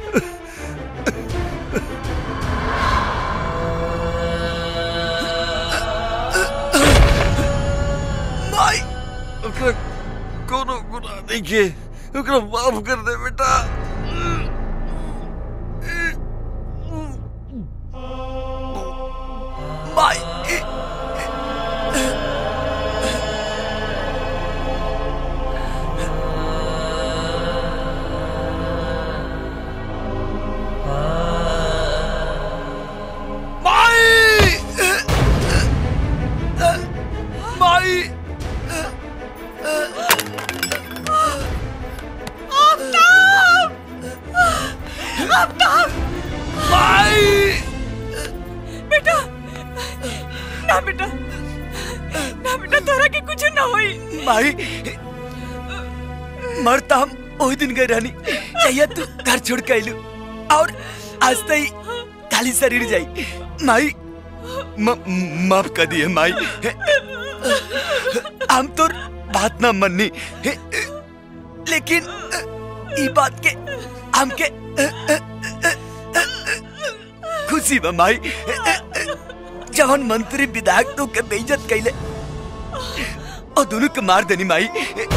माई ओकरा कोनो गुनाह नहीं के ओकरा माफ कर दे बेटा माई माई माई माई बेटा ना बेटा ना बेटा तोरा के कुछ ना होई माई मरता हम ओही दिन गए रहनी चाहिए तू घर छोड़ के आइलू और आज तई खाली शरीर जाई माई म- माफ कर दिए माई हम तो बात ना मननी लेकिन ई बात के हमके खुशी बा माई जवन मंत्री विधायक तो के बेइज्जत कैले और दोनों के मार देनी माई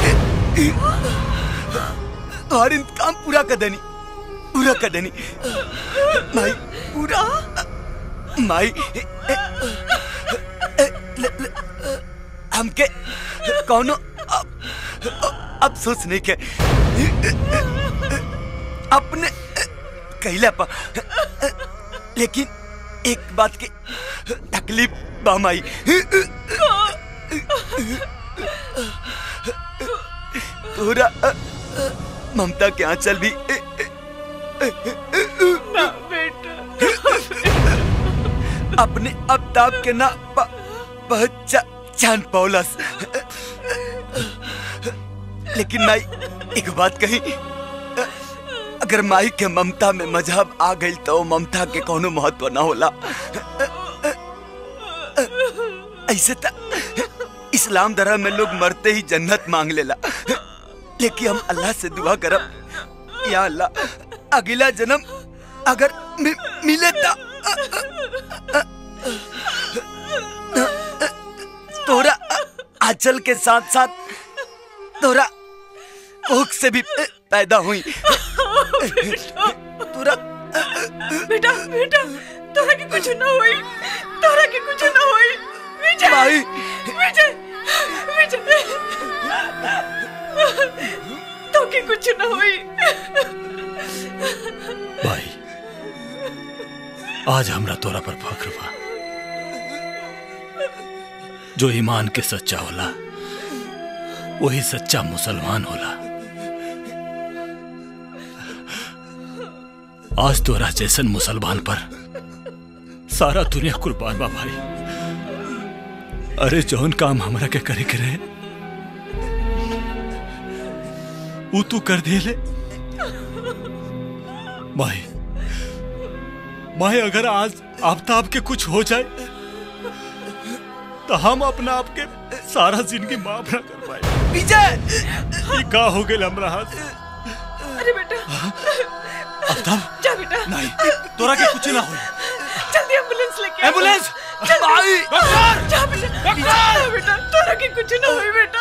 और इंतकाम पूरा कर देनी पूरा कर देनी माई पूरा माई ल- ल- हमके कौनो अब- अफसोस नहीं के अपने कैला पा लेकिन एक बात की तकलीफ बामाई तोरा ममता के आंचल भी ना बेटा अपने अबताब के ना प- पहचान पौलस लेकिन माई एक बात कही अगर माई के ममता में मजहब आ गई तो ममता के कोनो महत्व ना होला ऐसे त इस्लाम धर्म में लोग मरते ही जन्नत मांग लेला लेकिन हम अल्लाह से दुआ करब या अल्लाह अगला जन्म अगर मि, मिले ता तोरा आंचल के साथ साथ तोरा कोख से भी पैदा हुई तोरा बेटा बेटा तोरा के कुछ ना होई तोरा के कुछ ना होई विजय माई। विजय विजय तो के कुछ ना होई भाई आज हमरा तोरा पर फख्र बा जो ईमान के सच्चा होला वही सच्चा मुसलमान होला आज तोरा जैसन मुसलमान पर सारा दुनिया कुर्बान बा भाई अरे जौन काम हमरा के करे के रहे वो तू कर दे ले माई माई अगर आज आफ्ताब के कुछ हो जाए तो हम अपना आप के सारा जिंदगी माफ ना कर पाए विजय ये का हो गए हमरा हाथ अरे बेटा आफ्ताब जा बेटा नहीं तोरा के कुछ ना हो जल्दी एम्बुलेंस लेके आओ। एम्बुलेंस! जल्दी। भाई! डॉक्टर! जा बेटा जा बेटा तोरा के कुछ ना होई बेटा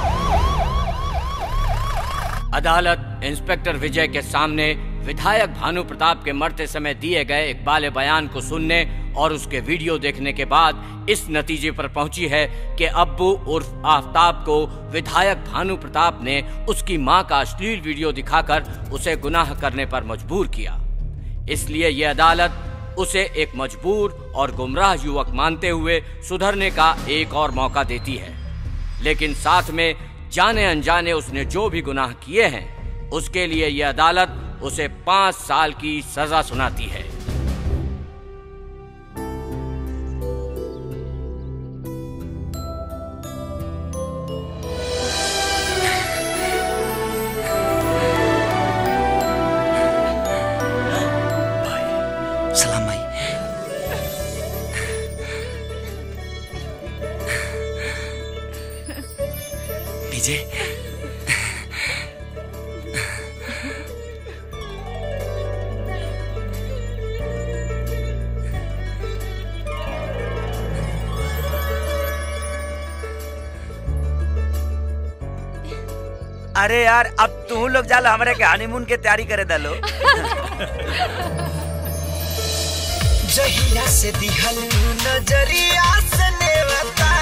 अदालत इंस्पेक्टर विजय के सामने विधायक भानु प्रताप के मरते समय दिए गए एक बाले बयान को सुनने और उसके वीडियो देखने के बाद इस नतीजे पर पहुंची है कि अब्बू उर्फ आफ्ताब को विधायक भानु प्रताप ने उसकी मां का अश्लील वीडियो दिखाकर उसे गुनाह करने पर मजबूर किया इसलिए ये अदालत उसे एक मजबूर और गुमराह युवक मानते हुए सुधरने का एक और मौका देती है लेकिन साथ में जाने अनजाने उसने जो भी गुनाह किए हैं उसके लिए यह अदालत उसे पांच साल की सजा सुनाती है सलाम भाई विजय अरे यार अब तू लोग जालो हमारे के हनीमून के तैयारी करे दलो जहिया से दिहल नजरिया से नेवता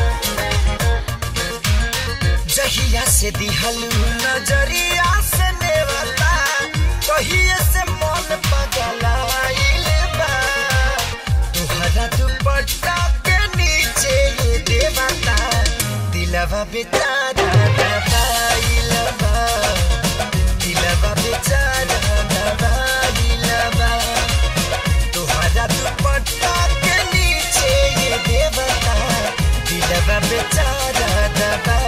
जहिया से दिहल नजरिया से नेवता कहिए से मन पगलाइल बा तुहरा दुपट्टा के नीचे ये देवता दिलवा बेचारा दबाइल बा दिलवा बेचारा दबाइल बा तुहरा दुपट्टा के नीचे ये देवता दिलवा बेचारा दबा